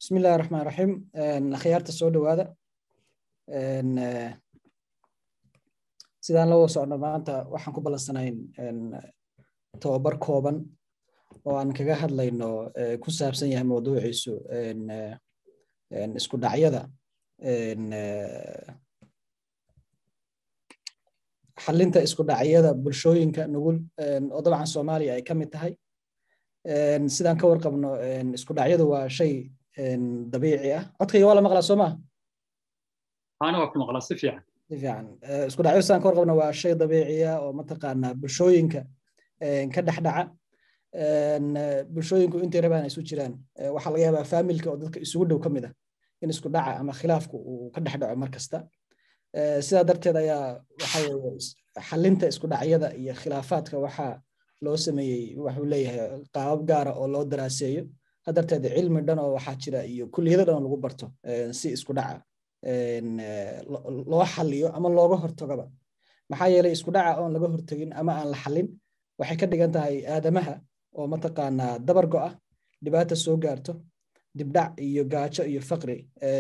bismi illahi raxmaan raxiim akhyaarta soo dhowaada sidaan la wada socno maanta waxaan ku ballansanayn tobabar kooban oo aan kaga hadlayno ku saabsan yahay mawduuciisu isku dhacyada xalinta isku dhacyada bulshooyinka nugul oo dabcan soomaaliya ay ka mid tahay sidaan ka warqabno isku dhacyadu waa shay dabiici ah codkayga waa la maqlaa soo maa ana waa ku maqlaa si fiican si fiican isku dhacyo sidaan ka warqabno waa shay dabiici ah oo mataqaanaa bulshooyinka ka dhex dhaca bulshooyinku intay rabaan ay isu jiraan waxaa laga yaabaa faamilka oo dadka isugu dhow ka mid ah in isku dhaca ama khilaafku uu ka dhex dhaco mar kasta sidaa darteed ayaa waxa weye xalinta isku dhacyada iyo khilaafaadka waxaa loo sameeyey waxuu leeyahay qaabab gaara oo loo daraaseeyo hadarteed cilmi dhan oo waxaa jira iyo kulliyado dhan oo lagu barto si isku dhaca loo xaliyo ama looga hortagaba maxaa yeelay isku dhaca oon laga hortagin ama aan la xalin waxay ka dhigan tahay aadamaha oo mataqaanaa dabar go'a dhibaata soo gaarto dibdhac iyo gaajo iyo faqri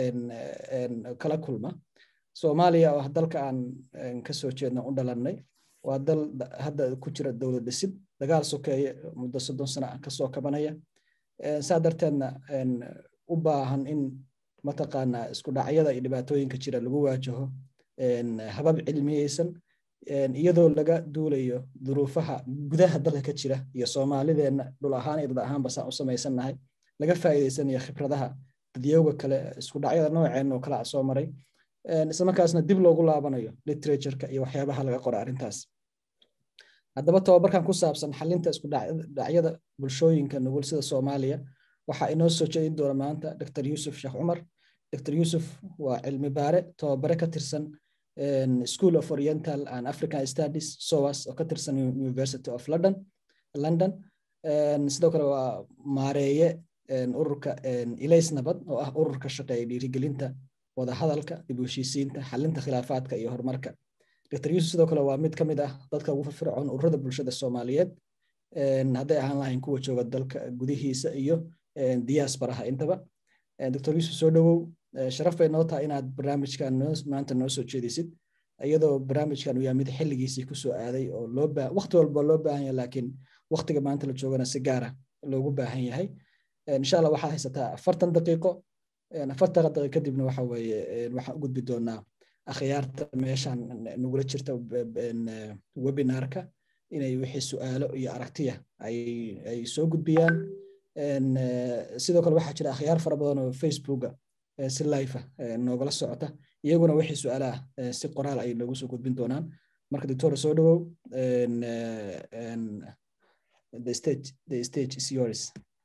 kala kulma soomaaliya oo dalka aan kasoo jeedna u dhalannay waa dal hadda ku jira dowlad dhisid dagaal sokeeye muddo soddon sana ah kasoo kabanaya saa darteedna u baahan in mataqaanaa isku dhacyada iyo dhibaatooyinka jira lagu waajaho habab cilmiyeysan iyadoo laga duulayo duruufaha gudaha dalka ka jira iyo soomaalideenna dhul ahaan iyo dad ahaanba saan u samaysannahay laga faa'iidaysanayo khibradaha dadyowga kale isku dhacyada nooceen oo kale a soo maray islamarkaasna dib loogu laabanayo literatureka iyo waxyaabaha laga qora arrintaas haddaba tobabarkan ku saabsan xalinta isku dhacyada bulshooyinka nugul sida soomaaliya waxaa inoo soo jeedin doona maanta dr yusuf sheekh cumar dr yusuf waa cilmi baare tobabare ka tirsan school of oriental and african studies soas oo ka tirsan university of london london sidoo kale waa maareeye ururka ilays nabad oo ah ururka shaqeeya dhiirigelinta wadahadalka dib u heshiisiinta xalinta khilaafaadka iyo horumarka dr yusuf sidoo kale waa mid ka mid ah dadka ugu firfircoon ururada bulshada soomaaliyeed hadday ahaan lahayn kuwa jooga dalka gudihiisa iyo diasparaha intaba dr yusuf soo dhowow sharaf bay noo tahay inaad barnaamijkan maanta noo soo jeedisid iyadoo barnaamijkan uu yahay mid xilligiisii kusoo aaday oo loo waqti walba loo baahan yahay laakiin waqtiga maanta la joogana si gaara loogu baahan yahay insha allah waxaad haysataa afartan daqiiqo afartan daqiiqo kadibna waxa weeye waxaan u gudbi doonaa akhyaarta meeshan nagula jirta webinarka inay wixii su'aalo iyo aragtiya ay soo gudbiyaan sidoo kale waxaa jira akhyaar fara badan oo facebooka si life noogala socota iyaguna wixii su'aalaha si qoraal ay noogu soo gudbin doonaan marka doctor soo dhowow the stage the stage is yours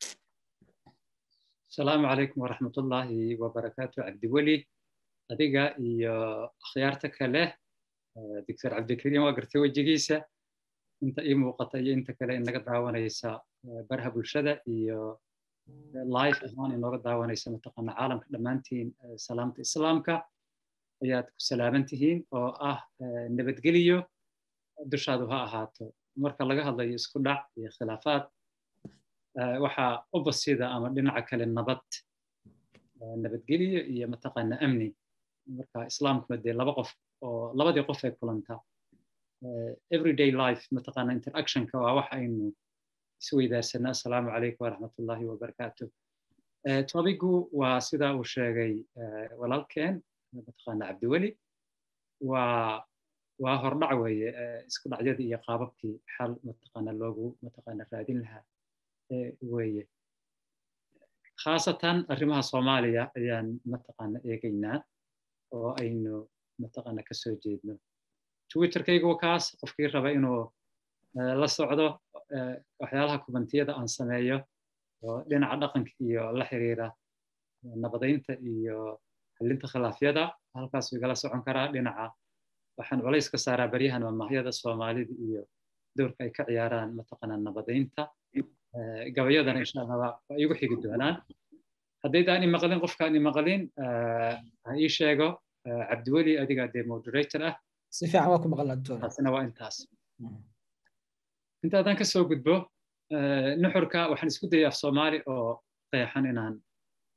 asalaamu calaykum waraxmatullaahi wabarakaatu cabdiweli adiga iyo akhyaarta kale doctor cabdikariim waa gartay wejigiisa inta ii muuqata iyo inta kale inaga daawanaysa barha bulshada iyo life ahaan inooga daawanaysa mataqaana caalamka dhammaantiin salaamta islaamka ayaad ku salaaman tihiin oo ah nabadgeliyo dushaadu ha ahaato marka laga hadlayo isku dhac iyo khilaafaad waxaa u basida ama dhinaca kale nabad nabadgeliyo iyo mataqaana amni marka islaamkuna dee laba qof oo labadii qof ay kulantaa everyday life mataqaana interactionka waa wax aynu isweydaarsanaa assalaamu calaykum waraxmatullaahi wabarakaatu tobigu waa sida uu sheegay walaalkeen mataqaana cabdiweli waa waa hordhac weeye isku dhacyadii iyo qaababkii xal mataqaana loogu mataqaana raadin lahaa weeye khaasatan arrimaha soomaaliya ayaan mataqaana eegaynaa oo aynu mataqaana ka soo jeedno twitterkaygu kaas qofkii raba inuu la socdo waxyaalaha kubantiyada aan sameeyo oo dhinaca dhaqanka iyo la xiriira nabadaynta iyo xalinta khilaafyada halkaasuu igala socon karaa dhinaca waxaan culays ka saaraa baryahan mamaahyada soomaalida iyo doorka ay ka ciyaaraan mataqaana nabadaynta gabayadana insha allah waa igu xigi doonaan haddaydaan imaqlin qofkaan imaqlin ha ii sheego cabdiweli adiga dee moderator ah si fiican waa ku maqalnaa doctor taasina waa intaas intaadaan ka soo gudbo nuxurka waxaan isku dayay af soomaali oo qeexan inaan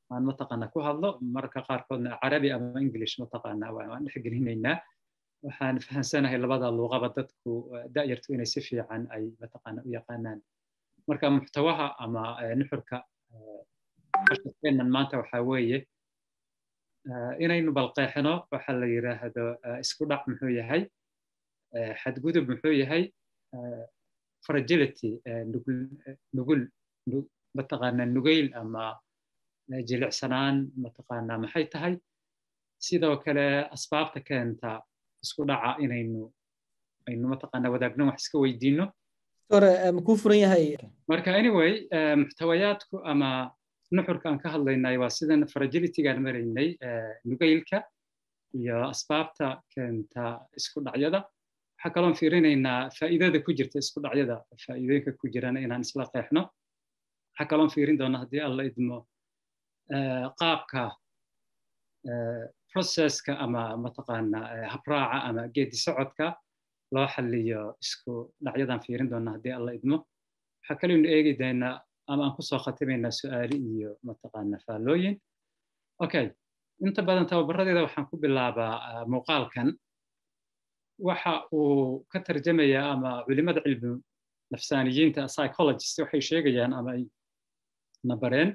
aan mataqaana ku hadlo marka qaarkoodna carabi ama english mataqaana waan dhexgelinaynaa waxaan fahansanahay labada luuqaba dadku da'yartu inay si fiican ay mataqaana u yaqaanaan marka muxtawaha ama nuxurka casharkeennan maanta waxaa weeye inaynu balqeexino waxa la yidhaahdo isku dhac muxuu yahay xadgudub muxuu yahay fragility nugul mataqaana nugayl ama jilicsanaan mataqaana maxay tahay sidoo kale asbaabta keenta isku dhaca inaynu aynu mataqaana wadaagno wax iska weydiino makuu furan yahay marka anyway muxtawayaadku ama nuxurka aan ka hadlaynay waa sidan fragilitygaan maraynay nugaylka iyo asbaabta keenta isku dhacyada waxaa kaloon fiirinaynaa faa'iidada ku jirta isku dhacyada faa'iidooyinka ku jirana inaan isla qeexno waxaa kaloon fiirin doona haddii alla idmo qaabka processka ama mataqaana habraaca ama geedi socodka loo xaliyo isku dhacyadan fiirin doona haddii alla idmo waxaa kaleynu eegi doonaa ama aan kusoo khatimaynaa su'aali iyo mataqaana faallooyin okay inta badan tababaradeeda waxaan ku bilaabaa muuqaalkan waxa uu ka tarjamayaa ama culimada cilmi nafsaaniyiinta psychologist waxay sheegayaan ama ay nabareen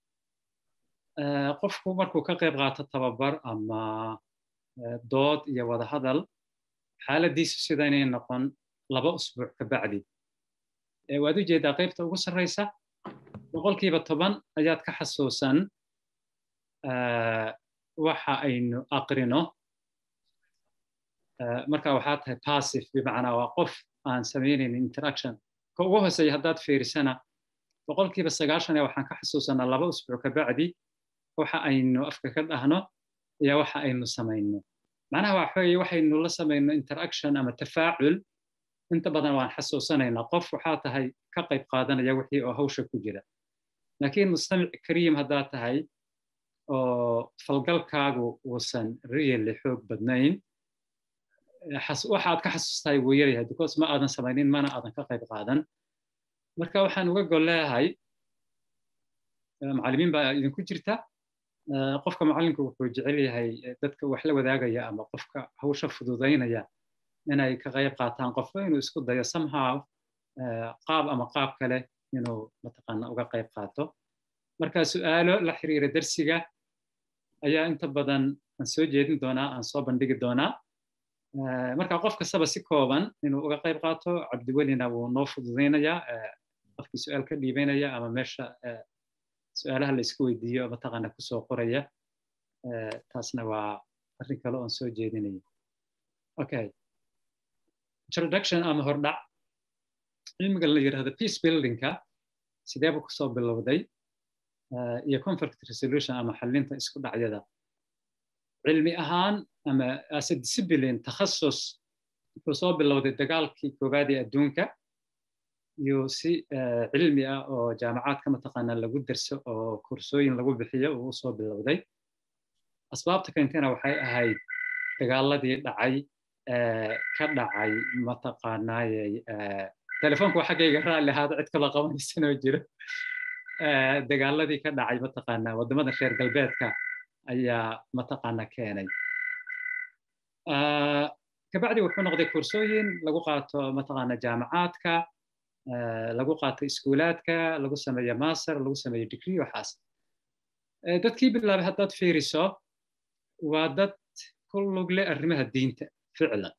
qofku markuu ka qayb qaato tababar ama dood iyo wada hadal xaaladiisu sida inay noqon laba usbuuc ka bacdi waad u jeedaa qaybta ugu sarraysa boqolkiiba toban ayaad ka xasuusan waxa aynu aqrino marka waxaa tahay passive bimacnaa waa qof aan samaynayn interaction ka ugu hooseeya haddaad fiirisana boqolkiiba sagaashan ee waxaan ka xasuusanaa laba usbuuc ka bacdi waxa aynu afka ka dhahno iyo waxa aynu samayno macnaha waxa weeye waxaynu la samayno interaction ama tafaacul inta badan waan xasuusanaynaa qof waxaa tahay ka qayb qaadanaya wixii oo hawsha ku jira laakiin mustamic kariim haddaad tahay oo falgalkaagu uusan really xoog badnayn waxaad ka xasuustahay wuu yaryahay because ma aadan samaynin mana aadan ka qayb qaadan marka waxaan uga gol leeyahay macallimiin baa idinku jirta qofka macallinku wuxuu jecel yahay dadka wax la wadaagaya ama qofka hawsha fududaynaya inay ka qayb qaataan qofba inuu isku dayo somehow qaab ama qaab kale inuu mataqaana uga qayb qaato marka su'aalo la xiriira darsiga ayaa inta badan aan soo jeedin doonaa aan soo bandhigi doonaa marka qof kastaba si kooban inuu uga qayb qaato cabdiwelina wuu noo fududaynayaa qofkii su'aal ka dhiibanaya ama meesha su'aalaha la isku weydiiyo mataqaana kusoo qoraya taasna waa arrin kale oon soo jeedinaya okay introduction ama hordhac cilmiga la yidhahdo peace buildingka sideeba kusoo bilowday iyo conflict resolution ama xalinta isku dhacyada cilmi ahaan ama as a discipline takhasus wuxuu soo bilowday dagaalkii koowaad ee adduunka iyo si cilmi ah oo jaamacaadka mataqaana lagu derso oo kursooyin lagu bixiyo uu usoo bilowday asbaabta keentena waxay ahayd dagaaladii dhacay ka dhacay mataqaanaayey telefoonka waa xaggayga raalli ahaada cid kaloo qabanaysanoo jiro dagaaladii ka dhacay mataqaana waddamada reer galbeedka ayaa mataqaana keenay kabacdi wuxuu noqday kursooyin lagu qaato mataqaana jaamacaadka lagu qaato iskuulaadka lagu sameeyo master lagu sameeyo degree waxaas dadkii bilaabay haddaad fiiriso waa dad ku lug leh arrimaha diinta ficlan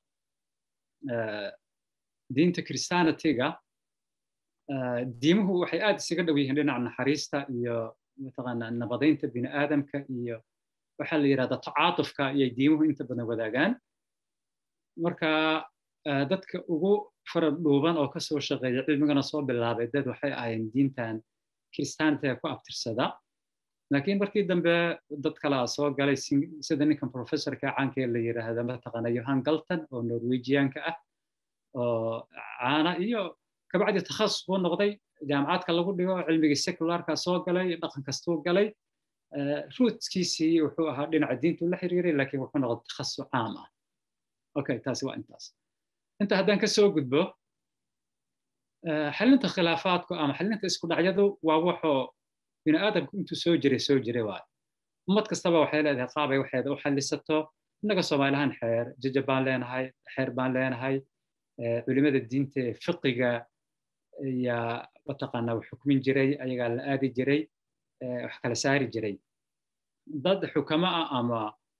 diinta christianityga diimuhu waxay aad isaga dhow yihiin dhinaca naxariista iyo mataqaana nabadaynta bini aadamka iyo waxaa la yidhahdaa tacaatufka ayay diimuhu inta badan wadaagaan marka dadka ugu farad dhuuban oo kasoo shaqeeya cilmigana soo bilaabay dad waxay ahayn diintan christianityga ku abtirsada laakiin markii dambe dad kalaa soo galay sida ninkan professorka caankee la yidhaahda mataqaana yohan galton oo norwegianka ah oo caana iyo kabacdi takhasus buu noqday jaamacadka lagu dhigo cilmigii secularka soo galay dhaqan kastuu galay ruutkiisii wuxuu ahaa dhinaca diintu la xiriiray laakiin wuxuu noqday takhasus caam ah okay taasi waa intaas inta haddaan ka soo gudbo xalinta khilaafaadku ama xalinta isku dhacyadu waa waxoo bini aadamku intuu soo jiray soo jiray waayo ummad kastaba waxay leedahay qaabay waxeeda u xallisato innaga soomaalihaan xeer jajab baan leenahay xeer baan leenahay culimada diinta ee fiqiga ayaa mataqaanaa wax xukmin jiray ayagaa la aadi jiray wax kala saari jiray dad xukamo ah ama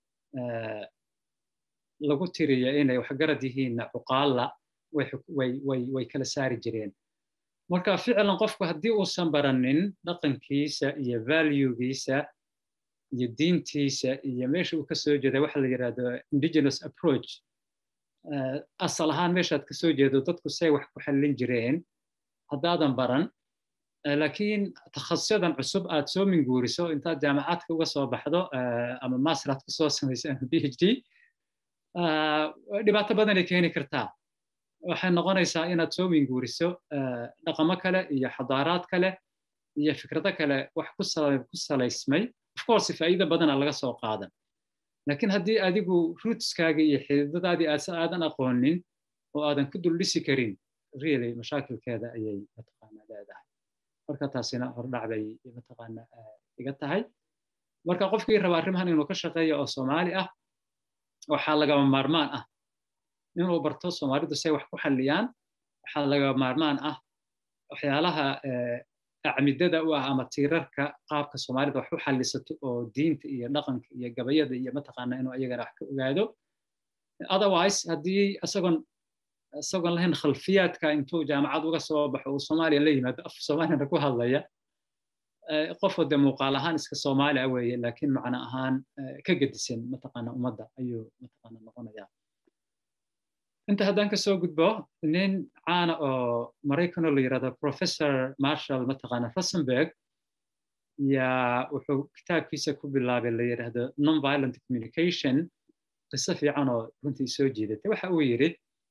lagu tiriya inay waxgarad yihiinna cuqaalla way kala saari jireen marka ficlan qofku haddii uusan baranin dhaqankiisa iyo valuegiisa iyo diintiisa iyo meesha uu ka soo jeeda waxa la yidhahdo indigenous approach asal ahaan meeshaad ka soo jeedo dadku say wax ku xallin jireen haddaadan baran laakiin takhasusadan cusub aad soo minguuriso intaad jaamacaadka uga soo baxdo ama master aad ku soo samayso ama b h d dhibaato badanay keeni kartaa waxay noqonaysaa inaad soo minguuriso dhaqamo kale iyo xadaaraad kale iyo fikrado kale wax ku salaysmay of course faa'iida badana laga soo qaadan laakiin haddii adigu rootskaaga iyo xididadaadii aad aadan aqoonin oo aadan ku dul dhisi karin really mashaakilkeeda ayay mataqaanaa leedahay marka taasina hordhac bay mataqaanaa iga tahay marka qofkii raba arrimahan inuu ka shaqeeyo oo soomaali ah waxaa lagama maarmaan ah inuu barto soomaalidu say wax ku xalliyaan waxaa lagama maarmaan ah waxyaalaha acmidada u ah ama tiirarka qaabka soomaalida wax u xallisato oo diinta iyo dhaqanka iyo gabayada iyo mataqaanaa inuu ayagana wax ka ogaado otherwise haddii isagoon isagoon lahayn khalfiyaadka intuu jaamacad uga soo baxo uu soomaaliya la yimaado af soomaaliyana ku hadlaya qofoo dee muuqaal ahaan iska soomaali ah weeye laakiin macno ahaan ka gedisan mataqaana ummadda ayuu mataqaana noqonayaa inta haddaan ka soo gudbo nin caana oo maraykanoo la yidhahdo professor marshall mataqaana rosenberg yaa wuxuu kitaabkiisa ku bilaabay la yidhaahdo nonviolent communication qiso fiican oo runtii soo jiidatay waxa uu yidhi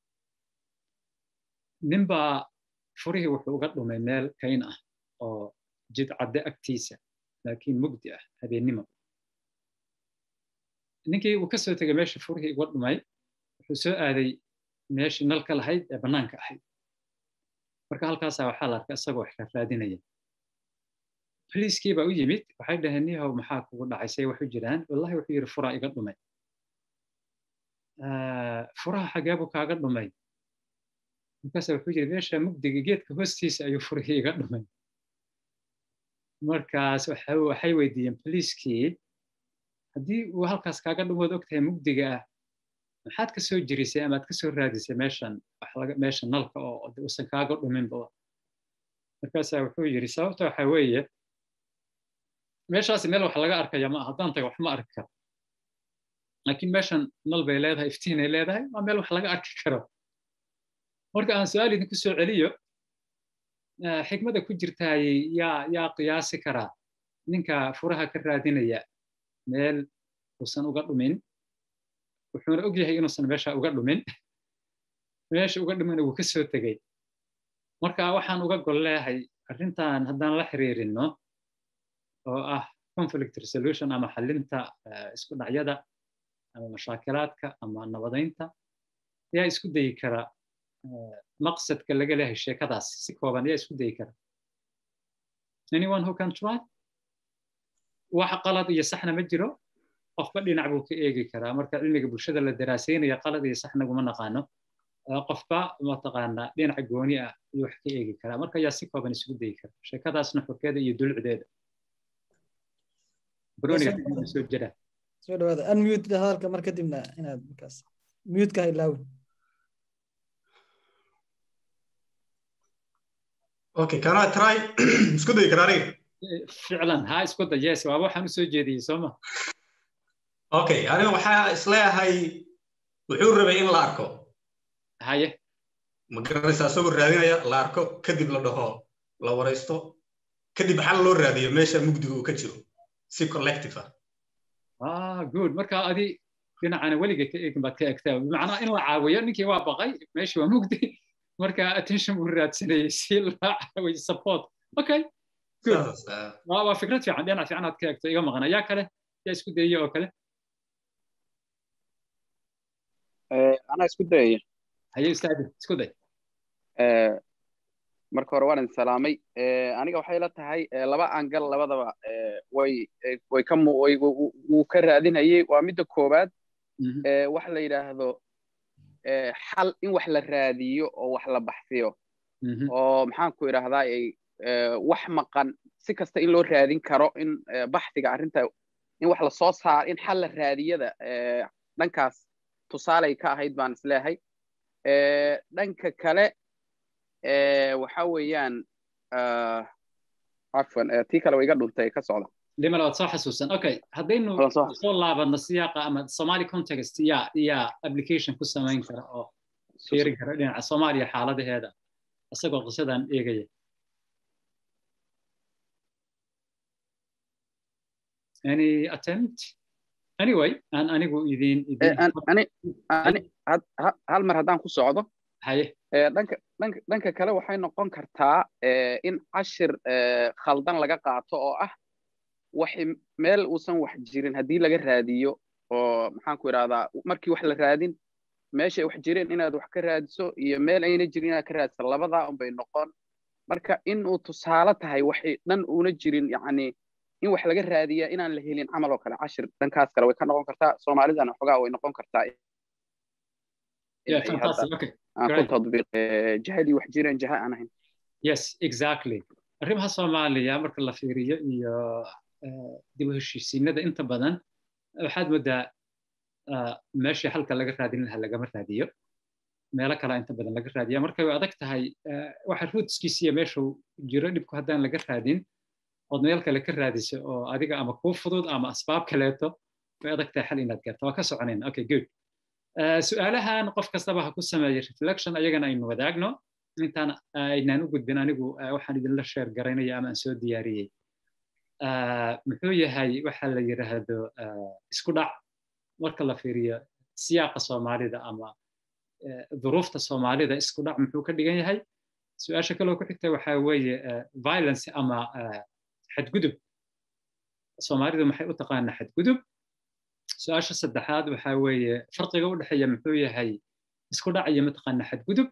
ninbaa furihii wuxuu uga dhumay meel kayn ah oo jid cadde agtiisa laakiin mugdi ah habeennimo ninkii uu ka soo tegay meesha furihii uga dhumay wuxuu soo aaday meeshii nalka lahayd ee bannaanka ahayd marka halkaasaa waxaa la arkay isagoo wax ka raadinaya boliiskii baa u yimid waxay dhaheen nihow maxaa kugu dhacay say wax u jiraan wallahi wuxuu yidhi furaa iga dhumay furaha xagee buu kaaga dhumay markaasa wuxuu yidhi meesha mugdiga geedka hoostiisa ayuu furihii iga dhumay markaas waxay weydiiyeen boliiskii haddii uu halkaas kaaga dhumood og tahay mugdiga ah maxaad ka soo jirisay ama aad ka soo raadisay meeshan meesha nalka oo usan kaaga dhuminba markaasaa wuxuu yidhi sababta waxa weeye meeshaasi meel wax laga arkaya ma haddaan taga wax ma arki karo laakiin meeshan nal bay leedahay iftiinay leedahay waa meel wax laga arki karo marka aan su-aal idinku soo celiyo xikmada ku jirtaay yaa yaa qiyaasi karaa ninka furaha ka raadinaya meel uusan uga dhumin wuxuuna og yahay inuusan meesha uga dhumin meesha uga dhumina wuu ka soo tegey marka waxaan uga gol leehay arrintan haddaan la xiriirino oo ah conflict resolution ama xallinta isku dhacyada ama mashaakilaadka ama nabadaynta yaa isku dayi kara maqsadka laga leehay sheekadaas si kooban yaa isku dayi kara anyone who can try wax qalad iyo saxna ma jiro qofba dhinac buu ka eegi karaa marka cilmiga bulshada la daraasaynaya qalad iyo sax naguma naqaano qofba mataqaanaa dhinac gooni ah ayuu wax ka eegi karaa marka yaa si kooban isugu dayi kara sheekadaasna xorkeeda iyo dulucdeeda soo jira soo dhawaada unmute hadalka mar kadibna inaad markaas mute ka ilaawin okay can i try isku dayi karaa aniga ficlan ha isku day yes waaba waxaan usoo jeediyey sooma okay aniga waxaa isleeyahay wuxuu rabay in la arko haye ma garanaysa isagoo raadinaya la arko kadib la dhaho la waraysto kadib xal loo raadiyo meesha mugdiga uu ka jiro si collective ah ah good marka adi dhinacana weliga ka eegin baad ka egtaa bimacnaa in la caawiyo ninkii waa baqay meeshii waa mugdi marka attention buu raadsanayay si la caawiyo support okay good waa fikrad fiican dhinac fiican aad ka eegto iga maqan ayaa kale yaa isku dayaya oo kale anaa isku dayaya haye ustaadi isku day marka hore waan idin salaamay aniga waxay la tahay laba angal labadaba way way ka wuu ka raadinayay waa midda koowaad wax la yidhaahdo xal in wax la raadiyo oo wax la baxsiyo oo maxaan ku idhaahdaa wax maqan si kasta in loo raadin karo in baxsiga arrinta in wax lasoo saar in xal la raadiyada dhankaas tusaalay ka ahayd baan isleehay dhanka kale waxa weeyaan cafwan tii kale wa iga dhuntay ka socda limal waad soo xasuusan okay haddaynu soo laabadno siyaaqa ama somali context yaa yaa application ku samayn kara oo fiirin kara dhinaca soomaaliya xaaladaheeda isagoo qisadan eegaya any attempt anyway aan anigu idin hal mar haddaan ku socdo haye dhanka dhanka dhanka kale waxay noqon kartaa in cashir khaldan laga qaato oo ah wax meel uusan wax jirin haddii laga raadiyo oo maxaan ku idhahdaa markii wax la raadin meeshay wax jireen inaad wax ka raadiso iyo meel ayna jirin inaad ka raadiso labadaa unbay noqon marka in uu tusaale tahay waxay dhan uuna jirin yacni in wax laga raadiyaa inaan la helin camal oo kale cashir dhankaas kale way ka noqon kartaa soomaalidana xogaa way noqon kartaa ku tadbiiq jahadii wax jireen jaha aan ahayn yes exactly arrimaha soomaaliya marka la fiiriyo iyo dib u heshiisiinada inta badan waxaad moodaa meeshii halka laga raadin lahaa lagama raadiyo meelo kale inta badan laga raadiya marka way adag tahay waxa ruutskiisiya meeshuu jiro dhibku haddaan laga raadin ood meel kale ka raadiso oo adiga ama kuu fudud ama asbaab kaleeto way adag tahay xal inaad gaarto waa ka soconayna okay good su-aalahan qof kastaba ha ku sameeya reflection ayagana aynu wadaagno intaan aynaan u gudbin anigu waxaan idinla sheer garaynaya ama aan soo diyaariyey muxuu yahay waxa la yidhaahdo isku dhac marka la fiiriyo siyaaqa soomaalida ama duruufta soomaalida isku dhac muxuu ka dhigan yahay su-aasha kaloo ku xigta waxaa weeye violence ama xadgudub soomaalidu maxay u taqaanaa xadgudub su-aasha saddexaad waxaa weeye farqiga u dhexeeya muxuu yahay isku dhac iyo mataqaanaa xadgudub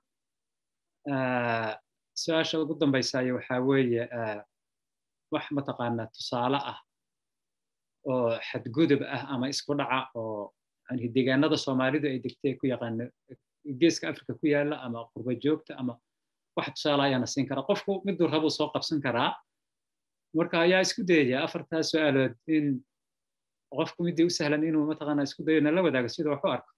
su-aasha ugu dambaysaayo waxaa weeye wax mataqaanaa tusaale ah oo xadgudub ah ama isku dhaca oo deegaanada soomaalidu ay degtay ku yaqaano geeska afrika ku yaala ama qurba joogta ama wax tusaale ayaana siin karaa qofku miduu rabuu soo qabsan karaa marka ayaa isku dayaya afartaa su-aalood in qofku midii u sahlan inuu mataqaanaa isku dayo nala wadaago sida wax u arko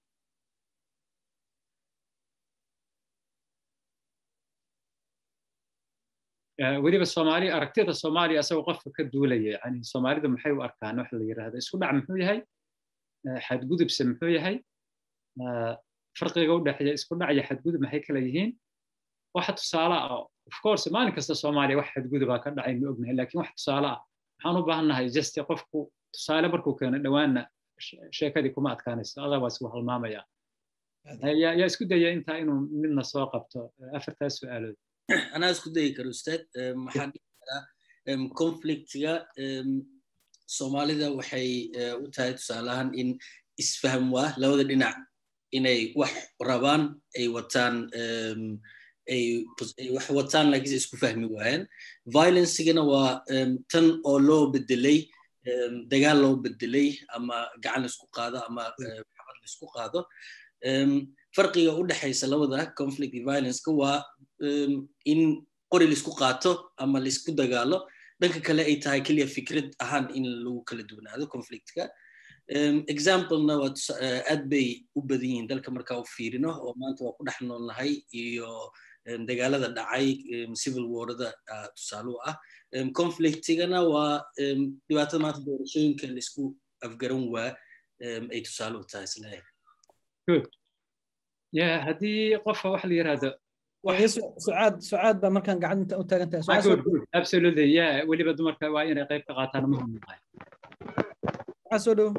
weliba soomaaliya aragtida soomaaliya asagoo qofka ka duulaya yani soomaalidu maxay u arkaan wax la yidhaahdo isku dhac muxuu yahay xadgudubse muxuu yahay farqiga u dhexeeya isku dhac iyo xadgudub maxay kala yihiin waxa tusaale ah of course maalin kasta soomaaliya wax xadgudubaa ka dhacay ma ognahay lakin wax tusaale ah waxaan u baahannahay just qofku tusaale markuu keeno dhowaanna sheekadii kuma adkaanayso otherwise wuu halmaamaya yaa isku daya intaa inuu midna soo qabto afartaas su-aalood anaa isku dayi karo ustaad maxaa dhihi karaa conflictiga soomaalida waxay u tahay tusaalahan in isfahm waa labada dhinac inay wax rabaan ay wataan ay wax wataan laakiinse isku fahmi waayaan violencigana waa tan oo loo bedelay dagaal loo bedelay ama gacan laisku qaado ama maxabad laisku qaado farqiga u dhexaysa labada conflict iyo violenceka waa in qori laisku qaato ama laisku dagaalo dhanka kale ay tahay keliya fikrad ahaan in lagu kala duwanaado conflictka examplena waa aad bay u badan yihiin dalka markaa u fiirino oo maanta waa ku dhex noolnahay iyo dagaalada dhacay civil warada tusaale u ah conflictigana waa dhibaatada maanta doorashooyinka laisku afgaran waa ay tusaale u tahay isleeyahay good ya haddii qofka wax la yiraahdo sucaad sucaad baa markaan gacanta u taagan tahay absolutely ya weliba dumarka waa inay qayb ka qaataan muhim tahay waxaa soo dhow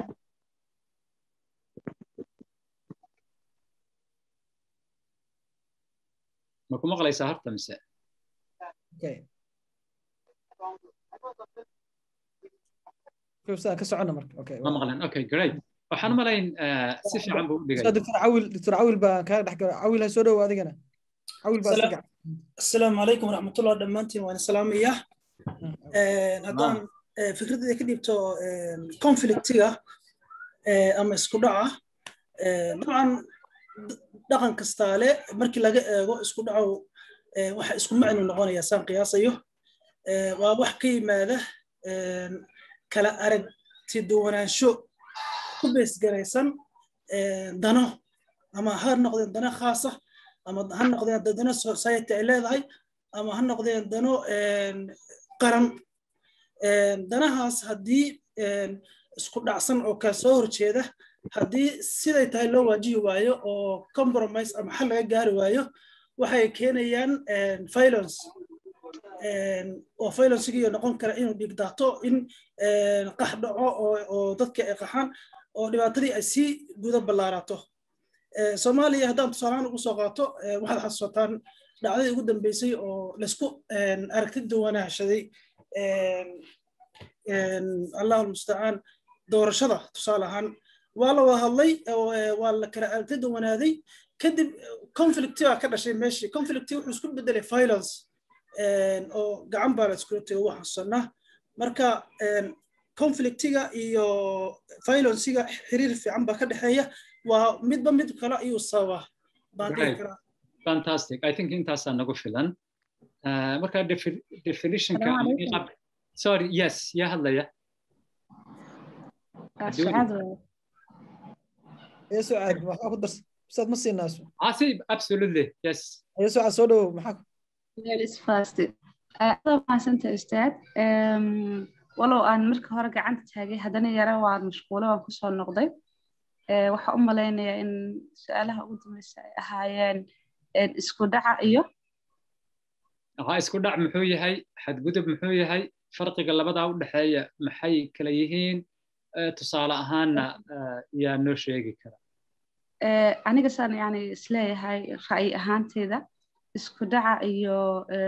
ma ku maqlaysaa horta mise ka socona marka okay ma maqlan okay great waxaan u malayn si fiican buu u dhigay doctor cawil doctor cawil baa kaa dhex gala cawil ha soo dhow adigana cawil baa asalaamu calaykum waraxmatullah dhammaantiin waan salaamaya haddaan fikraddeeda ka dhiibto conflictiga ama isku dhaca dabcan dhaqan kastaale markii laga eego isku dhaco waxa isku macnu noqonaya saan qiyaasayo waa wax ka yimaada kala aragti duwanaansho ku beesgaraysan dano ama ha noqdeen dano khaasa ama ha noqdeen dano society ay leedahay ama ha noqdeen dano qaran danahaas haddii isku dhacsan oo kala soo horjeeda haddii siday tahay loo waajihi waayo oo compromise ama xal laga gaari waayo waxay keenayaan violence oo violencigii noqon kara inuu dhigdaato in qax dhaco oo dadka ay qaxaan oo dhibaatadii ay sii guda ballaarato soomaaliya haddaan tusaalahaan ugu soo qaato waxaad xasuusataan dhacdadii ugu dambeysay oo laysku aragti duwanaashaday allahu almustacaan doorashada tusaale ahaan waa la wada hadlay waa la kala aragti duwanaaday kadib conflicti baa ka dhashay meeshii conflicti wuxuu isku bedelay violence oo gacan baa la iskula tego waxaan xusanaa marka conflictiga iyo violencega xiriir fiican baa ka dhexeeya waa midba mid kale ayuu sababa baan dhihi karaa fantastic i think intaasaa nagu filan marka definitionka sorry yes yaa hadlaya يا سعاد ما اخذ درس استاذ مصي الناس عاصي absolutely yes يا سعاد سولو معك Ladies first. Aad mahadsanta ustaad. Walow aan marka hore gacanta taagay haddana yara waan mashquulo waan kusoo noqday. Waxaan u malaynayaa in su-aalaha ugu dambeysa ay ahaayeen isku dhaca iyo ha isku dhac muxuu yahay xadgudub muxuu yahay farqiga labadaa u dhexeeya maxay kala yihiin tusaale ahaanna yaa noo sheegi kara aniga saan yani isleeyahay ra'yi ahaanteyda isku dhaca iyo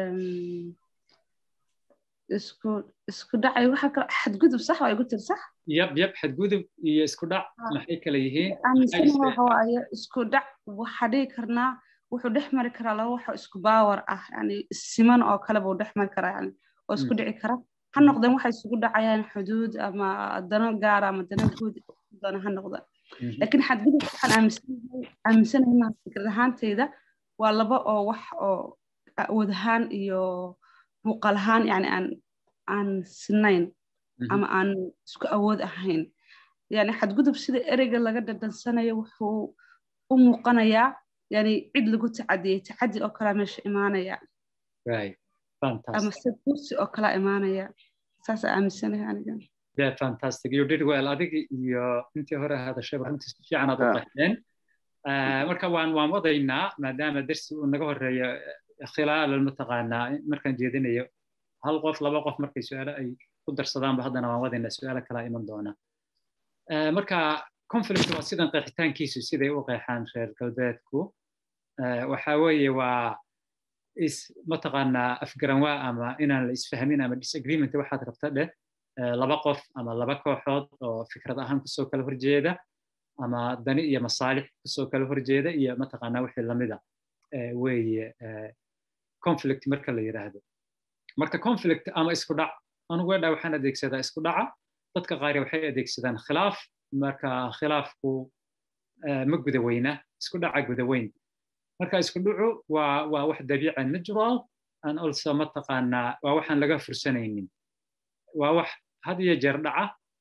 isku isku dhaca iyo waxa kale xadgudub sax waa igu tiri sax yab yab xadgudub iyo isku dhac maxay kala yihiin aaminsana waxa waaye isku dhac waxaa dhihi karnaa wuxuu dhex mari karaa laba waxoo isku baawar ah yani siman oo kale buu dhex mari karaa yani oo isku dhici kara ha noqdeen waxay isugu dhacayaan xuduud ama dano gaar ama dano guud doona ha noqdaan laakiin xadgudub waxaan aaminsanahay aaminsanahay fikrad ahaanteyda waa laba oo wax oo awood ahaan iyo muuqaal ahaan yani aan aan sinayn ama aan isku awood ahayn yani xadgudub sida ereyga laga dhadhansanayo wuxuu u muuqanayaa yani cid lagu tacadiyey tacadi oo kalaa meesha imaanaya ama se kursi oo kalaa imaanaya saasaa aaminsanahay aniga yeah fantastic you did well adigi iyo intii hore hadashay runtii si fiican aad u qaxdeen marka waan waan wadaynaa maadaama darsi uu naga horeeyo khilaal mataqaanaa markaan jeedinayo hal qof laba qof markay su-aalo ay ku darsadaanba haddana waan wadaynaa su-aalo kalaa iman doona marka conflict waa sidan qeexitaankiisu siday u qeexaan reer galbeedku waxa weeye waa is mataqaanaa afgaranwaa ama inaan la isfahmin ama disagreement waxaad rabta dheh laba qof ama laba kooxood oo fikrad ahaan kusoo kala horjeeda ama dani iyo masaalix kusoo kala horjeeda iyo mataqaanaa wixii lamida weeye conflict marka la yidhaahdo marka conflict ama isku dhac anugu wedha waxaan adeegsadaa isku dhaca dadka qaari waxay adeegsadaan khilaaf marka khilaafku ma guda weyna isku dhaca guda weyn marka isku dhacu waa waa wax dabiica natural and also mataqaanaa waa waxaan laga fursanaynin waa wax had iyo jeer dhaca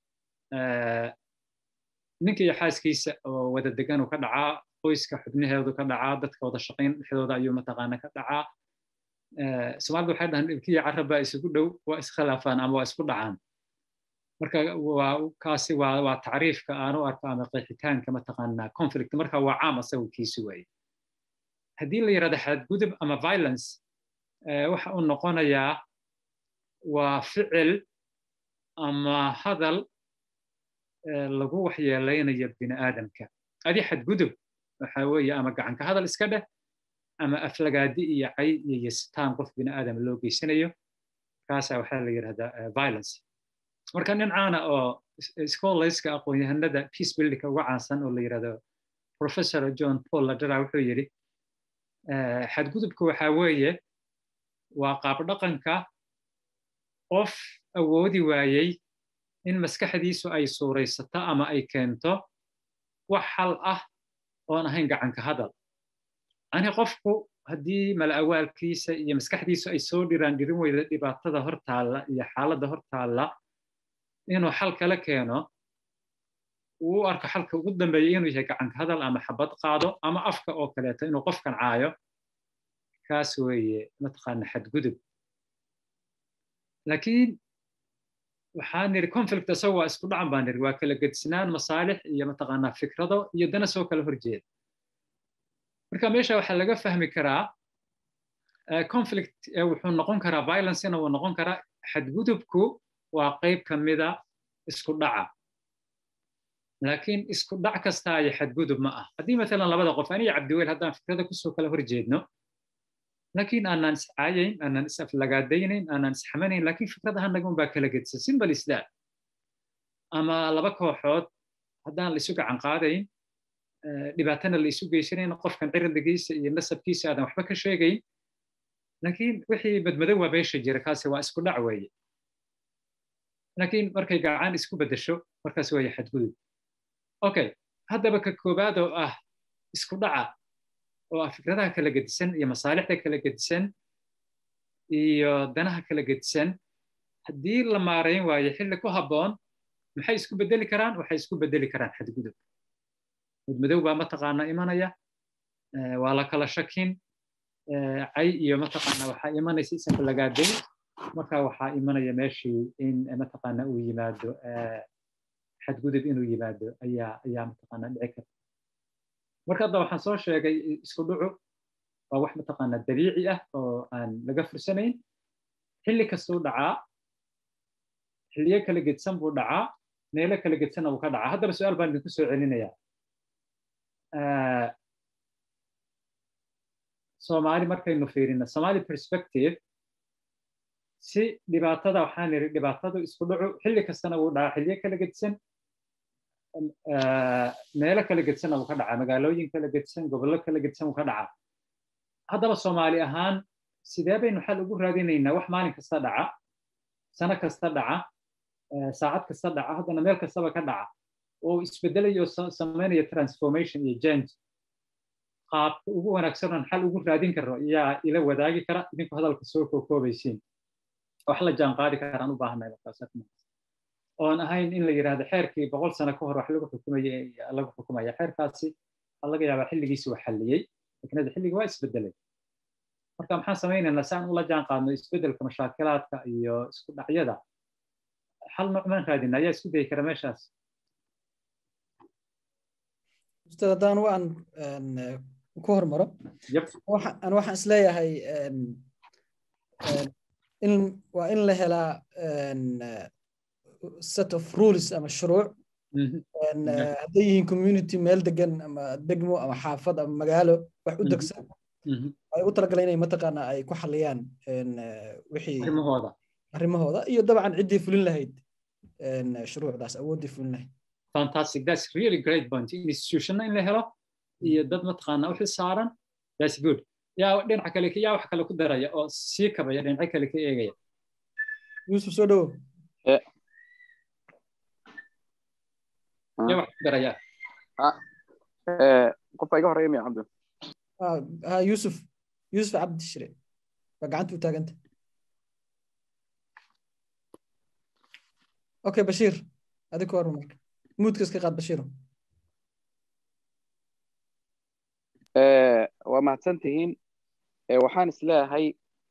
ninka iyo xaaskiisa oo wada degan uu ka dhacaa qoyska xubnaheedu ka dhacaa dadka wada shaqayn dhexdooda ayuu mataqaana ka dhacaa soomaalida waxay dhahaan dhibkiya carabba isugu dhow waa iskhilaafaan ama waa isku dhacaan marka waa kaasi waa waa tacriifka aan u arko ama qeexitaanka mataqaanaa conflict marka waa caam asagu kiisi waaye haddii la yidhahdo xadgudub ama violence waxa uu noqonayaa waa ficil ama hadal lagu waxyeelaynayo bini aadamka adi xadgudub waxa weeye ama gacanka hadal iska dheh ama aflagaadi iyo cay iyo yasitaan qof bini aadam loo geysanayo kaasaa waxaa la yidhahdaa violence marka nin caana oo scholarska aqoon-yahanada peace buildingka uga caansan oo la yidhahdo professor john paul ladera wuxuu yidhi xadgudubka waxaa weeye waa qaabdhaqanka qof awoodi waayey in maskaxdiisu ay suuraysato ama ay keento wax xal ah oon ahayn gacanka hadal ani qofku haddii mala'awaalkiisa iyo maskaxdiisu ay soo dhiraan dhirin weyda dhibaatada hortaalla iyo xaaladda hortaalla inuu xal kala keeno uu u arko xalka ugu dambeeya inuu yahay gacanka hadal ama xabad qaado ama afka oo kaleeto inuu qofkan caayo kaas weeye mataqaana xadgudub laakiin waxaan niri conflict isagu waa isku dhacan baan niri waa kala gedsinaan masaalix iyo mataqaanaa fikrado iyo dana soo kala horjeeda marka meesha waxaa laga fahmi karaa conflict wuxuu noqon karaa violencena wuu noqon karaa xadgudubku waa qayb ka mida isku dhaca laakiin isku dhac kastaa iyo xadgudub ma ah haddii maalan labada qof aniyo cabdiweyl haddaan fikrada kusoo kala horjeedno laakiin aanaan iscaayayn aanaan is-aflagaadaynayn aanaan isxamanayn laakiin fikradaha naga unbaa kala gedsan simbal islam ama laba kooxood haddaan la isu gacan qaadayn dhibaatana la isu geysanayn qofkan cirdigiisa iyo nasabkiisa aadan waxba ka sheegayn laakiin wixii badmadow waa meesha jira kaasi waa isku dhac weeye laakiin markay gacan isku beddesho markaas weeye xadgudub okay haddaba ka koobaad oo ah isku dhaca oo ah fikradaha kala gedisan iyo masaalixda kala gedisan iyo danaha kala gedisan haddii la maarayn waayo xilli ku habboon maxay isku bedeli karaan waxay isku bedeli karaan xadgudub mudmadow baa mataqaana imanaya waa la kala shakin cay iyo mataqaana waxaa imanaysa isaflagaadayn marka waxaa imanaya meeshii in mataqaana uu yimaado xadgudub inuu yimaado ayaa ayaa mataqaana dhici karta marka hadda waxaan soo sheegay isku dhucu waa wax mataqaana dabiici ah oo aan laga fursanayn xilli kastuu dhacaa xilliyo kala gedsan buu dhacaa meelo kala gedsanna wuu ka dhacaa haddaba su-aal baan idinku soo celinayaa soomaali markaynu fiirino somali perspective si dhibaatada waxaan niri dhibaatadu isku dhacu xilli kastana wuu dhacaa xilliyo kala gedsan meelo kala gedsanna wuu ka dhacaa magaalooyin kala gedsan gobollo kala gedsan wuu ka dhacaa haddaba soomaali ahaan sidee baynu xal ugu raadinaynaa wax maalin kasta dhaca sano kasta dhaca saacad kasta dhaca haddana meel kastaba ka dhaca oo isbedelayo samaynaya transformation iyo change qaabka ugu wanaagsan oon xal ugu raadin karo ayaa ila wadaagi kara idinku hadalka soo kookoobaysiin wax la jaan qaadi karaan u baahanay markaas oon ahayn in la yidhaahdo xeerkii boqol sano ka hor wax lagu xukumaya lagu xukumaya xeerkaasi waxaa laga yaabaa xilligiisi uu xalliyey laakiin xilliga waa isbedelay marka maxaan samaynaynaa si aan ula jaan qaadno isbedelka mashaakilaadka iyo isku dhacyada xal noocmaan raadina ayaa isku dayi kara meeshaas ustaad haddaan waan ku hormaro an waxaan isleeyahay in waa in la helaa set of rules ama shuruuc hadday yihiin community meel degan ama degmo ama xaafad ama magaalo wax u degsan ay u talagaleen inay mataqaana ay ku xaliyaan wixii arrimahooda arrimahooda iyo dabcan ciddii fulin lahayd shuruucdaas awooddii fulin lahayd fantastic that's really great point institutionna in la helo iyo dad mataqaana u xilsaaran that's good yaa dhinaca kale yaa wax kale ku daraya oo sii kabaya dhinaca kale ka eegaya yusuf soo dhowo yaa wax ku daraya qofka iga horeeya miya cabdi ha yusuf yusuf cabdi shire baa gacanta u taaganta okay bashiir adi ka horma marka muudka iska qaad bashiiro waa mahadsan tihiin waxaan isleeyahay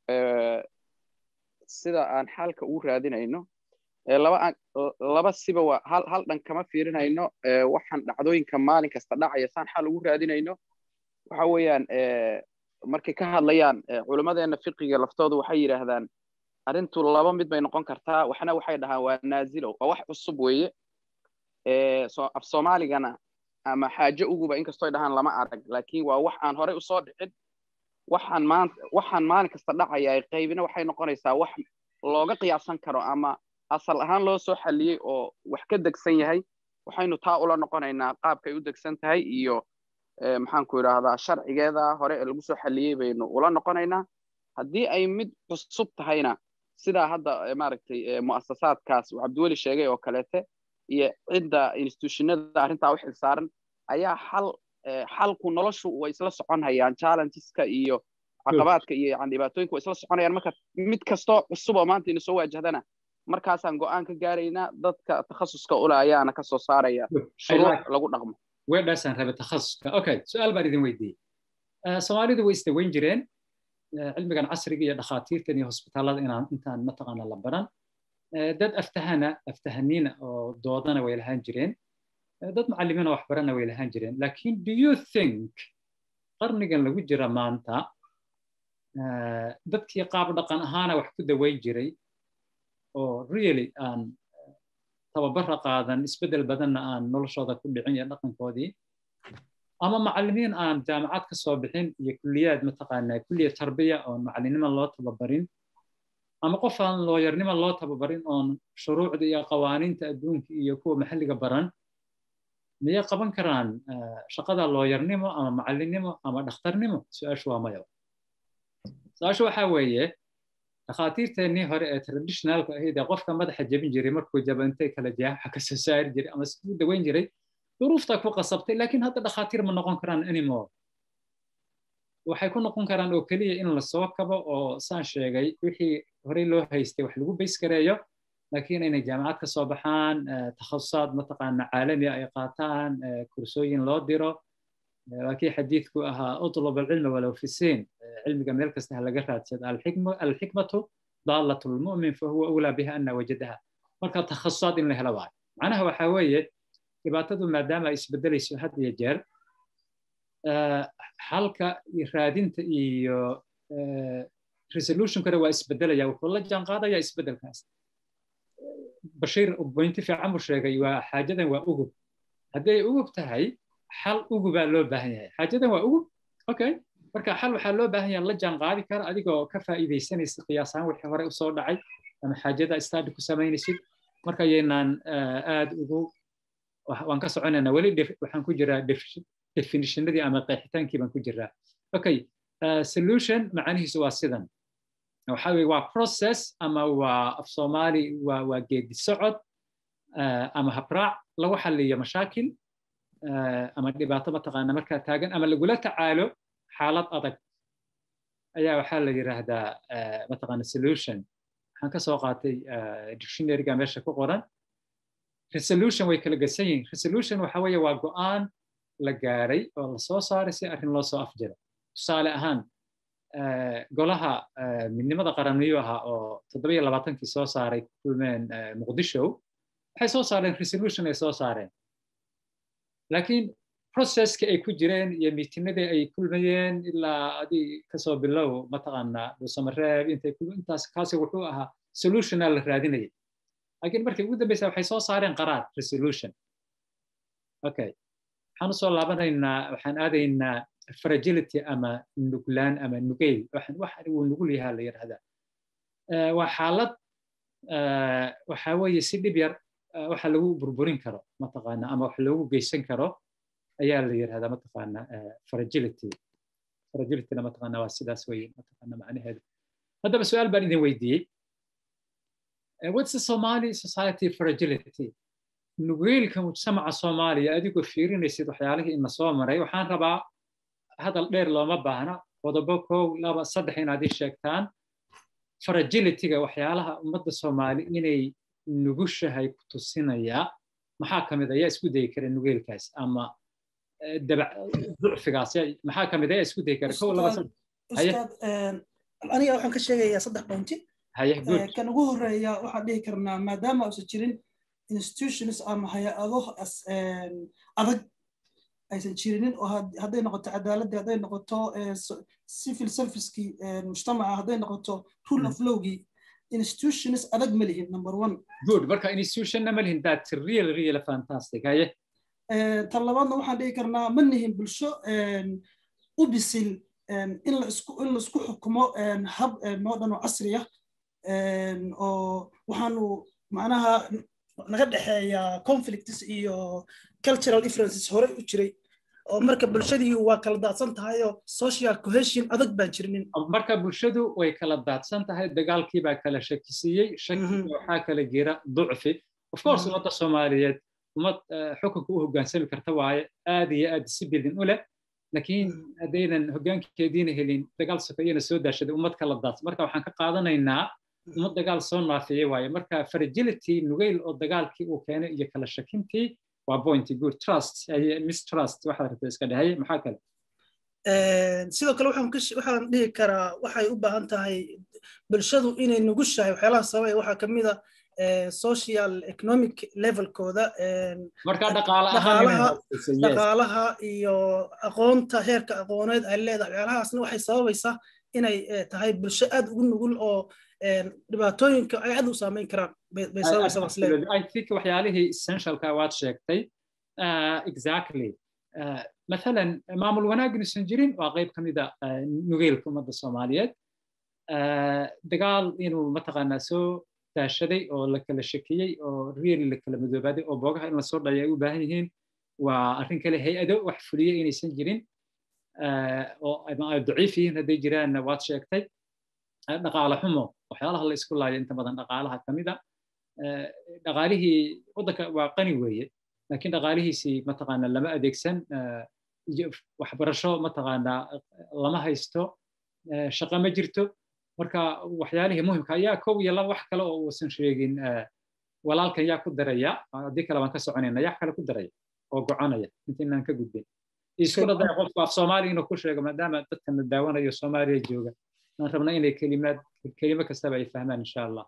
sida aan xalka ugu raadinayno laba laba siba waa hal hal dhan kama fiirinayno waxaan dhacdooyinka maalin kasta dhacaya saan xal ugu raadinayno waxa weeyaan markay ka hadlayaan culimmadeena fiqiga laftoodu waxay yidhaahdaan arrintu laba mid bay noqon kartaa waxna waxay dhahaan waa naazilo waa wax cusub weeye af soomaaligana ama xaajo uguba inkastoo dhahaan lama arag laakiin waa wax aan horey usoo dhicin waxaan maanta waxaan maalin kasta dhacaya qaybina waxay noqonaysaa wax looga qiyaasan karo ama asal ahaan loo soo xalliyey oo wax ka degsan yahay waxaynu taa ula noqonaynaa qaabkay u degsan tahay iyo maxaanku idhaahdaa sharcigeeda hore ee lagu soo xalliyey baynu ula noqonaynaa haddii ay mid cusub tahayna sidaa hadda maaragtay mu'asasaadkaas uu cabdiweli sheegay oo kaleete iyo cidda institutionada arrintaa u xilsaaran ayaa xal xalku noloshu way isla socon hayaan challengeska iyo caqabaadka iyo yani dhibaatooyinka way isla soconayaan marka mid kastoo cusub oo maanta ina soo waajahdana markaasaan go'aan ka gaaraynaa dadka takhasuska ule ayaana ka soo saaraya shuruuc lagu dhaqmo weedhaasaan rabe takhasuska okay su-aal baan idin weydiiyey soomaalidu way isdaweyn jireen cilmigan casriga iyo dhakhaatiirtan iyo hosbitaalada inaan intaan mataqaana la baran dad aftahana aftahaniina oo doodana way lahaan jireen dad macallimiina wax barana way lahaan jireen lakin do you think qarnigan lagu jira maanta dadkii qaab dhaqan ahaana wax ku daweyn jiray oo really aan tababara qaadan isbeddel badanna aan noloshooda ku dhicin iyo dhaqankoodii ama macallimiin aan jaamacad ka soo bixin iyo kulliyaad mataqaanaa kulliya tarbiya oon macallinimo loo tababarin ama qof aan looyarnimo loo tababarin oon shuruucda iyo qawaaniinta adduunka iyo kuwa maxalliga baran miyay qaban karaan shaqada looyarnimo ama macallinnimo ama dhakhtarnimo su-aashu waa maya su-aashu waxaa weeye dhakhaatiirteennii hore ee traditionalka ahayd ee qofka madaxa jebin jiray markuu jabantay kala jaaxa ka soo saari jiray ama isku daweyn jiray duruuftaa ku qasabtay laakiin hadda dhakhaatiir ma noqon karaan anymore waxay ku noqon karaan oo keliya in la soo kabo oo saan sheegay wixii horey loo haystay wax lagu bays gareeyo laakiin inay jaamacad ka soo baxaan takhasusaad mataqaana caalami ay qaataan kursooyin loo diro waa kii xadiidku ahaa utlub alcilma walow fi siin cilmiga meel kasta ha laga raadsada alxikmatu daalat lmu'min fahuwa awlaa biha ana wajadaha marka takhasusaad in la helo waayo macnaha waxaa weeye dhibaatadu maadaama ay isbedelayso had iyo jeer xalka raadinta iyo resolutionkana waa isbedelaya wuxuu la jaan qaadaya isbedelkaas bashiir bointi fiican buu sheegay waa xaajadan waa ugub hadday ugub tahay xal ugubaa loo baahan yahay xaajadan waa ugub okay marka xal waxaa loo baahan yahay la jaan qaadi kara adigoo ka faa'iidaysanaysa qiyaasaan wixii hore usoo dhacay ama xaajada study ku samaynaysid marka yaynaan aad ugu waan ka soconaynaa weli waxaan ku jiraa definitionadii ama qeexitaankii baan ku jiraa okay solution macanihiisu waa sidan waxa weye waa process ama waa af soomaali waa waa geedi socod ama habraac lagu xaliyo mashaakil ama dhibaato mataqaana markaa taagan ama lagula tacaalo xaalad adag ayaa waxaa la yidhaahdaa mataqaana solution waxaan ka soo qaatay dictionaryga meesha ku qoran resolution way kala gedsan yihiin resolution waxa weeye waa go'aan la gaaray oo la soo saaray si arrin loo soo afjiro tusaale ahaan golaha midnimada qaraniyuu ahaa oo toddobiyo labaatankii soo saaray ku kulmeen muqdisho waxay soo saareen resolution ay soo saareen laakiin processki ay ku jireen iyo miitinadii ay kulmayeen ilaa adi kasoo bilow mataqaanaa dhuusamareeb intay intaas kaasi wuxuu ahaa solutiona la raadinayay laakiin markii ugu dambeysa waxay soo saareen qaraar resolution okay waxaan usoo laabanaynaa waxaan aadaynaa fragility ama nuglaan ama nugeyl waxaan wax uu nugul yahaa la yidhahdaa waa xaalad waxa weeye si dhib yar waxa lagu burburin karo mataqaana ama wax loogu geysan karo ayaa la yidhahdaa mataqaana fragility fragilityna mataqaana waa sidaas weye mataqaana macnaheedu haddaba su-aal baan idin weydiiyey what's the Somali society fragility nugeelka mujtamaca soomaaliya adigoo fiirinaysid waxyaalihii ina soo maray waxaan rabaa hadal dheer looma baahna qodobo kow laba saddex inaad ii sheegtaan fragilityga waxyaalaha ummadda soomaali inay nugushahay ku tusinaya maxaa ka mid ayaa isku dayi kara nugeelkaas ama ducfigaas maxaa ka mid ayaa isku dayi kara kow laba aniga waxaan ka sheegayaa saddex bointi kan ugu horeeya waxaan dhihi karnaa maadaama uusan jirin institutions ama hay-ado adag aysan jirinin oo hadday noqoto cadaaladii hadday noqoto civil servicekii mujtamaca hadday noqoto rule of lawgii institutions adag ma lihin number one good marka institutionna ma lihin that's real real fantastic haye tan labaadna waxaan dhihi karnaa ma nihin bulsho u bisil in la isku in la isku xukumo hab noo dhan oo casri ah oo waxaanu macnaha naga dhexeeya conflicts iyo cultural differences hore u jiray oo marka bulshadii waa kala daadsan tahay oo social cohesion adag baan jirnin marka bulshadu way kala daadsan tahay dagaalkii baa kala shakisiiyey shaki waxaa kala jira ducfi of course ummadda soomaaliyeed ummad xukunka u hoggaansami karta waaye aad iyo aad disciplin u leh laakiin haddaynan hoggaankeediina helin dagaal sokeeyana soo daashaday ummad kala daadsan marka waxaan ka qaadanaynaa ummad dagaal soo naafiyey waaye marka fragility nugayl oo dagaalkii uu keenay iyo kala shakintii waa point good trust mistrust waxaad rabta iska dhahay maxaa kale sidoo kale waxaan dhihi karaa waxay u baahan tahay bulshadu inay nugushahay waxyaalaha sababay waxaa ka mid a social economic levelkooda marka dhaqaale dhaqaalaha iyo aqoonta heerka aqooneed ay leedahay waxyaalahaasna waxay sababaysaa inay tahay bulsho aad ugu nugul oo dhibaatooyinka ay aad u saameyn karaan bay sababaysaa i think waxyaalihii essentialka waad sheegtay exactly مثلا maamul wanaag inuusan jirin waa qayb ka mida nugeylka ummadda soomaaliyeed dagaal inuu mataqaanaa soo daashaday oo la kala shakiyey oo really la kala madoobaaday oo boogaha in lasoo dhayo ay u baahan yihiin waa arrin kale hay-ado wax fuliye inaysan jirin oo ay daciif yihiin hadday jiraanna waad sheegtay dhaqaale xumo waxyaalaha la isku laayo inta badan dhaqaalaha ka mid a dhaqaalihii waddanka waa qani weeye laakiin dhaqaalihiisii mataqaanaa lama adeegsan waxbarasho mataqaanaa lama haysto shaqo ma jirto marka waxyaalihii muhimka ayaa kow iyo laba wax kale oo uusan sheegin walaalkan yaa ku daraya haddii kale baan ka soconayna yaa kale ku daraya oo goconaya intaynaan ka gudbin isku dhadaya qofku af soomaali inuu ku sheego maadaama dadkan la daawanayo soomaaliya jooga aan rabna inay kelimaad kelimo kastaba ay fahmaan insha allah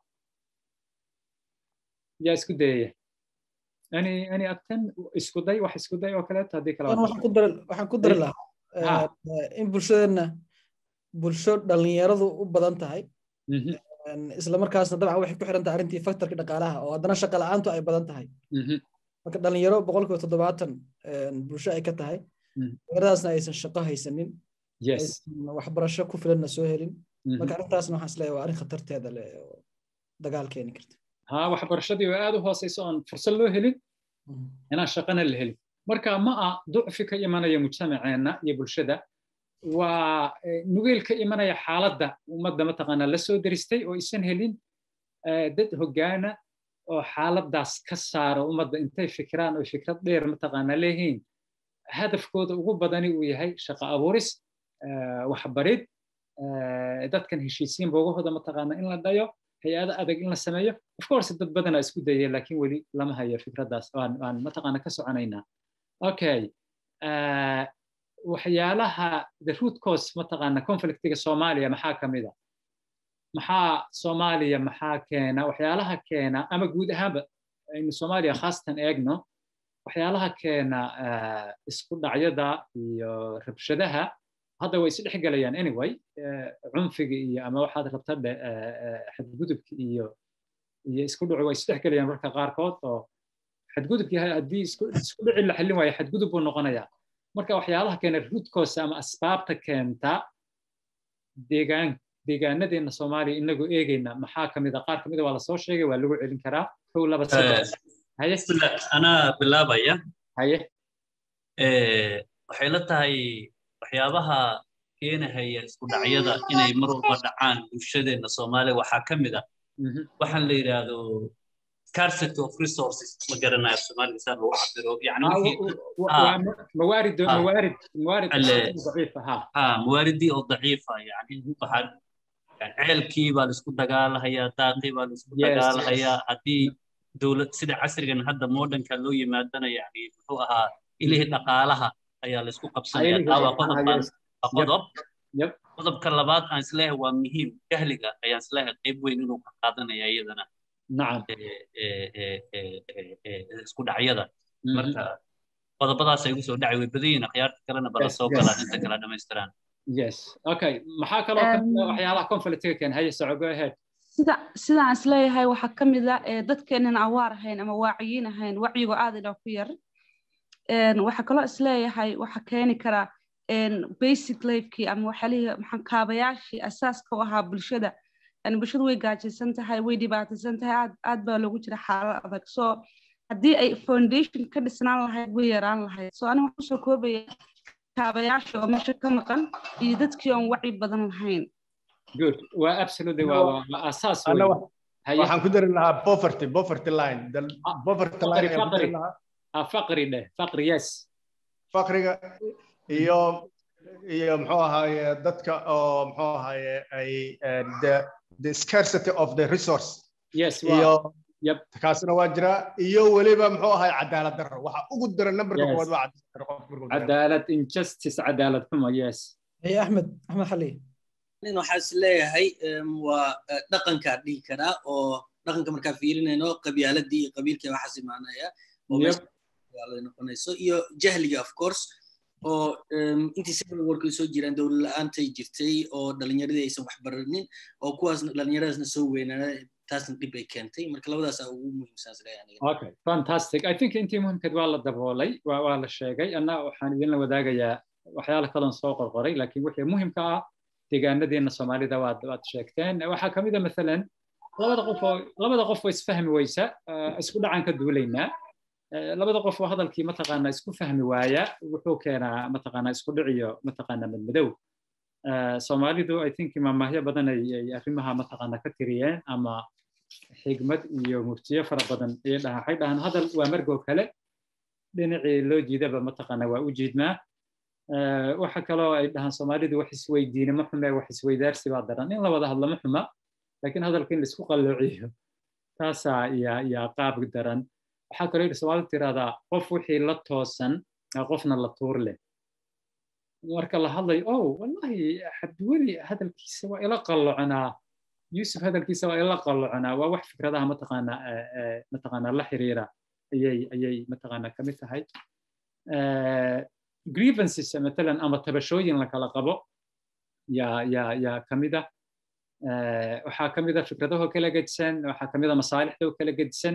yaa isku dayaya ani ani abtan isku day wax isku day oo kaleeto haddii kale waxaan ku dari lahaa in bulshadeenna bulsho dhallinyaradu u badan tahay isla markaasna dabcan waxay ku xiran tahay arrintii faktorka dhaqaalaha oo haddana shaqa la'aantu ay badan tahay marka dhallinyaro boqolkiiba toddobaatan bulsho ay ka tahay dhallinyaradaasna aysan shaqo haysanin waxbarasho ku filanna soo helin marka arrintaasna waxaan isleeyahay waa arrin khatarteeda leh oo dagaal keeni karta ha waxbarashadii oo aad u hooseyso oon fursad loo helin inaan shaqana la helin marka ma ah ducfi ka imanaya mujtamaceenna iyo bulshada waa nugeyl ka imanaya xaaladda ummadda mataqaanaa la soo deristay oo isan helin dad hoggaana oo xaaladdaas ka saara ummadda intay fikiraan oo fikrad dheer mataqaanaa leeyihiin hadafkooda ugu badani uu yahay shaqo abuuris waxbarid dadkan heshiisiin boogahooda mataqaanaa in la dhayo hay-ado adag in la sameeyo of course dad badanaa isku dayay laakiin weli lama hayo fikraddaas waan mataqaana ka soconaynaa okay waxyaalaha the root cause mataqaana conflictiga soomaaliya maxaa ka mid a maxaa soomaaliya maxaa keena waxyaalaha keena ama guud ahaanba aynu soomaaliya khaasatan eegno waxyaalaha keena isku dhacyada iyo rabshadaha hadda way isdhex gelayaan anyway cunfiga iyo ama waxaad rabta dhe xadgudubka iyo iyo isku dhacu way isdhex gelayaan marka qaarkood oo xadgudubkii haddii isku dhici la xallin waayo xadgudub buu noqonayaa marka waxyaalaha keena rootcause ama asbaabta keenta deegaan deegaanadeena soomaaliya inagoo eegayna maxaa ka mid a qaar ka mid a waa lasoo sheegay waa lagu celin karaa kow laba saddex haye anaa bilaabaya haye waxay la tahay waxyaabaha keenahaya isku dhacyada inay mar walba dhacaan bulshadeena soomaaliya waxaa ka mid a waxaan la yidhaahdo scarcity of resources ma garanayo soomaaliga saan lagu cabiro موارد موارد موارد ضعيفه ها ها مواردي او ضعيفه يعني waxaa ceelkii baa laisku dagaalahayaa daaqii baa laisku dagaalahayaa haddii dowlad sida casrigan hadda modernka loo yimaadana yani muxuu ahaa ilihii dhaqaalaha ayaa laisku qabsanaya taa waa qodobkan waa qodob qodobka labaad aan isleeyahay waa muhiim jahliga ayaan isleeyahay qayb weyn inuu ka qaadanaya iyadana nacam isku dhacyada marka qodobadaas ay ugu soo dhacay way badan yihiin akhyaarta kalena bala soo galaan inta kala dhammaystiraan yes okay maxaa kaloo ka mid ah waxyaalaha conflictiga keen haye soco go ahead sida sidaan isleeyahay waxaa ka mid ah dadkeenan awaar ahayn ama waaciyiin ahayn wacyigu aad ina ku yar waxaa kaloo isleeyahay waxaa keeni karaa basic lifekii ama waxyaalihii maxaan kaabayaashii asaaska u ahaa bulshada yani bulshadu way gaajaysan tahay way dhibaataysan tahay aad aad baa loogu jira xaalad adag so haddii ay foundation ka dhisnaan lahayd way yaraan lahayd so aniga waxaan kusoo koobaya kaabayaasha oo meesha ka maqan iyo dadkii oon wacyi badan lahayn good waa absolutely waa waa asaas Ana weyn wax- waxaan ku dari lahaa poverty poverty line the poverty line faqri ayaan ku dari faqri lahaa ah faqri dheh faqri yes faqriga iyo iyo muxuu ahaaye dadka oo muxuu ahaaye ay eh, the the scarcity of the resource yes iyo waa yep kaasina waa jiraa iyo weliba muxuu ahaye cadaalad darro waxa ugu daran numberka Yes. koowaad waa cadaalad darro qofka markuu dareemo. cadaalad injustice cadaalad xumo yes هي احمد احمد خليه nin waxaa is leeyahay em, waa eh, dhaqankaa dhihi karaa oo dhaqanka markaa fiirinayno qabyaaladii iyo qabiilkii waxaas imaanaya oo Yep. meesha qabyaalada noqonayso iyo jahliga of course oo em, intii civil warka soo jiraan dowlad la-aantay jirtay oo dhalinyaradii aysan wax baranin oo kuwaas dhalinyaradaasna soo weynaana taasna dhib ay keentay marka labadaasaa ugu muhiimsan is leeyahay aniga. okay fantastic i think intii muhimkeed waa la daboolay waa waa la sheegay anna waxaan idinla wadaagayaa waxyaalo kaloon soo qorqoray laakiin wixii muhimka ah deegaanadeena soomaalida waad waad sheegteen waxaa ka mid a maalan labada qof oo labada qof oo isfahmi weysa eh, isku dhacaan ka duulaynaa Eh, labada qof oo hadalkii mataqaanaa isku fahmi waaya wuxuu keenaa mataqaanaa isku dhiciyo mataqaanaa madmadow Eh, soomaalidu i think maamaahyo badan ay ay arrimaha mataqaanaa ka tiriyeen ama xigmad iyo muftiyo fara badan ayay dhahaan waxay dhahaan hadal waa margoo kale dhinacii loo jiidaba mataqaanaa waa u jiidnaa Eh, waxa kaloo ay dhahaan soomaalidu wax isweydiine ma xume wax isweydaarsi baa daran in la wada hadlo ma xuma laakiin hadalka in laisku qalloociyo taasaa yaa yaa qaab daran waxaa kaloo yidhi soomaalidu tirahdaa qof wixii la toosan aa qofna la tuur leh marka la hadlayo oh wallahi cabdiweli hadalkiisa waa ila qalloconaa yuusuf hadalkiisa waa ila qalloconaa waa wax fikradaha mataqaanaa eh, eh, mataqaanaa la xiriira ayay ayay mataqaanaa ka mid tahay Eh, grievances matalan ama tabashooyin la kala qabo yaa yaa yaa ka mid ah Eh, waxaa ka mid a fikradahoo kala gedisan waxaa ka mid a masaalixdoo kala gedisan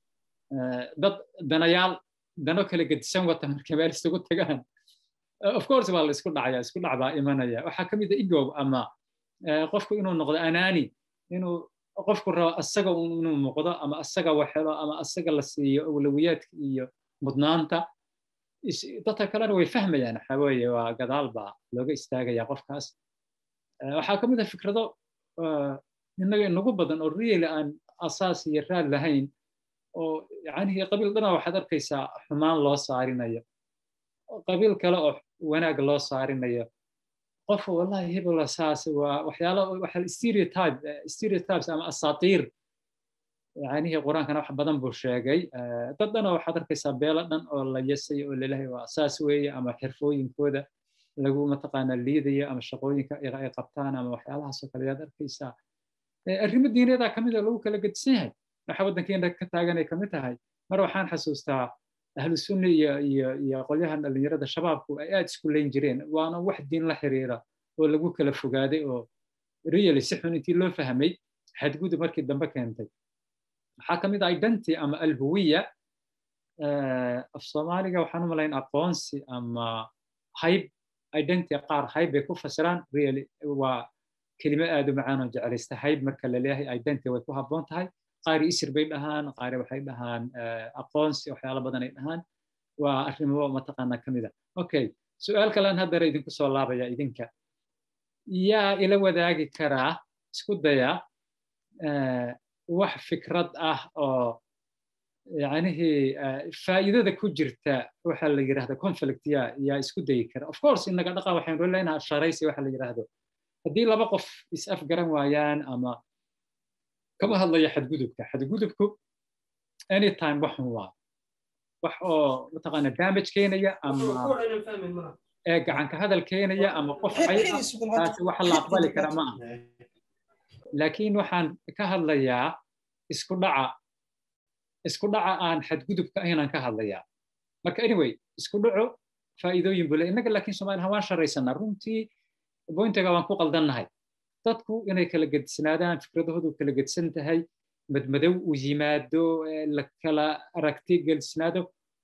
Eh, dad danayaal dano kala gedisan wata markay meel isugu tagaan Eh, of course waa la isku dhacaya isku dhac baa imanaya waxaa ka mid a ego ama eh, qofku inuu noqdo anaani inuu qofku rabo asaga un inuu muuqdo ama asaga waxelo ama asaga la siiyo awlawiyaadka iyo mudnaanta is- dadka kalena way fahmayaan waxa weeye waa gadaal baa looga istaagaya qofkaas Eh, waxaa ka mid ah fikrado eh, innaga inagu badan oo really aan asaas iyo raad lahayn oo yacnihii qabiil dhana waxaad arkaysaa xumaan loo saarinayo qabiil kale oo wanaag loo saarinayo qof wallahi hebel saas waa waxyaalo waxa stereotype eh, stereotypes ama asaatiir yacnihii qur-aankana wax badan buu sheegay Eh, dad dhan oo waxaad arkaysaa beelo dhan oo la yasay oo lalehay waa saas weeye ama xirfooyinkooda lagu mataqaanaa liidayo ama shaqooyinka ay ay qabtaan ama waxyaalahaasoo kale ayaad arkaysaa Eh, arrimo diineedaa ka mid a lagu kala gedisan yahay waxa waddankeena ka taagan ay ka mid tahay mar waxaan xasuustaa ahlu sunni iyo iyo iyo qolyahan dhallinyarada shabaabku ay aad isku leyn jireen waana wax diin la xiriira oo lagu kala fogaaday oo really si xun intii loo fahmay xadgudub markii dambe keentay waxaa ka mid ah identity ama alhuwiya Eh, af soomaaliga waxaan u malayn aqoonsi ama hayb identity qaar hayb bay ku fasiraan really waa kelimo aad u macaan oo jeclaysta hayb marka la leeyahay identity way ku habboon tahay qaari isir bay dhahaan qaari waxay dhahaan eh, aqoonsi waxyaalo badan ay dhahaan waa arrimo mataqaanaa ka mid a okay su-aal kalean haddana idinku soo laabaya idinka yaa ila wadaagi karaa isku daya eh, wax fikrad ah oo yacnihii eh, faa'iidada ku jirta waxa la yidhahda conflict yaa yaa isku dayi kara of course inaga dhaqa waxaynu leenahay sharaysi waxa la yidhaahdo haddii laba qof is afgaran waayaan ama kama hadlaya xadgudubka xadgudubku anytime waxun waa wax oo mataqaana damage keenaya ama ee gacanka hadal keenaya ama qof cay ah taasi waxa la aqbali kara ma aha laakiin waxaan ka hadlayaa isku dhaca isku dhaca aan xadgudubka ahaynaan ka hadlayaa marka anyway isku dhaco faa'iidooyin buu le innaga laakiin soomaaliha waan sharaysanaa runtii bointiga waan ku qaldannahay dadku inay kala gedisnaadaan fikradahoodu kala gedsan tahay madmadow uu yimaado eh, la kala aragti gedisnaado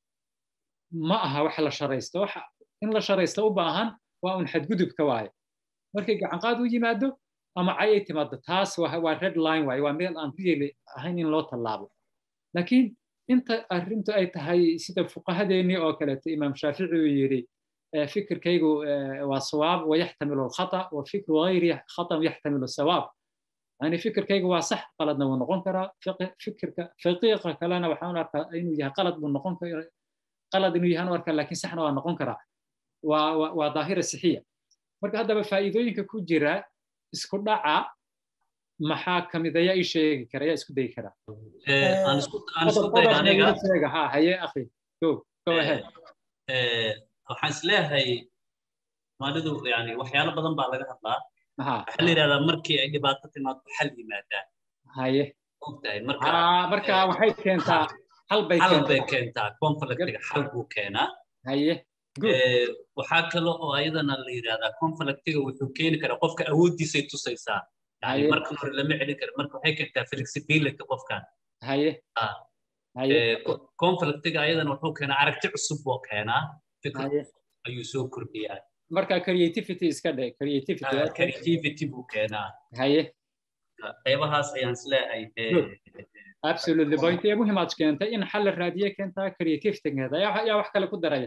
ma aha wax la sharaysto waxa in la sharaysto u baahan waa un xadgudubka waaye markay gacanqaad u yimaado ama cay ay timaado taas waa waa red line waaye waa meel aan really ahayn in loo tallaabo laakiin inta arrintu ay tahay sida fuqahadeennii oo kaleeto imaam shaafici uu yidhi fikirkaygu waa sawaab wayaxtamilu alkhata wa fikru gayri khata yaxtamilu sawaab yani fikirkaygu waa sax qaladna wuu noqon karaa fikirka faqiiqa kalena waxaan arkaa inuu yahay qalad buu noqon karaa qalad inuu yahay arkaa laakiin saxna waa noqon karaa waa waa daahira sixiya marka haddaba faa'iidooyinka ku jira isku dhaca maxaa kamid ayaa ii sheegi kara yaa isku dayi karaa aan isku aan isku dayo aniga ha haye akhi go go ahead waxaan isleeyahay maalidu yani waxyaalo badan baa laga hadlaa waxaa la yidhahdaa markii ay dhibaato timaado xal yimaadaan haye ogtahay marka marka waxay keentaa hal bay xal bay keentaa conflictiga xal buu keenaa haye waxaa kale oo ayadana la yidhahdaa conflictiga wuxuu keeni karaa qofka awooddiisay tusaysaa yani markan hore lama celin karo marka waxay keentaa flexibility qofkan haye conflictiga ayadana wuxuu keenaa aragti cusub buu keenaa fikr ayuu soo kordhiyaa marka creativity iska dhe creativity creativity buu keenaa haye qaybahaas ayaan isleeyahay absolutely point ee muhiimaad keentay in xal la raadiye keentaa creativity keenta yaa wax kale ku daraya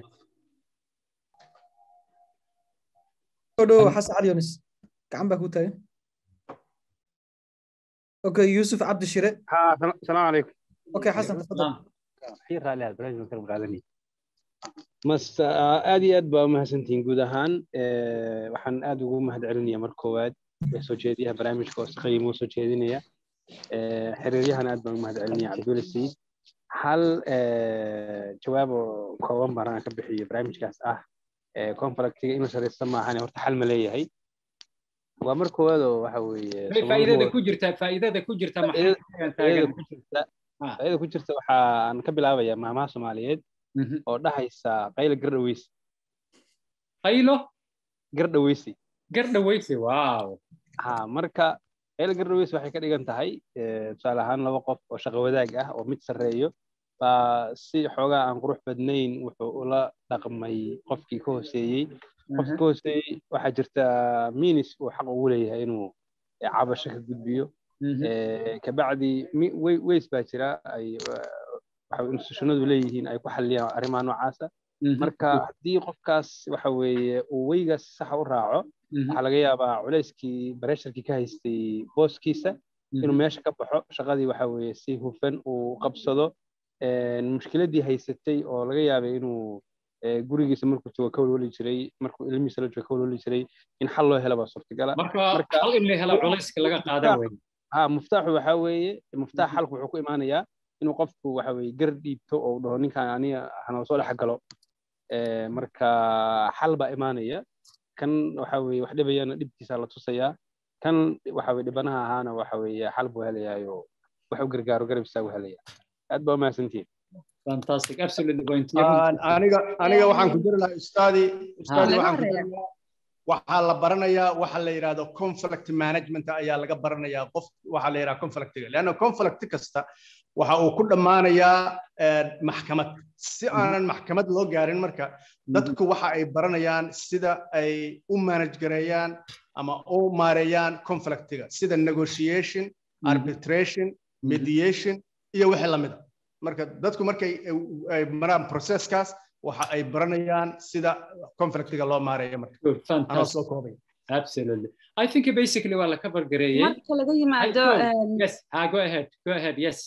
dhow xasan cali yunis gacan baa ku taagan okay yusuf cabdi shire السلام عليكم okay xasan tafadal خير رالي هذا برنامج مكرم قادني mas aad iyo aad baa umahadsantihiin guud ahaan waxaan aad ugu mahad celinaya mar koowaad soo jeediyaha barnaamijka oo si qiimo soo jeedinaya xiriiryahan aad baan umahad celinaya cabdulla sayid hal jawaab oo kooban baan aan ka bixiyo barnaamijkaas ah conflictiga inuu sareysta maahan horta xal ma leeyahay waa mar koowaad oo waxa weeye faa'iidada ku jirta faa'iidada ku jirta faa'iidada ku jirta waxaan ka bilaabayaa maamaha soomaaliyeed oo dhahaysa qaylo gardhaweysi qaylo gardhaweysi gardhaweysi wow ha marka qaylo gardhaweysi waxay ka dhigan tahay tusaale ahaan laba qof oo shaqo wadaag ah oo mid sarreeyo baa si xoogaa aan qurux badnayn wuxuu ula dhaqmay qofkii ka hooseeyey qofkii ka hooseeyey waxaa jirta minis uu xaq ugu leeyahay inuu cabasho ka gudbiyo kabacdi weys baa jira ay institutionadu leeyihiin ay ku xalliyaan arrimaha noocaasa marka haddii qofkaas waxa weeye uu weygaas saxa u raaco waxaa laga yaabaa culayskii baresharkii ka haystay booskiisa inuu meesha ka baxo shaqadii waxa weeye si hufan uu qabsado mushkiladii haysatay oo laga yaabay inuu gurigiisa markuu joogo ka walwali jiray markuu ilmihiisa la joogo ka walwali jiray in xal loo helo baa suurtagala marka xal in la helo culayska laga qaadan wey ha muftaaxu waxaa weeye muftaax xalku wuxuu ku imaanayaa inuu qofku waxa weeye gar dhiibto oo dhaho ninkan aniga hanoo soo dhex galo marka xal baa imaanaya kan waxa weeye wax dhibayana dhibkiisa la tusayaa kan waxa weye dhibanaha ahaana waxa weeye xal buu helayaayo wax u gargaaro garabkiisa u helaya aad baa umahadsantihin fantastic absolutely point aniga aniga waxaan ku jiri lahaa ustaadi ustaadi waxaan ku jiri lahaa waxaa la baranayaa waxa la yidhahdo conflict management ayaa laga baranayaa qof waxaa la yidhahda conflictiga leanna conflict kasta waxa uu ku dhammaanayaa maxkamad si aanan maxkamad loo gaarin marka dadku waxa ay baranayaan sida ay u manage gareeyaan ama u maareeyaan conflictiga sida negotiation arbitration mediation iyo wixii lamid a marka dadku markay ay maraan processkaas waxa ay baranayaan sida conflictiga loo maareeyo marka anoo soo koobay Absolutely. I think basically waa la cover gareeyay. Marka laga yimaado Yes, ah, go ahead. Go ahead. Yes.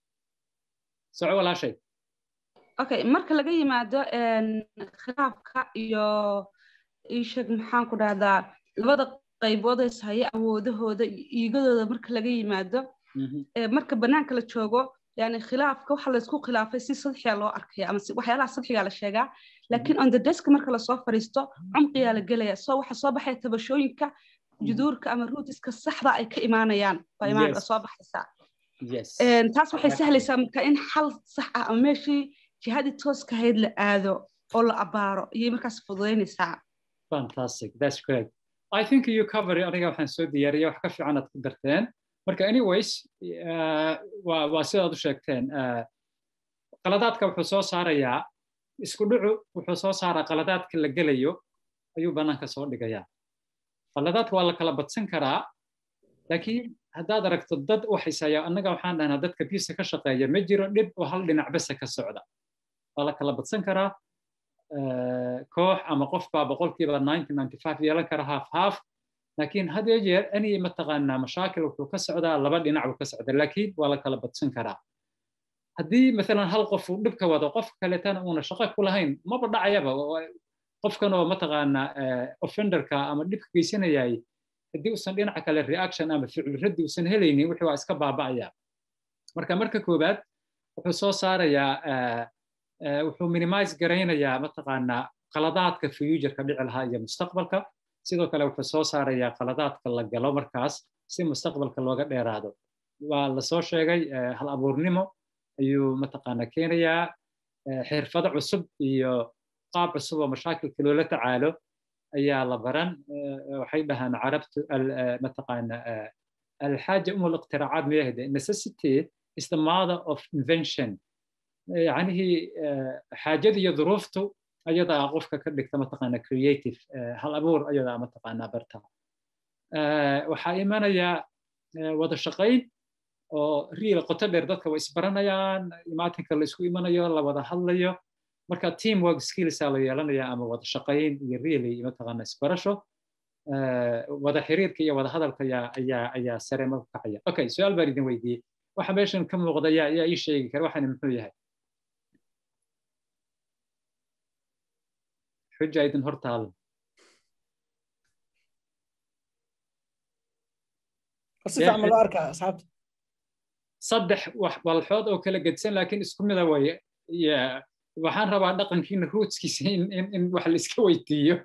Soco walaashay. Okay, marka laga yimaado khilaafka iyo ishag maxaan ku dhahdaa labada qaybood ee haya awoodahooda iigadooda marka laga yimaado marka banaanka la joogo yani khilaafka waxa laysku khilaafay si sadxiya loo arkaya ama waxyaalaha sadxiga la sheegaa laakiin on the desk marka lasoo fadhiisto cumqiyaa la gelaya soo waxa soo baxaya tabashooyinka juduurka ama ruutiska saxda ay ka imaanayaan baa imaan soo baxaysaa taas waxay sahlaysaa marka in xal sax ah ama meeshii jihadii tooska ahayd la aado oo la abaaro iyay markaas fududaynaysaa fantastic that's great i think you cover aniga waxaan soo diyaariyay wax ka fiican aad ku darteen marka anyways waa sidaad u sheegteen qaladaadka wuxuu soo saarayaa isku dhucu wuxuu soo saaraa qaladaadka la gelayo ayuu bannaanka soo dhigayaa qaladaadka waa la kala badsan karaa laakiin haddaad aragto dad u xisaya annaga waxaan dhahnaa dadka biisa ka shaqeeya ma jiro dhib oo hal dhinac besa ka socda waa la kala badsan karaa koox ama qof baa boqolkiiba yeelan kara half half laakiin had iyo jeer any mataqaanaa mashaakil wuxuu ka socdaa laba dhinac buu ka socda laakiin waa la kala badsan karaa haddii maalan hal qof uu dhibka wado qof kaletana uuna shaqo ku lahayn maba dhacayaba qofkan oo mataqaanaa offenderka ama dhibka geysanayay haddii uusan dhinaca kale reaction ama ficil raddi uusan helaynin wixii waa iska baaba'aya marka marka koowaad wuxuu soo saarayaa wuxuu minimize garaynayaa mataqaanaa qaladaadka future-ka dhici lahaa iyo mustaqbalka sidoo kale wuxuu soo saarayaa qaladaadka la galo markaas si mustaqbalka looga dheeraado waa lasoo sheegay hal abuurnimo ayuu mataqaanaa keenayaa xirfado cusub iyo qaab cusub oo mashaakilka loola tacaalo ayaa la baran waxay dhahaan carabtu mataqaana alxaaja umu liqtiraacaat miyahde necessity is the mother of invention yacnihii xaajada iyo duruuftu ayadaa qofka ka dhigta mataqaana creative hal abuur ayadaa mataqaanaa barta waxaa imanaya wada shaqayn oo riil qoto dheer dadka way isbaranayaan imaatinka la isku imanayo la wada hadlayo marka team work skillsa la yeelanaya ama wada shaqayn iyo really mataqaana isbarasho wada xiriirka iyo wada hadalka ayaa ayaa ayaa sare marku kacaya okay su-aal baan idin weydiiyey waxa meeshan ka muuqda yaa yaa ii sheegi kara waxani muxuu yahay xuja idin hortaalo si fiican ma loo arkaa asxaabta saddex wax walxood oo kala gedsan laakiin isku mida waye waxaan rabaa dhaqankiina ruutskiisa in in in wax la iska weydiiyo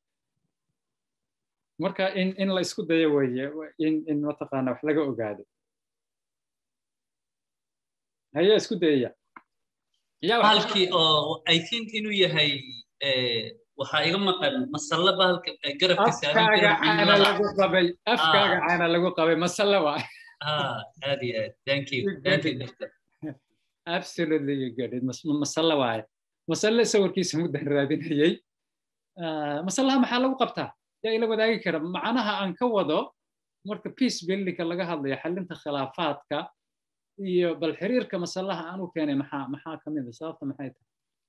marka in in la isku dayo weeye in in mataqaana wax laga ogaado haya isku dayaya bahalkii oo i think inuu yahay waxaa iga maqan masalle bahalka garabka afkaaga caana lagu qabay afkaaga caana lagu qabay masalle waa aad iyo aad thank you thank you doctor absolutely you get it masalle waaye masalle sawirkiisa muddan raadinayay masallaha maxaa lagu qabtaa yaa ila wadaagi kara macnaha aan ka wado marka peace buildingka laga hadlayo xalinta khilaafaadka iyo bal xiriirka masallaha aan u keenay maxaa maxaa ka mid a sababta maxay tahay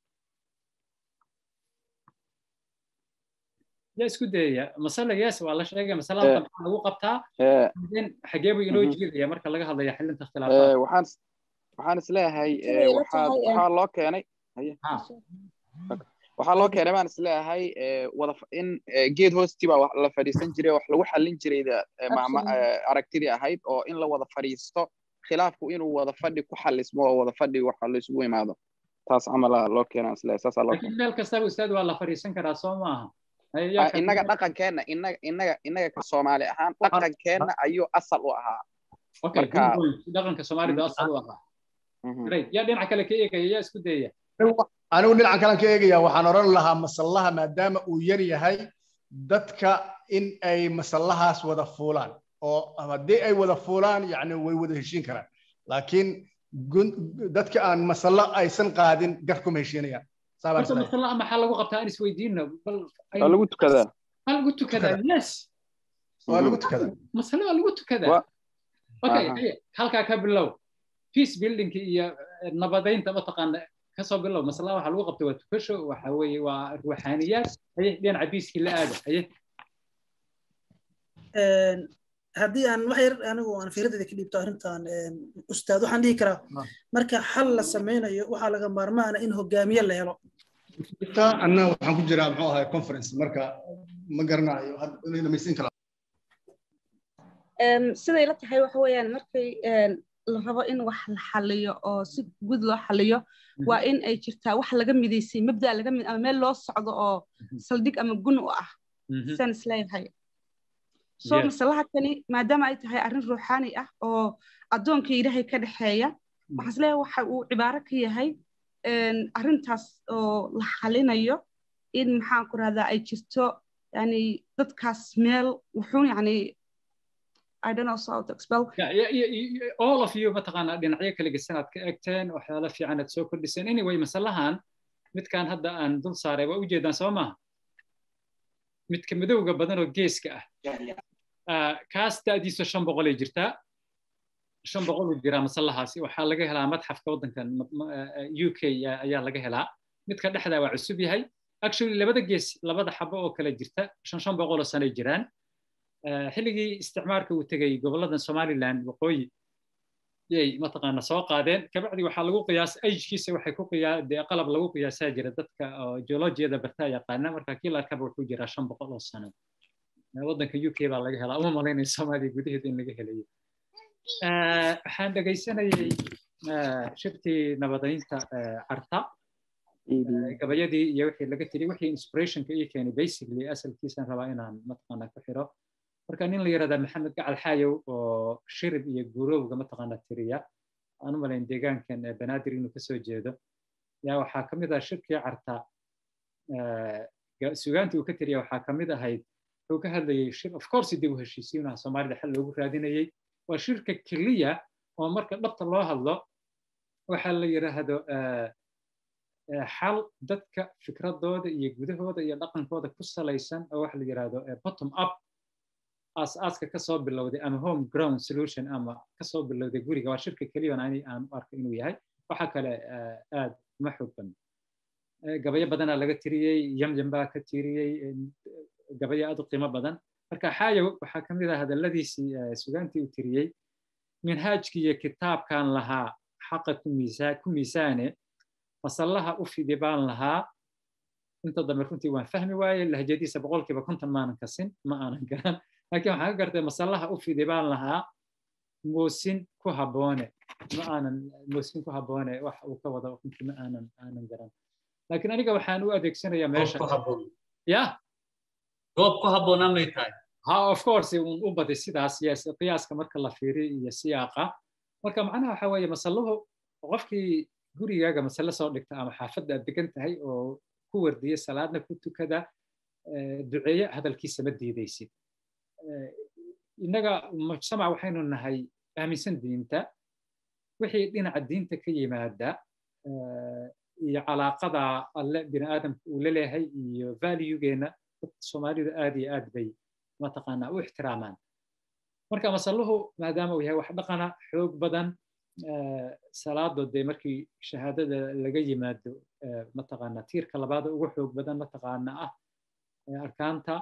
yaa isku dayaya masale yes waa la sheegay masalada maxaa lagu qabtaa xagee buu inoo jiidaya marka laga hadlayo xalinta khilaafaadka waxaan waxaan isleeyahay waxaa loo keenay waxaa loo keenay baan isleeyahay wada in geed hoostii baa la fadhiisan jiray wax lagu xallin jiray aragtidii ahayd oo in la wada fadhiisto khilaafku inuu wada fadhi ku xalismo oo wada fadhi waxa la isugu imaado taas camala loo keenaa isleeyahay saasaa loo keenay meel kastaba ustaad waa la fadhiisan karaa soo maaha innaga dhaqankeenna innaga innaga innaga ka soomaali ahaan dhaqankeenna ayuu asal u ahaa marka dhaqanka soomaalida asal u ahaa yaa dhinaca kale ka eegaya yaa isku dayaya anigu dhinacan kalan ka eegaya waxaan odhan lahaa masallaha maadaama uu yar yahay dadka in ay masallahaas wada fuulaan oo haddii ay wada fuulaan yani way wada heshiin karaan laakiin dadka aan masallo aysan qaadin gar kuma heshiinayaan horta masallaha maxaa lagu qabtaa aan isweydiino bal waa lagu tukadaa waa lagu tukadaa yes waa lagu tukadaa masale waa lagu tukadaa okay halkaa ka bilow peace buildingka iyo nabadaynta mataqaana kasoo bilow maslaha waxaa lagu qabtay waa tukasho waxa weeye waa ruuxaaniyaad haye dhinaca biiskii la aada haye haddii aan wax yar anigu aan fiiradeeda ka dhiibto arrintan ustaad waxaan dhihi karaa marka xal la sameynayo waxaa laga maarmaana in hogaamiye la helo anna waxaan ku jiraa muxuu ahay conference marka ma garanayo dhamaysin kala siday la tahay waxa weeyaan markay la rabo in wax la xaliyo oo si guud loo xaliyo waa in ay jirtaa wax laga midaysay mabda laga mid ama meel loo socdo oo saldhig ama gun u ah saan isleeyahay soo masalaha kani maadaama ay tahay arrin ruuxaani ah oo addoonka ilaahay ka dhexeeya waxaan isleeyahay waxa uu cibaaro ka yahay arrintaas oo la xalinayo in maxaan ku rahdaa ay jirto yani dadkaas meel wuxuun yani I don't know how to expel. Yeah, yeah, yeah, all of you mataqaanaa dhinacyo kala gedisan aad ka eegteen waxyaalo fiican aad soo kordhiseen anyway masalahan midkaan hadda aan dul saaray waa ujeedaan soo maaha midka madowga badan oo geeska ah kaas da'diisu shan boqol ay jirtaa shan boqol u jiraa masallahaasi waxaa laga helaa madxafka waddankan u k ayaa laga helaa midka dhexda waa cusub yahay actually labada gees labada xabo oo kale jirta shan shan boqoloo sanay jiraan xilligii isticmaarka uu tegey goboladan somaliland waqooyi yay mataqaana soo qaadeen kabacdi waxaa lagu qiyaas ajkiisa waxay ku qiyaa dee qalab lagu qiyaasaa jira dadka geologiyada bartaa yaqaana marka kii la arkaba wuxuu jiraa shan boqol oo sano waddanka u k baa laga helaa uma malaynaya soomaaliya gudaheeda in laga helayo waxaan dhegaysanayay shirkii nabadaynta carta gabayadii iyo wixii laga tiri wixii inspirationka ii keenay basically asalkiisaan rabaa inaan mataqaana ku xiro marka nin la yirahdaa maxamed gacal xaayow oo shirib iyo gurowga mataqaana tiriya aan u malayn deegaankan banaadir inuu kasoo jeedo yaa waxaa ka mid ah shirkii carta sugaantii uu ka tiriya waxaa ka mid ahayd wuxuu ka hadlayay shir of course dib u heshiisiinaha soomaalida xal loogu raadinayay waa shirka keliya oo marka dhabta loo hadlo waxaa la yidhaahdo xal dadka fikradooda iyo gudahooda iyo dhaqankooda ku salaysan oo waxa la yidhaahdo bottom up aas-aaska kasoo bilowday ama home ground solution ama kasoo bilowday guriga waa shirka keliya ani aan u arko inuu yahay waxa kale aad uma xoog badan gabayo badanaa laga tiriyey yamyam baa ka tiriyey gabayo aad u qiimo badan marka xaayow waxaa ka mid ah hadalladiisii sugaantii uu tiriyey minhaajkii iyo kitaabkan lahaa xaqa ku miisaane masallaha u fidi baan lahaa inta dambe runtii waan fahmi waaye lahjadiisa boqolkiiba konton maanan kasin ma aanan garan laakiin waxaan ka gartay masallaha u fidi baan lahaa moosin ku habboone ma aanan moosin ku habboone wax uu ka wado runtii ma aanan aanan garan laakiin aniga waxaan u adeegsanayaa meesha ya goob ku habboonaan may tahay ha of course un u badi sidaas yes qiyaaska marka la fiiriyo iyo siyaaqa marka macnaha waxa weeye masalluhu qofkii gurigaaga masale soo dhigta ama xaafadda aad degan tahay oo ku wardiya salaadna ku tukada duceeye hadalkiisa ma diidaysid innaga mujtamac waxaynu nahay aaminsan diinta wixii dhinaca diinta ka yimaada iyo calaaqada alle bini aadamka uu la leeyahay iyo valuegeena soomaalidu aad iyo aad bay mataqaanaa u ixtiraamaan marka masalluhu maadaama uu yahay wax dhaqana xoog badan salaadoo dee markii shahaadada laga yimaado mataqaanaa tiirka labaada ugu xoog badan mataqaana ah arkaanta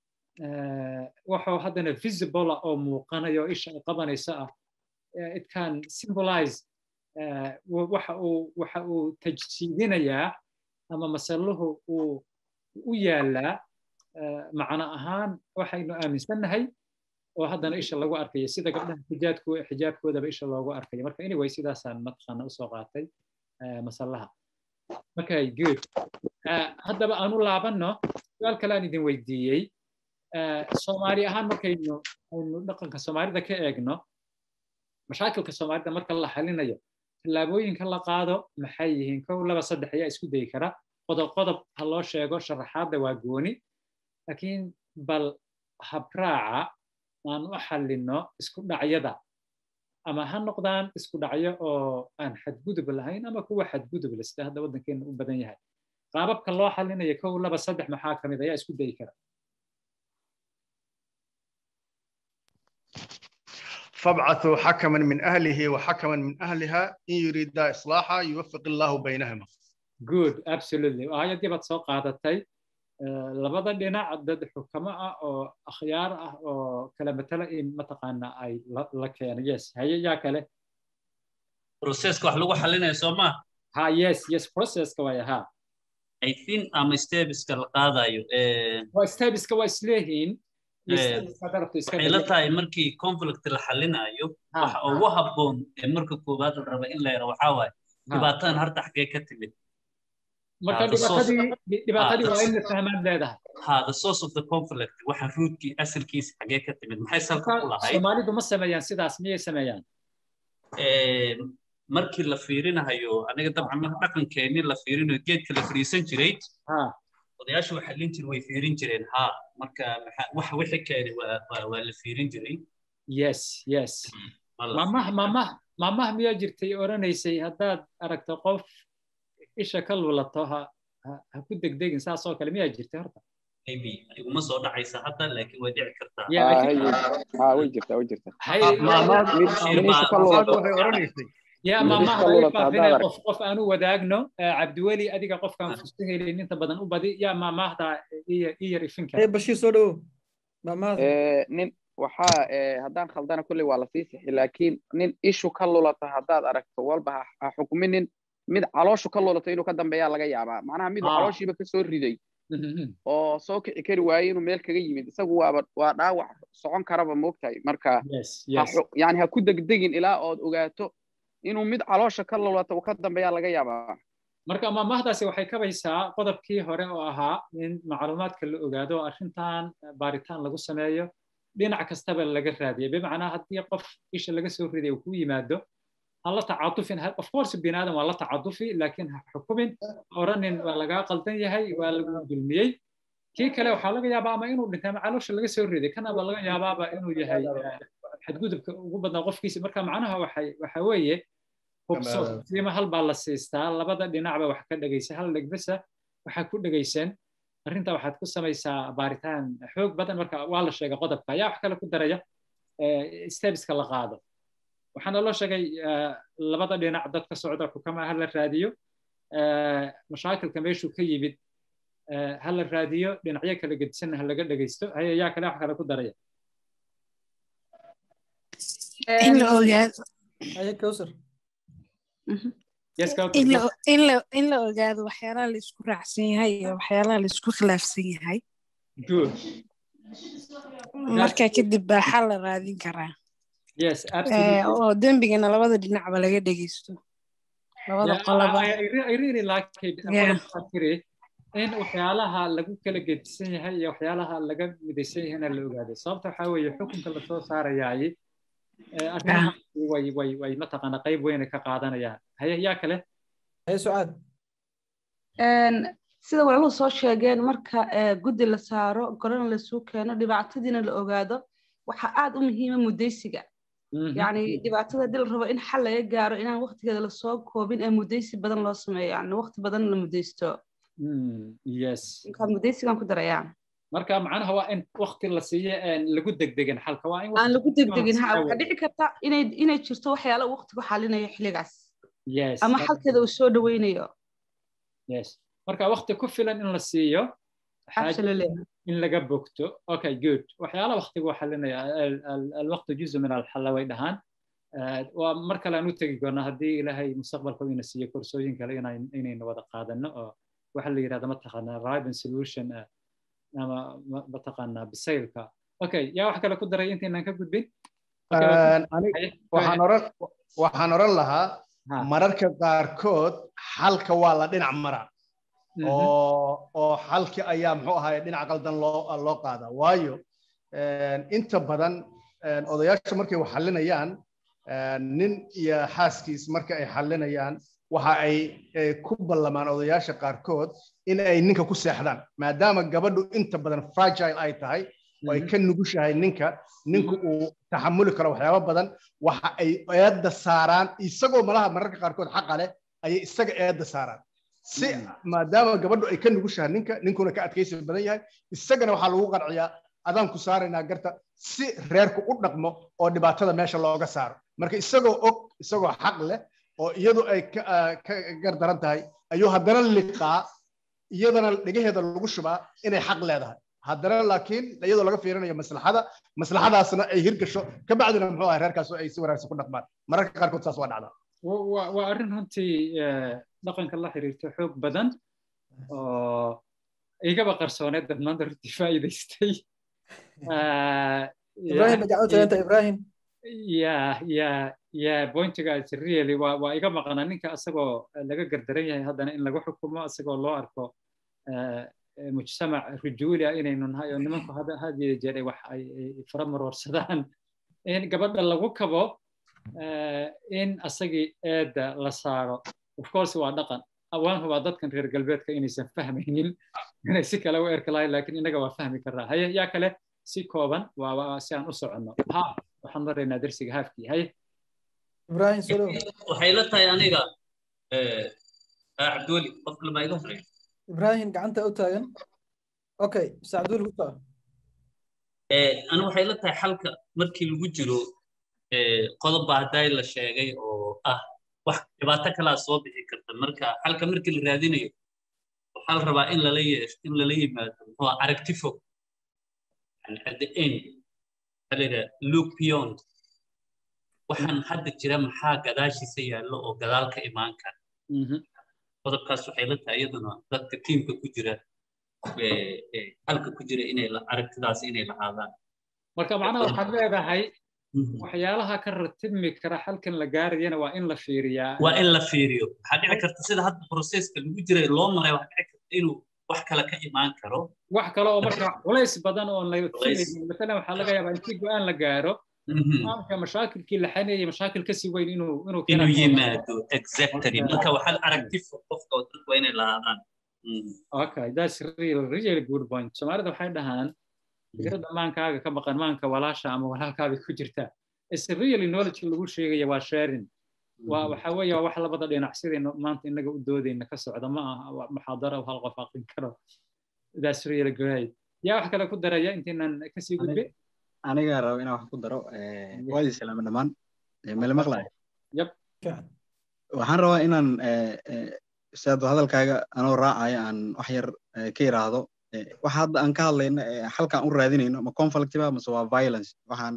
waxuu haddana visible oo muuqanayo isha ay qabanayso ah it can symbolize waxa uu waxa uu tajsiidinayaa ama masalluhu uu u yaalaa macno ahaan waxaynu aaminsannahay oo haddana isha lagu arkayo sida gabdhaha xijaabko xijaabkoodaba isha loogu arkayo marka anyway sidaasaan mataqaana usoo qaatay masallaha okay good haddaba aan u laabanno su-aal kale aan idin weydiiyey soomaali ahaan markaynu aynu dhaqanka soomaalida ka eegno mashaakilka soomaalida marka la xalinayo tallaabooyinka la qaado maxay yihiin kow laba saddex ayaa isku dayi kara qodob qodob ha loo sheego sharaxaadda waa gooni laakiin bal habraaca aan u xallinno isku dhacyada ama ha noqdaan isku dhacyo oo aan xadgudub lahayn ama kuwa xadgudub leh sida hadda waddankeena u badan yahay qaababka loo xallinayo kow laba saddex maxaa ka mid ayaa isku dayi kara فابعثوا حكما من أهله وحكما من أهلها إن يريدا إصلاحا يوفق الله بينهما good absolutely aayadii baad soo qaadatay labada dhinac dad xukamo ah oo akhyaar ah oo kala matala in mataqaana ay la keeno yes haye yaa kale processka wax lagu xalinayo soo ma ha yes yes processka waaya ha i think ama stebiska la qaadayo waa stebiska waa isleeyihiin waxay la tahay markii conflict la xalinayo waxa ugu habboon ee marka koowaad la raba in la yaro waxaa waaye dhibaatadan harta xaggee ka timid marka dhibaatadii waa in la fahmaan leedahay ha the source of the conflict waxa ruudkii asalkiisa xaggee ka timid maxay salka ku lahayd soomaalidu ma sameeyaan sidaas miyay sameeyaan markii la fiirinayo aniga dabcan marka dhaqankeennii la fiirinayo geedka la fadhiisan jiray odayaashu waxay lin jir way fiirin jireen ha marka waxa wixii keenay waa la fiirin jiray yes yes mamah mamah mamah miyaa jirtay oranaysay haddaad aragto qof isha ka lulato ha ha ku degdegin saasoo kale miyaa jirtay horta maybe iguma soo dhacaysa hadda laakiin way dhici kartaa ha way jirtaa way jirtaa waxay odhanaysay يا ما ما هاي بافين قف قف أنا وداعنا عبد الولي أديك قف كان فستيه اللي أنت بدن وبدي يا ما ما هذا إيه إيه ريفنك إيه بشير سودو ما ما nin waxaa haddaan khaldana kolley waa lasii sixi laakiin nin ishu ka lulata haddaad aragto walba ha xukminin mid calooshu ka lulato inuu ka dambeeyaa laga yaabaa macnaha miduu calooshiiba ka soo riday oo soo kici kari waayey inuu meel kaga yimid isagu waaba waa dhaawac socon karaba moogtahay marka yani ha ku degdegin ilaa ood ogaato inuu mid caloosha ka lulato uu ka dambeeyaa laga yaabaa marka maamahdaasi waxay kabaysaa qodobkii hore oo ahaa in macluumaadka la ogaado arrintan baaritaan lagu sameeyo dhinac kastaba laga raadiyo bimacnaa haddii qof isha laga soo riday uu ku yimaado ha la tacatufin of course biniaadam waa la tacadufi laakiin ha xukumin oranin waa lagaa qaldan yahay waa lagu dulmiyey kii kale waxaa laga yaabaa ama inuu dhintay ama caloosha laga soo riday kanaba laga yaabaaba inuu yahay xadgudubka ugu badnaa qofkiisa marka macnaha waxay waxa weeye hubso qiimo hal baa la siistaa labada dhinacba wax ka dhegaysa hal dhegbesa waxaa ku dhegaysan arrinta waxaad ku samaysaa baaritaan xoog badan marka waa la sheegay qodobka ayaa wax kale ku daraya stebeska la qaado waxaana loo sheegay labada dhinac dadka socda xukama ha la raadiyo mashaakilka meeshuu ka yimid ha la raadiyo dhinacyo kala gedisanna ha laga dhegaysto haye yaa kale wax kale ku daraya in la ogaado haye kowsar in la ogaado waxyaalaha la isku raacsan yahay iyo waxyaalaha la isku khilaafsan yahay marka kadib baa xal la raadin karaa oo dembigana labada dhinacba laga dhegeysto labada qolaba in waxyaalaha lagu kala gedisan yahay iyo waxyaalaha laga midaysan yahayna la ogaado sababta waxaa weeye xukunka lasoo saarayaay arrimaha way way way mataqaana qayb weyna ka qaadanayaan haye yaa kale haye sucaad sida walaluhu soo sheegeen marka guddi la saaro gorana lasuu keeno dhibaatadiina la ogaado waxaa aad u muhiima mudaysiga yani dhibaatada hadii la rabo in xal laga gaaro inaan waqtigeeda lasoo koobin ee mudaysi badan loo sameeyo yani waqti badan la mudaysto yes markaa mudaysigan ku darayaa marka macnaha waa in waqti la siiyo lagu degdegin xalka waa in aan lagu degdegin ha waxaa dhici karta inay inay jirto waxyaala waqtigu xalinayo xilligaas yes ama xalkeeda uu soo dhaweynayo yes marka waqti ku filan in la siiyo in laga bogto okay good waxyaala waqtigu xalinaya alwaqtu juzu min alxalla way dhahaan waa mar kale aan u tegi doonaa haddii ilaahay mustaqbalka ina siiyo korsooyin kale inaynu wada qaadano oo waxa la yidhahda mataqaanaa riben solution ama mataqaanaa bisaylka okay yaa wax kale ku daray intaynaan ka gudbin waxaan oran lahaa mararka qaarkood xalka waa la dhinac maraa oo oo xalki ayaa muxuu ahaay dhinac qaldan loo loo qaadaa waayo inta badan odayaasha markay wax xalinayaan nin iyo xaaskiis marka ay xalinayaan waxa ay ku ballamaan odayaasha qaarkood in ay ninka ku seexdaan maadaama gabadhu inta badan fragile ay tahay oo ay ka nugushahay ninka ninku uu taxamuli karo waxyaabo badan waxa ay eedda saaraan isagoo malaha mararka qaarkood xaqa leh ayay isaga eedda saaraan si maadaama gabadhu ay ka nugushahay ninka ninkuna ka adkaysi badan yahay isagana waxaa lagu qanciyaa adaan ku saaraynaa garta si reerku u dhaqmo oo dhibaatada meesha looga saaro marka isagoo og isagoo xaq leh oo iyadu ay ka gardaran tahay ayuu haddana liqaa iyadana dhegaheeda lagu shubaa inay xaq leedahay haddana laakiin iyadoo laga fiirinayo maslaxada maslaxadaasna ay hirgasho kabacdina muxuu ahay reerkaas ay si wanaagsan ku dhaqmaan mararka qaarkood saas waa dhacdaa waa arrin runtii dhaqanka la xiriirta xoog badan oo igaba qarsooneed dad maanta runtii faa'iidaystay ibrahim majacutayanta ibrahim ya ya ya pointigaas really waa waa iga maqnaa ninka asagoo laga gardaran yahay haddana in lagu xukumo asagoo loo arko mujtamac rujuuli ah inaynu nahay oo nimanku had iyo jeer ay wax ay fara maroorsadaan in gabadha lagu kabo in asagii eedda la saaro of course waa dhaqan waan hubaa dadkan reer galbeedka inaysan fahmaynin inay si kale u erka lahayn laakiin innaga waa fahmi karnaa haye yaa kale si kooban waa si aan u soconno ha waxaan maraynaa darsiga haafkii haye ibrahim solo waxay la tahay aniga cabdiweli qof kalma iga horeeya ibrahim gacanta u taagan okay sacduul ku soo anu waxay la tahay xalka markii lagu jiro qodob baa hadday la sheegay oo ah wax dhibaato kalaa soo bixi karta marka xalka markii la raadinayo waxaa la rabaa in lala yeesho in lala yimaado muxuu aragti fog at the end waxaa la yidhaha look beyond waxaan hadda jira maxaa gadaashiisa yaallo oo gadaal ka imaan kara qodobkaas waxay la tahay iyaduna dadka tiimka ku jira halka ku jira inay aragtidaas inay lahaadaan marka macnaha waxaad leedahay waxyaalaha ka ratibmi kara halkan la gaarayana waa in la fiiriyaa waa in la fiiriyo waxaa dhici karta sida hadda processka lagu jiray loo maray waxaa dhici karta inuu wax kale ka imaan karo wax kale oo marka culays badan oo masalan waxaa laga yaabaa intii go-aan la gaaro maamka mashaakilkii la xaneeyay mashaakil kasii weyn inuu inuu inuu yimaado exactly marka waxaa aragti qofka oo dadku waa inay lahaadaan okay that's really really good point soomaalida waxay dhahaan fikradda maankaaga ka maqan maanka walaasha ama walaalkaabay ku jirtaa is really knowledge lagu sheegaya waa sharing waa waxa weeye waa wax labada dhinac sidaynu maanta inaga u doodayna ka socda ma aha muxaadara oo hal qof aqrin karo that's really great yaa wax kale ku daraya intaynan kasii gudbin aniga rabo inaan wax ku daro waadii salaama dhammaan mele maqlayo yab waxaan rabaa inaan ustaad hadalkaaga anoo raacaya aan wax yar ka yiraahdo waxa hadda aan ka hadlayno halkaan u raadinayno ma conflictiva mase waa violence waxaan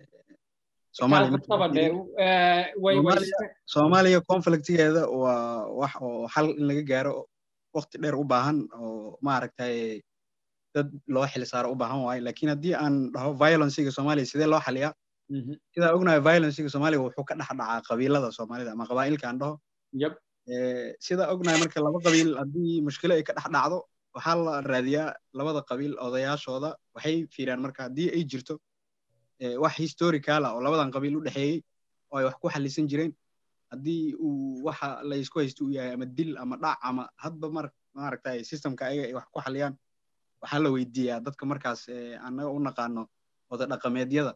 soomaaliya conflictigeeda waa wax oo xal in laga gaaro waqti dheer u baahan oo maaragtay dad loo xil saaro u baahan waayo lakin haddii aan dhaho violencega soomaaliya sidee loo xaliyaa sidaa ognahay violencega soomaaliya wuxuu ka dhex dhacaa qabiilada soomaalida ama qabaa'ilka aan dhaho sidaa ognahay marka laba qabiil haddii mushkilo ay ka dhex dhacdo waxaa la raadiyaa labada qabiil odayaashooda waxay fiiraan marka haddii ay jirto wax historical ah oo labadan qabiil u dhexeeyey oo ay wax ku xalisan jireen haddii uu waxa la isku haysto uu yahay ama dil ama dhac ama hadba mar maaragtay systemka ayaga ay wax ku xaliyaan waxaa la weydiiyaa dadka markaas annaga u naqaano wada dhaqameedyada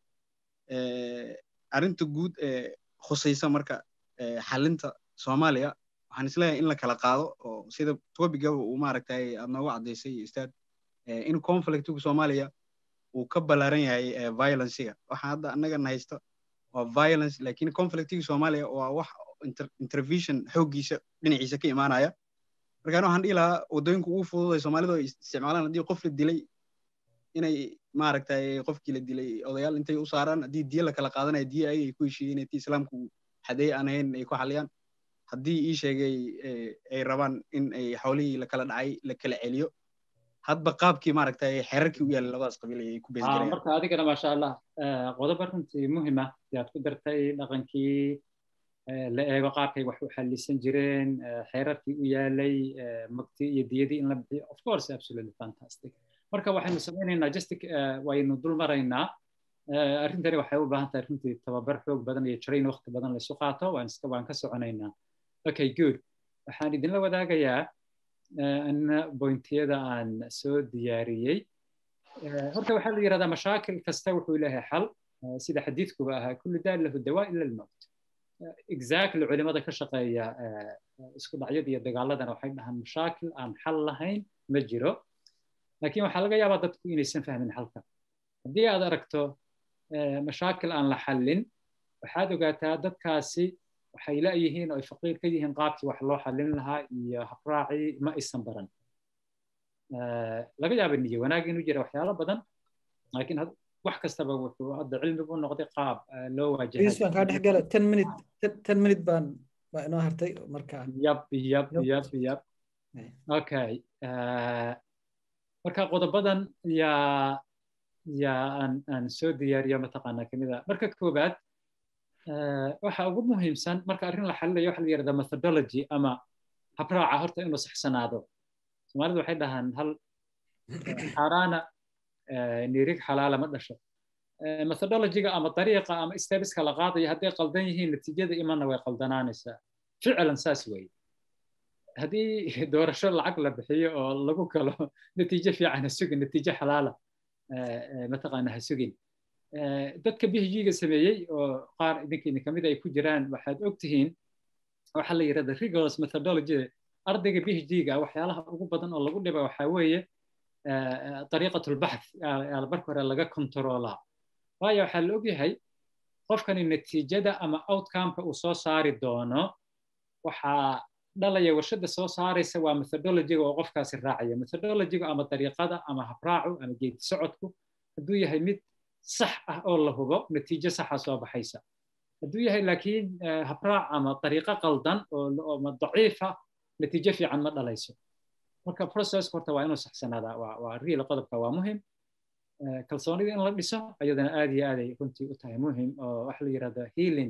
arrinta guud ee khusaysa marka xalinta soomaaliya waxaan isleeyahay in la kala qaado oo sida tobigaba uu maaragtay aad noogu caddaysay ustaad in conflictiga soomaaliya uu ka ballaaran yahay violencega waxa hadda annagana haysta waa violence lakin conflictiga soomaaliya waa wax intervention xooggiisa dhinaciisa ka imaanaya markaan waxaan dhihi lahaa waddooyinka ugu fududay soomaalidu ay isticmaalaan haddii qof la dilay inay maaragtay qofkii la dilay odayaal intay u saaraan haddii diya la kala qaadanaya diya ayaga ay ku heshiiyeen intii islaamku xadeey aan ahayn ay ku xaliyaan haddii ii sheegay ay rabaan in ay xoolihii la kala dhacay la kala celiyo hadba qaabkii maaragtay xeerarkii u yaallay labadaas qabiil ay ku beesgarayaan marka adigana maasha allah qodob runtii muhima yaad ku dartay dhaqankii la eego qaabkay wax u xalisan jireen xeerarkii u yaalay magti iyo diyadii in la bixiyo of course absolutely fantastic marka waxaynu samaynaynaa justic waynu dul maraynaa arrintani waxay u baahan tahay runtii tababar xoog badan iyo train waqti badan laysu qaato waan iska waan ka soconaynaa okay good waxaan idinla wadaagayaa anna bointiyada aan soo diyaariyey horta waxaa la yidhahdaa mashaakil kasta wuxuu leeyahay xal sida xadiidkuba ahaa kullu daa lahu dawaa ila almowt exactly culimada ka shaqeeya isku dhacyada iyo dagaaladana waxay dhahaan mashaakil aan xal lahayn ma jiro laakiin waxaa laga yaabaa dadku inaysan fahmin xalka haddii aad aragto mashaakil aan la xallin waxaad ogaataa dadkaasi waxay la'yihiin oo ay faqiir ka yihiin qaabkii wax loo xallin lahaa iyo habraacii ma aysan baran laga yaaba niyo wanaag inuu jira waxyaalo badan laakiin wax kastaba wuxuu hadda cilmigu noqday qaab loo waajahan kaa dhex gala ten minute ten minute baan baa inoo hartay marka yab yab yab yab okay marka qodobadan yaa yaa aan aan soo diyaariyo mataqaanaa kamida marka koobaad waxa ugu muhiimsan marka arrin la xalilayo waxa la yidhahdaa methodology ama habraaca horta inuu saxsanaado soomaalidu waxay dhahaan hal xaaraana nirig xalaala ma dhasho methodologyga ama dariiqa ama stebiska la qaadayo hadday qaldan yihiin natiijada imanna way qaldanaanaysaa ficlan saas weeye haddii doorasho lacag la bixiyo oo lagu galo natiijo fiican ha sugin natiijo xalaala mataqaana ha sugin dadka bhg-ga sameeyey oo qaar idinkiina kamid ay ku jiraan waxaad og tihiin waxaa la yidhahda rigorous methodology ardayga bhg-ga waxyaalaha ugu badan oo lagu dhiba waxaa weeye dariiqat lbaxth marka hore laga kontaroolaa waayo waxaa la ogyahay qofkani natiijada ama outcomeka uu soo saari doono waxaa dhalaya warshada soo saaraysa waa methodologiga oo qofkaasi raacaya methodologiga ama dariiqada ama habraacu ama geedi socodku hadduu yahay mid sax ah oo la hubo natiijo saxa soo baxaysa hadduu yahay laakiin habraac ama dariiqo qaldan oo daciifa natiijo fiican ma dhalayso marka processka horta waa inuu saxsanaadaa waa waa real qodobka waa muhim kalsoonida in la dhiso ayadana aad iyo aaday runtii u tahay muhim oo waxa la yidhahda healing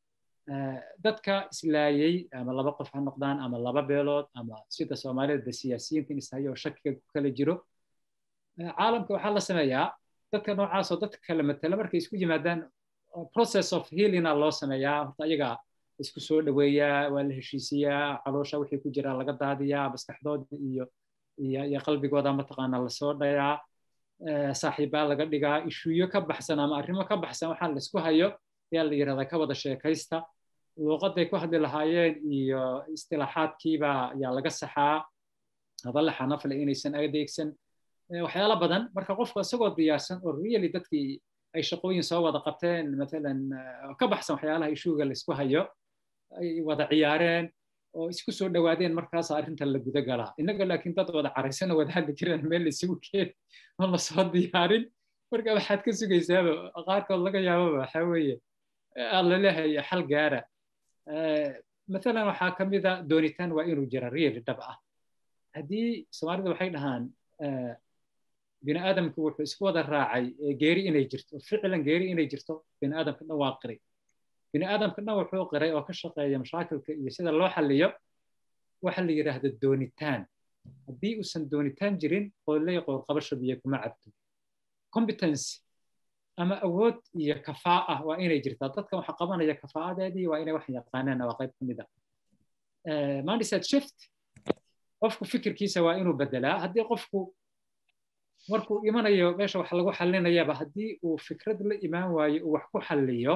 dadka islaayay ama laba qof ha noqdaan ama laba beelood ama sida soomaalida siyaasiyiinta in ishayo oo shakiga ku kala jiro caalamka waxaa la sameeyaa dadka noocaas oo dadka kala matala markay isku yimaadaan process of healinga loo sameeyaa horta ayaga isku soo dhoweeyaa waa la heshiisiyaa caloosha wixii ku jira laga daadiyaa maskaxdooda iyo iyo iyo qalbigooda mataqaanaa lasoo dhayaa saaxiibbaa laga dhigaa ishuuyo ka baxsan ama arrimo ka baxsan waxaa la isku hayo ayaa la yidhahdaa ka wada sheekaysta luuqaday ku hadli lahaayeen iyo istilaaxaadkiiba ayaa laga saxaa hadalla xanafle inaysan adeegsan waxyaalo badan marka qofku isagoo diyaarsan oo really dadkii ay shaqooyin soo wada qabteen matalan ka baxsan waxyaalaha ishuuga la isku hayo ay wada ciyaareen oo isku soo dhowaadeen markaas arrinta la guda galaa innaga laakiin dad wada caraysan oo wada hadli jiraan meel la isugu keen oo la soo diyaarin marka waxaad ka sugaysaaba qaarkood laga yaababa waxaa weeye aan la leehay xal gaara matalan waxaa ka mid a doonitaan waa inuu jira real dhab ah haddii soomaalida waxay dhahaan bini aadamku wuxuu isku wada raacay geeri inay jirto ficlan geeri inay jirto bini aadamka dhan waa qiray bini aadamka dhan wuxuu qiray oo ka shaqeeya mashaakilka iyo sida loo xalliyo waxa la yidhaahda doonitaan haddii uusan doonitaan jirin qooley qoorqabasho biyo kuma cabto competence ama awood iyo kafaa ah waa inay jirtaa dadkan waxa qabanaya kafaa'adeedii waa inay wax yaqaanaan waa qayb ka mid ah mindset shift qofku fikirkiisa waa inuu bedelaa haddii qofku markuu imanayo meesha wax lagu xalinayaba haddii uu fikrad la imaan waayo uu wax ku xalliyo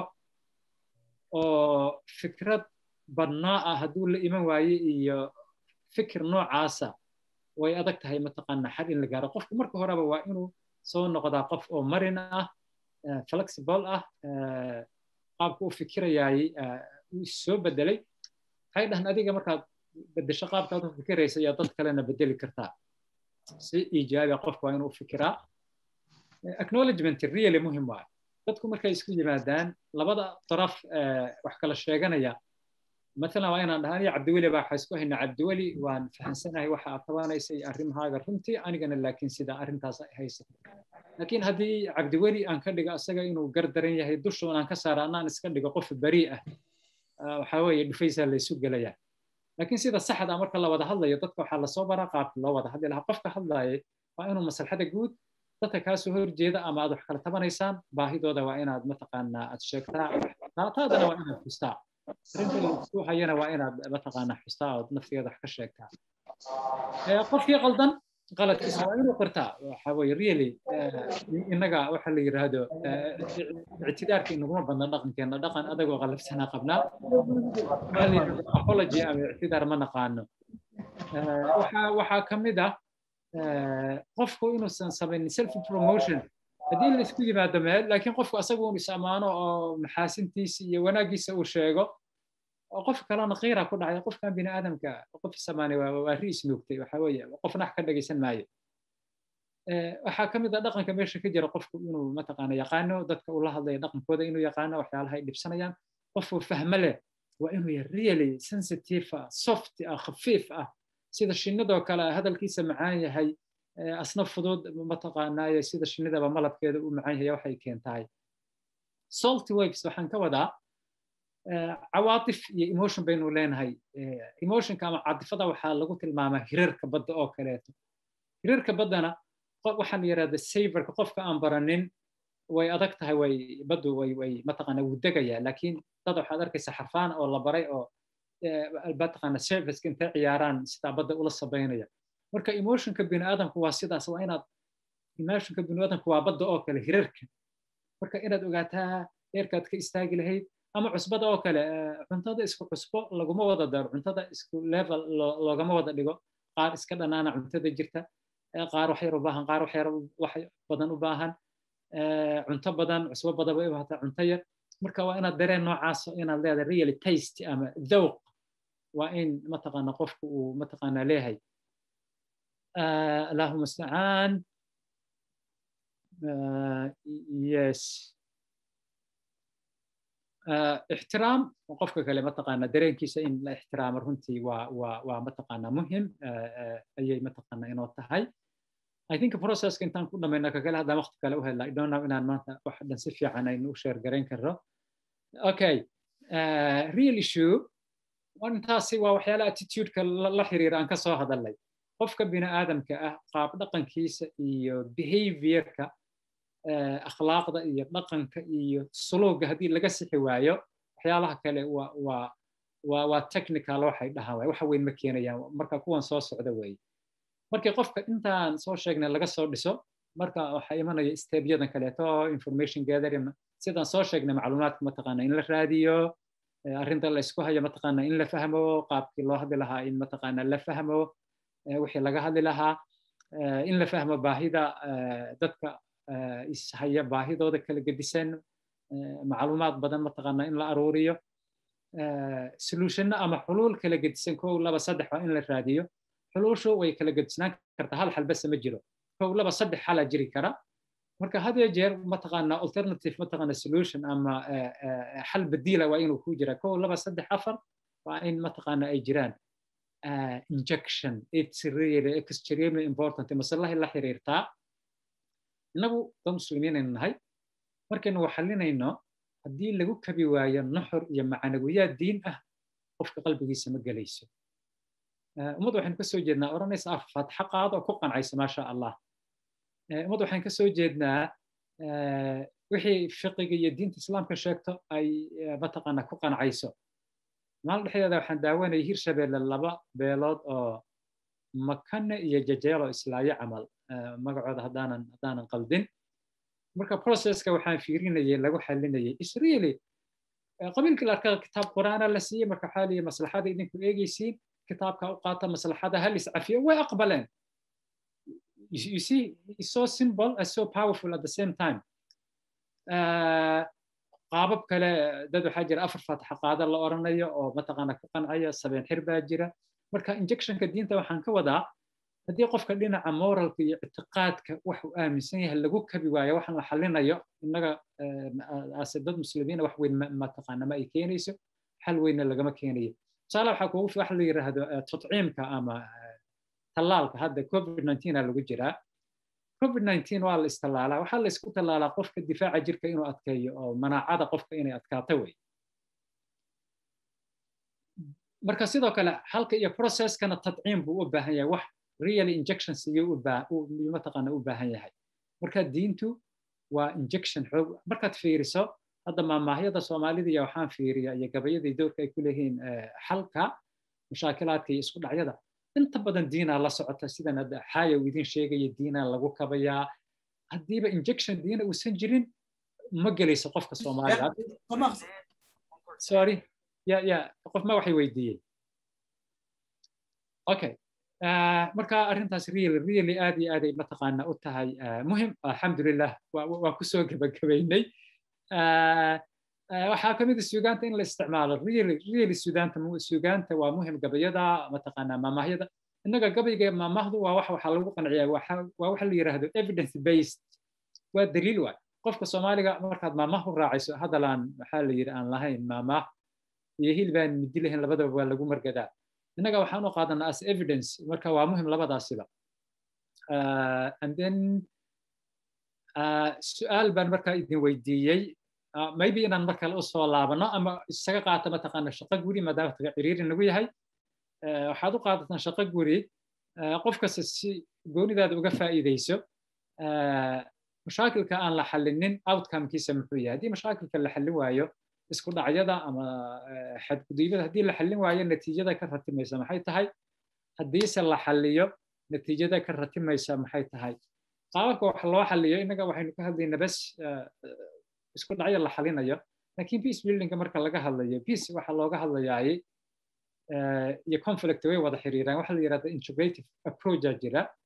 oo fikrad badnaa ah hadduu la iman waayo iyo fikir noocaasa way adag tahay mataqaana xal in la gaaro qofku marka horeba waa inuu soo noqdaa qof oo marin ah flexible ah qaabka u fikirayaay uu soo bedelay waxay dhahan adiga markaad bedesho qaabkaad u fikiraysa ayaa dad kalena bedeli kartaa si iijaabi qofku waa inuu fikiraa acknowledgement really muhim waayo dadku markay isku yimaadaan labada daraf wax kala sheeganaya مثلا waa inaan dhahaa aniga cabdiweli baa waxaa isku haynaa cabdiweli waan fahansanahay waxa aad tabanaysay arrimahaaga runtii anigana laakiin sida arrintaas ay haysa laakiin haddii cabdiweli aan ka dhigo asaga inuu gardaran yahay dushuun aan ka saara anaan iska dhigo qof beri ah waxaa weeye dhufaysaa laysu gelayaa laakiin sida saxda marka la wada hadlayo dadka waxaa lasoo baraa qaabka loo wada hadli lahaa qofka hadlaayay waa inuu maslaxada guud dadka kaasoo horjeeda ama aad wax kala tabanaysaan baahidooda waa inaad mataqaanaa aad sheegtaa taadana waa inaad xustaa arrinta laisku hayana waa inaad mataqaanaa xustaa ood naftigeeda wax ka sheegtaa qofkii qaldan qaladkiisa waa inuu qirtaa waxa weye really innaga waxa la yidhaahdo ictidaarka inaguma badna dhaqankeena dhaqan adagoo qalabsanaa qabnaa apology ama ictidaar ma naqaano waxaa ka mid ah qofku inuusan samaynin self promotion haddii la isku yimaado meel laakiin qofku asagu un is ammaano oo maxaasintiisa iyo wanaaggiisa uu sheego oo qof kalena qiira ku dhacay qofkan bini aadamka qof isamaanay waa ri isnuugtay waxa weeye qofna wax ka dhagaysan maayo waxaa ka mid ah dhaqanka meesha ka jira qofku inuu mataqaana yaqaano dadka uu la hadlaya dhaqankooda inuu yaqaano waxyaalaha ay dhibsanayaan qofuu fahmo leh waa inuu yahay really sensitive ah soft ah khafiif ah sida shinnidoo kale hadalkiisa macaan yahay asna fudud mataqaanaaye sida shinnidaba malabkeeda u macaan yahay waxay keentahay salty waves waxaan ka wadaa cawaatif iyo emotion baynu leenahay emotionka ama catifada waxaa lagu tilmaamaa hirarka badda oo kaleeto hirarka baddana waxaa la yidhahda saverka qofka aan baranin way adag tahay way baddu way way mataqaana wuu degayaa laakiin dad waxaad arkaysa xarfaan oo la baray oo mataqaana serviceka intay ciyaaraan sidaa badda ula sabaynaya marka emotionka biniaadamku waa sidaas waa inaad emotionka biniaadamku waa badda oo kale hirarka marka inaad ogaataa heerkaad ka istaagi lahayd ama cusbada oo kale cuntada isku cusbo laguma wada daro cuntada isku level loogama wada dhigo qaar iska dhanaana cuntada jirta qaar wax yar u baahan qaar wax yar wax badan u baahan cunto badan cusbo badan bay u baahataa cunto yar marka waa inaad dareen noocaas inaad leedahay really taste ama dhowq waa in mataqaana qofku uu mataqaana leeyahay allahuma mustacaan yes ixtiraam qofka kale mataqaana dareenkiisa in la ixtiraamo runtii waa waa waa mataqaana muhim ayay mataqaana inoo tahay I think processka intaan ku dhamayna kakale haddaan waqti kale u helna I don't know inaan maanta wax dhan si fiican aynu u sheer garayn karno okay uh, real issue intaasi waa waxyaala attitudeka la xiriira aan ka soo hadalnay qofka bini aadamka ah qaab dhaqankiisa iyo behaviorka akhlaaqda iyo dhaqanka iyo suluuga haddii laga sixi waayo waxyaalaha kale waa waa waa waa technical waxay dhahaan waay waxa weyn ma keenayaan marka kuwan soo socda weeye markii qofka intaan soo sheegnay laga soo dhiso marka waxaa imanaya stebyadan kaleeto information gathering sidaan soo sheegnay macluumaadka mataqaana in la raadiyo arrinta la isku hayo mataqaana in la fahmo qaabkii loo hadli lahaa in mataqaana la fahmo wixii laga hadli lahaa in la fahmo baahida dadka ishaya baahidooda kala gedisan macluumaad badan mataqaana in la aruuriyo solutionna ama xuluul kala gedisan kow laba saddex waa in la raadiyo xuluushu way kala gedisnaan kartaa hal xal base ma jiro kow laba saddex xalaa jiri kara marka had iyo jeer mataqaana alternative mataqaana solution ama xal badiila waa inuu ku jira kow laba saddex afar waa in mataqaana ay jiraan injection it's really extremely important masalahay la xiriirtaa innagu dad muslimiinaynu nahay markaynu waxalinayno haddii lagu kabi waayo nuxur iyo macanawiyaad diin ah qofka qalbigiisa ma gelayso ummad waxaynu ka soo jeednaa odhanaysa af fatxa qaado oo ku qancaysa maasha allah ummad waxaan ka soo jeednaa wixii fiqiga iyo diinta islaamka sheegto ay mataqaana ku qancayso maalin dhexdeeda waxaan daawanayay hirshabeelle laba beelood oo makane iyo jajeelo islaayo camal magacooda haddaanan haddaanan qaldin marka processka waxaan fiirinayay lagu xalinayay israeli qabiilkii la arkaa kitaab qur'aana la siiyey marka waxaa liyi maslaxada idinku eegaysiin kitaabka u qaata maslaxada hal iscafiyo way aqbaleen you see it's so simple and so powerful at the same time qaabab kale dad waxaa jira afar faataxa qaada la oranayo oo mataqaana ku qancaya sabeen xir baa jira marka injectionka diinta waxaan ka wadaa haddii qofka dhinaca moralka iyo ictiqaadka wax uu aaminsan yahay lagu kabi waayo waxaan la xalinayo innaga ase dad muslimiina wax weyn mataqaana ma ay keenayso xal weynna lagama keenayo tusaale waxaa kugu wax la yidhaahdo tadciimka ama tallaalka hadda covid 19 aa lagu jiraa covid 19 waa la istallaalaa waxaa la isku tallaalaa qofka difaaca jirka inuu adkeeyo oo manaacada qofka inay adkaato wey marka sidoo kale halka iyo processkana tadciim buu u baahan yahay wax really injections iyo mataqaana u baahan yahay marka diintu waa injection xoog markaad fiiriso hadda maamaahyada soomaalida iyo waxaan fiiriya iyo gabayadii doorka ay ku leeyihiin xalka mushaakilaadka iyo isku dhacyada inta badan diinaa la socota sidan hadda xaaya uu idin sheegaya diinaa lagu kabayaa haddiiba injection diina uusan jirin ma gelayso qofka soomaaliga sorry ya ya qof ma waxay weydiiyey okay marka arrintaas really really aad iyo aad ay mataqaana u tahay muhim alxamdulilah waa kusoo gebagabaynay waxaa ka mid a suugaanta in la isticmaalo really really suugaanta suugaanta waa muhim gabayada mataqaana maamahyada innaga gabayga maamahdu waa wax waxaa lagu qanciyaa waa waxa la yidhaahdo evidence based waa daliil waay qofka soomaaliga markaad maamah u raacayso hadalaan waxaa la yidhi aan lahayn maamah iyo hilbaan midi lahayn labadaba waa lagu margadaa innaga waxaan u qaadanaa as evidence marka waa muhim labadaasiba and then su-aal baan markaa idin weydiiyey maybe inaan mar kale usoo laabano ama isaga qaata mataqaana shaqo guri maadaama taga ciriiri nagu yahay waxaad u qaadataan shaqo guri qof kasta si goonidaada uga faa'iidayso mashaakilka aan la xallinin outcomekiisa muxuu yahay haddii mashaakilka la xallin waayo isku dhacyada ama xadgudubyada haddii la xallin waayo natiijada ka ratimaysa maxay tahay haddiise la xalliyo natiijada ka ratimaysa maxay tahay qaababka wax loo xalliyo innaga waxaynu ka hadlaynaa bas isku dhacyo la xalinayo laakiin peace buildingka marka laga hadlayo peace waxa looga hadlayaay iyo conflict way wada xiriiraan waxa la yidhahda integrative approacha jira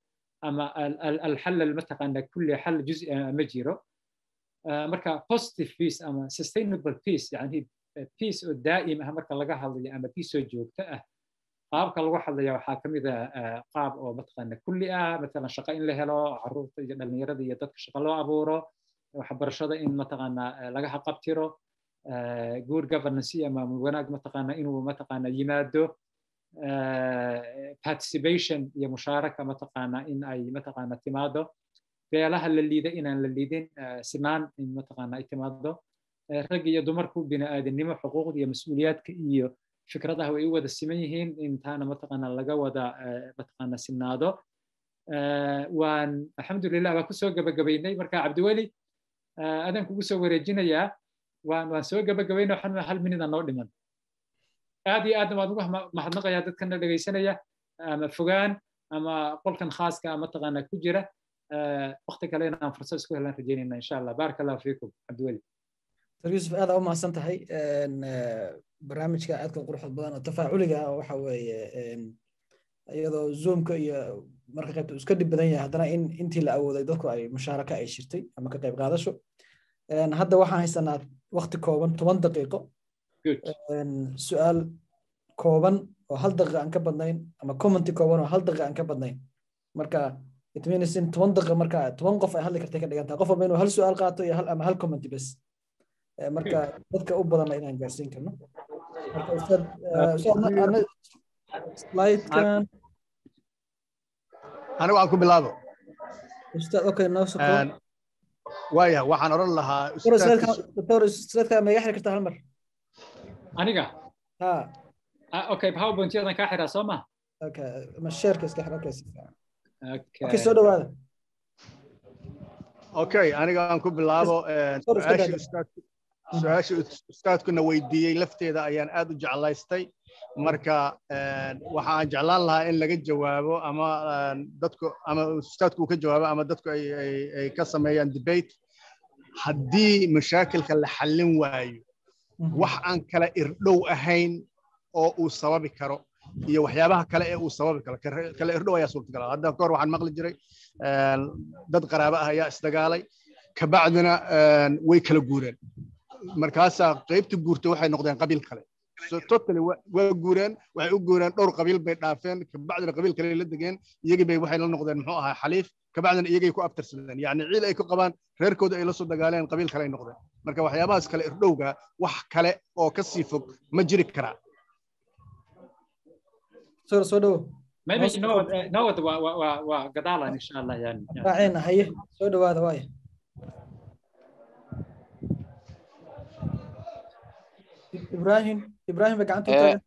ama alxal mataqaana kulli xal juzi ma jiro marka positive peace ama sustainable peace yani peace oo daa'im ah marka laga hadlayo ama peace oo joogto ah qaabka lagu hadlaya waxaa ka mid ah qaab oo mataqaana kulli ah matalan shaqo in la helo caruurta iyo dhallinyarada iyo dadka shaqo loo abuuro waxbarashada in mataqaana laga haqabtiro good governance iyo maamul wanaag mataqaana inuu mataqaana yimaado participation iyo mushaaraka mataqaana in ay mataqaana timaado beelaha la liida inaan la liidin sinaan in mataqaana ay timaado rag iyo dumarku bini'aadanimo xuquuqda iyo mas-uuliyaadka iyo fikradaha way u wada siman yihiin intaana mataqaana laga wada mataqaana sinaado waan alxamdulilah waan kusoo gabagabaynay marka cabdiweli adaan kugu soo wareejinayaa waan waan soo gabagabaynay waxaan hal minida noo dhiman aad iyo aadna waan ugu mahadnaqayaa dadkana dhegaysanaya ama fogaan ama qolkan khaaska mataqaana ku jira waqti kale inaan fursad isku helan rajeynayna insha allah baaraka allahu fiikum cabdiweli dr yusuf aad aa u mahadsan tahay barnaamijka aadka quruxda badan oo tafaaculiga ah waxa weeye iyadoo zoomka iyo marka qaybta iska dhib badan yahay haddana in intii la awooday dadku ay mushaaraka ay shirtay ama ka qayb qaadasho hadda waxaan haysanaa waqti kooban toban daqiiqo su-aal kooban oo hal daqiiqa aan ka badnayn ama commenty kooban oo hal daqiiqa aan ka badnayn marka it means in toban daqiiqa marka toban qof ay hadli kartay ka dhigan tahay qof walba inuu hal su-aal qaato iyo hal ama hal commenty bes marka dadka u badanna inaan gaarsiin karno marka ustaad slidekan anigu aan ku bilaabo ustaad okay noo soo waaya waxaan odhan lahaa doctor slidekaa ma iga xiri kartaa hal mar aniga ha okay powerpointyadan kaa xiraa soo ma okay ma sheerka iska xir okay okay soo dhawaada okay aniga aan ku bilaabo su-aasha ustaadkuna weydiiyey lafteeda ayaan aad u jeclaystay marka waxa aan jeclaan lahaa in laga jawaabo ama dadku ama ustaadku uu ka jawaabo ama dadku ay ka sameeyaan debate haddii mashaakilka la xallin waayo wax aan kala irdhow ahayn oo uu sababi karo iyo waxyaabaha kale ee uu sababi karo kala irdhow ayaa suurtagal hadda kahor waxaan maqli jiray dad qaraabo ah ayaa isdagaalay kabacdina way kala guureen markaasaa qaybta guurta waxay noqdeen qabiil kale so totally waa guureen waxay u guureen dhowr qabiil bay dhaafeen kabacdina qabiil kale la degeen iyagii bay waxay la noqdeen muxuu ahaa xaliif kabacdina iyagay ku abtirsadeen yacni ciil ay ku qabaan reerkooda ay la soo dagaaleen qabiil kale ay noqdeen marka waxyaabahaas kale irdhowga wax kale oo ka sii fog ma jiri karaa soo soo dhowo maybe nowad nowad waa waa waa gadaalan insha allah yani raacina haye soo dhawaada waaya ibrahim ibrahim bay gacanta taagan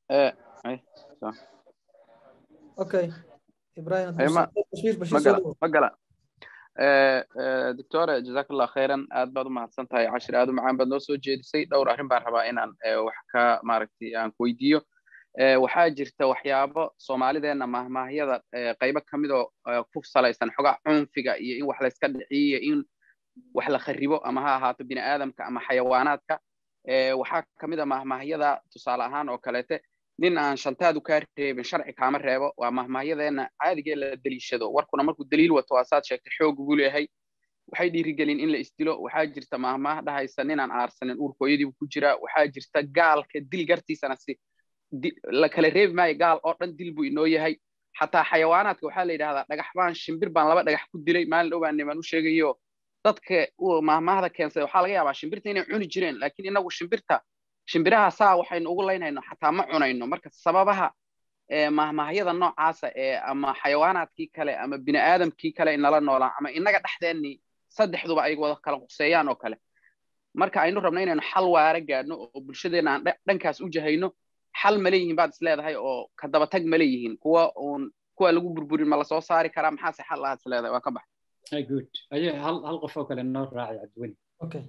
okay ibrahim magala doctore jazakallah khayran aad baad u mahadsan tahay cashir aad u macaan baad noo soo jeedisay dhowr arrin baan rabaa inaan wax ka maaragtay aan ku weydiiyo waxaa jirta waxyaabo soomaalideenna mahmaahyada qaybo ka mid oo ku salaysan xogaa cunfiga iyo in wax layska dhiciyo in wax la kharibo ama ha ahaato bini aadamka ama xayawaanaadka waxaa ka mid a mahmaahyada tusaale ahaan oo kaleete nin aan shantaadu kaa reebin sharci kaama reebo waa mahmaahyadeena caadigee la deliishado warkuna markuu daliil wato waa saad sheegtay xoog buu leeyahay waxay dhiirigelin in la isdilo waxaa jirta mahmaah dhahaysa ninaan aarsanin uurkooyadiibu ku jira waxaa jirta gaalka dil gartiisana si la kala reebi maayo gaal oo dhan dil buu inoo yahay xataa xayawaanaadka waxaa la yidhahdaa dhagax baan shimbir baan laba dhagax ku dilay maalin dhow baan niman u sheegayo dadka mahmaahda keensada waxaa laga yaabaa shimbirta inay cuni jireen laakiin inagu shimbirta shimbiraha saa waxaynu ugu laynayno xataa ma cunayno marka sababaha mahmaahyada noocaasa ee ama xayawaanaadkii kale ama bini aadamkii kale inala noolaan ama inaga dhexdeennii saddexduba ay wada kala quseeyaan oo kale marka aynu rabno inaynu xal waara gaadhno oo bulshadeenna aan dhankaas u jahayno xal ma leeyihiin baad is leedahay oo ka dabatag ma leeyihiin kuwa uun kuwa lagu burburin ma lasoo saari karaa maxaase xal aad is leedahay waa ka bax good aye hal hal qof oo kale noo raacay cabdiweli okay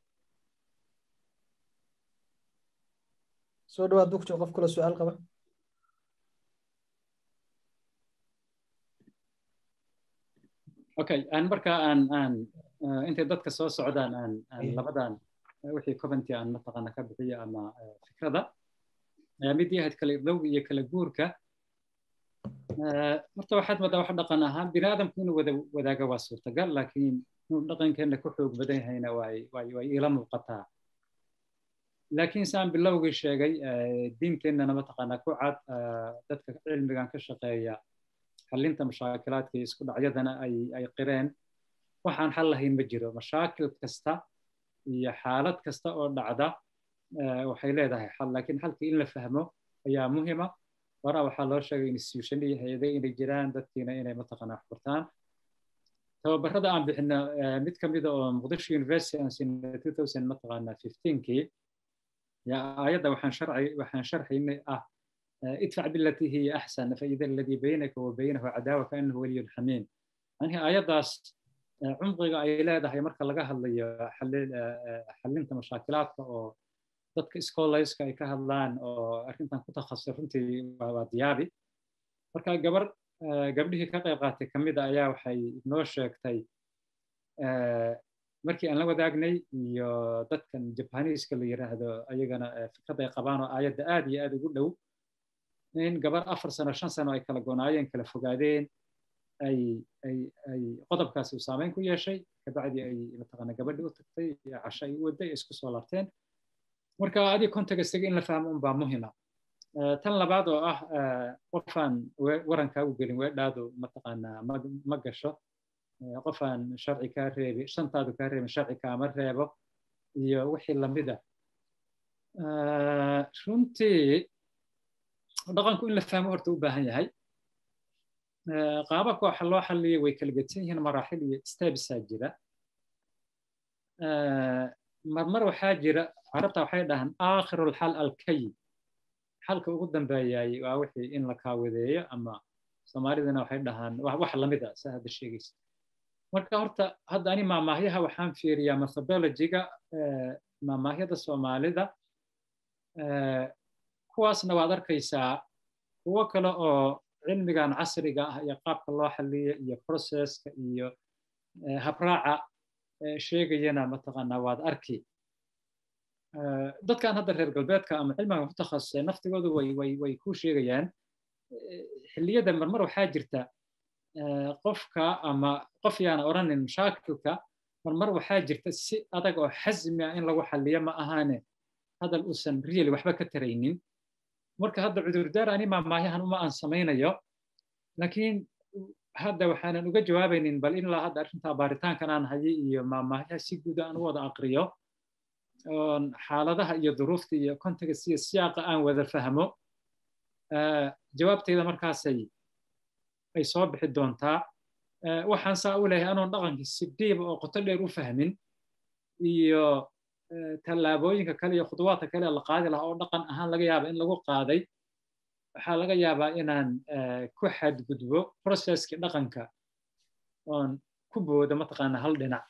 soo dhawaad bugjo qof kula su-aal qaba okay aan marka aan aan intay dadka soo socdaan aan aan labadan wixii coventy aan mataqaana ka bixiyo ama fikrada mid yahayd kala irdhow iyo kala guurka horta waxaad moodaa wax dhaqan ahaan bini aadamku inuu wada wadaaga waa suurtagal laakiin inuu dhaqankeenna ku xoog badan yahayna way way way iila muuqataa laakiin saan bilowgii sheegay diinteennana mataqaanaa ku cad dadka cilmigan ka shaqeeya xallinta mashaakilaadka iyo isku dhacyadana ay ay qireen waxaan xal lahayn ma jiro mashaakil kasta iyo xaalad kasta oo dhacda waxay leedahay xal laakiin xalkii in la fahmo ayaa muhima waraa waxaa loo sheegay institution iyo hay-ade inay jiraan dadkiina inay mataqaanaa xurtaan tababarada aan bixino mid ka mida oo muqdisho university aan siinay two thousand mataqaanaa fifteenkii yaa aayadda waxaan sharci waxaan sharxaynay ah idfac bilatii hiya axsan faida aladii baynaka wa baynahu cadaawa kaanahu waliyun xamiim anihi aayaddaas cumqiga ay leedahay marka laga hadlayo xallinta mashaakilaadka oo dadka scholarska ay ka hadlaan oo arrintan ku takhasusay runtii waa diyaabi marka gabar gabdhihii ka qayb qaatay ka mid a ayaa waxay noo sheegtay markii aan la wadaagnay iyo dadkan jabaniiska la yiraahdo ayagana fikrad ay qabaan oo aayadda aad iyo aad ugu dhow in gabar afar sano shan sano ay kala gonaayeen kala fogaadeen ay ay ay qodobkaasi uu saameyn ku yeeshay kabacdi ay mataqaana gabadhi u tagtay casho ay u waday isku soo laabteen marka adiga contextiga in la fahmo unbaa muhima tan labaad oo ah qofaan warankaagu gelin weedhaadu mataqaanaa ma gasho qofaan sharci kaa reebi shantaadu kaa reebin sharci kaama reebo iyo wixii lamida runtii dhaqanku in la fahmo horta u baahan yahay qaababka waxa loo xalliya way kala gedsan yihiin maraaxil iyo stebesaa jira marmar waxaa jira carabta waxay dhahaan aakhirulxal alkayib xalka ugu dambeeyay waa wixii in la kaawadeeyo ama soomaalidana waxay dhahaan wax lamid a saa hadda sheegaysa marka horta hadda ani maamaahyaha waxaan fiiriyaa methodologiga maamaahyada soomaalida kuwaasna waad arkaysaa kuwo kale oo cilmigan casriga ah iyo qaabka loo xaliyo iyo processka iyo habraaca sheegayana mataqaanaa waad arki dadkan hadda reer galbeedka ama cilmigan ku takhasusay naftigoodu way way way ku sheegayaan xilliyada marmar waxaa jirta qofka ama qof yaana odhanin mashaakilka marmar waxaa jirta si adag oo xasmi ah in lagu xaliyo ma ahaane hadal uusan really waxba ka taraynin marka hadda cudurdaar ani maamaahyahan uma aan samaynayo laakiin hadda waxaanan uga jawaabaynin bal ilaa hadda arrintaa baaritaankan aan hayay iyo maamaahyaha si guud aan u wada aqriyo oon xaaladaha iyo duruufta iyo context iyo siyaaqa aan wada fahmo jawaabtayda markaasay ay soo bixi doontaa waxaan saa u leeyahay anoon dhaqankii si dhiiba oo qoto dheer u fahmin iyo tallaabooyinka kale iyo khuduwaadka kale la qaadi lahaa oo dhaqan ahaan laga yaaba in lagu qaaday waxaa laga yaabaa inaan ku xadgudbo processkii dhaqanka oon ku boodo mataqaana hal dhinac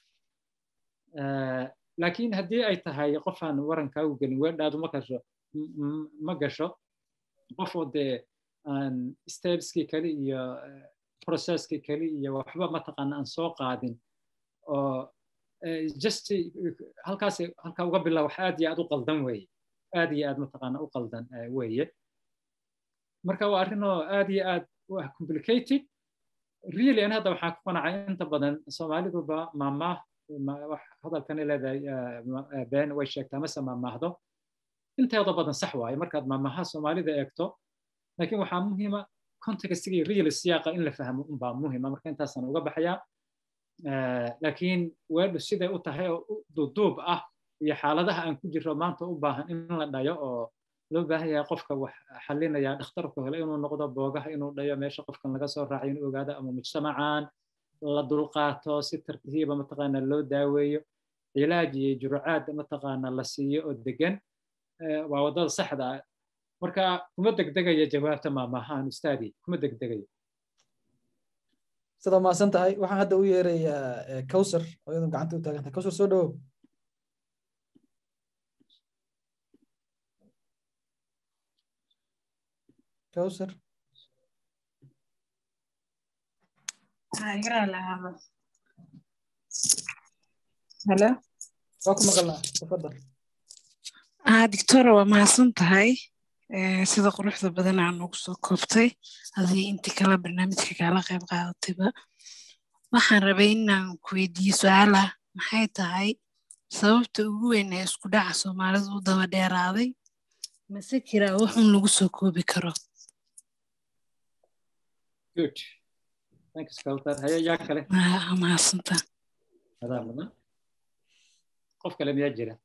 laakiin haddii ay tahay qofaan warankaagu gelin weedhaadu ma gasho ma gasho qofoo dee aan stepskii kale iyo processkii kale iyo waxba mataqaana aan soo qaadin oo just halkaas halkaa uga bilaa wax aad iyo aad u qaldan weeye aad iyo aad mataqaana u qaldan weeye marka waa arrin oo aad iyo aad u ah complicated really an hadda waxaan ku qanacay inta badan soomaaliduba maamaah hadalkan leedahay been way sheegtaa mase maamaahdo inteeda badan sax waaye markaad maamaha soomaalida eegto laakiin waxaa muhiima contextiga iyo real siyaaqa in la fahmo unbaa muhima marka intaasaan uga baxayaa laakiin weedhu siday u tahay oo duuduub ah iyo xaaladaha aan ku jiro maanta u baahan in la dhayo oo loo baahan yahay qofka wax xalinaya dhakhtarku hele inuu noqdo boogaha inuu dhayo meesha qofkan laga soo raacay inuu ogaado ama mujtamacan la dulqaato si tartiiba mataqaana loo daaweeyo cilaaj iyo jurucaad mataqaana la siiyo oo degan waa waddada saxda ah marka kuma degdegaya jawaabta maamahaan ustaadi kuma degdegayo sida maasan tahay waxaan hadda u yeerayaa kawsar oo iyadu gacanta u taagan tahay kawsar soo dhawow kawsar halo waa ku maqalnaa tafadal ah dictora waa mahadsan tahay sida quruxda badan aa noogu soo koobtay adii intii kale barnaamijka kaala qayb qaadatayba waxaan rabay inaan ku weydiiyo su-aala maxay tahay sababta ugu weyn ee isku dhaca soomaalidu u daba dheeraaday mase kiraa wuxuun lagu soo koobi karo good thanks kawtar haya yaa kale mahadsantaa adaa mudan qof kale miyaa jira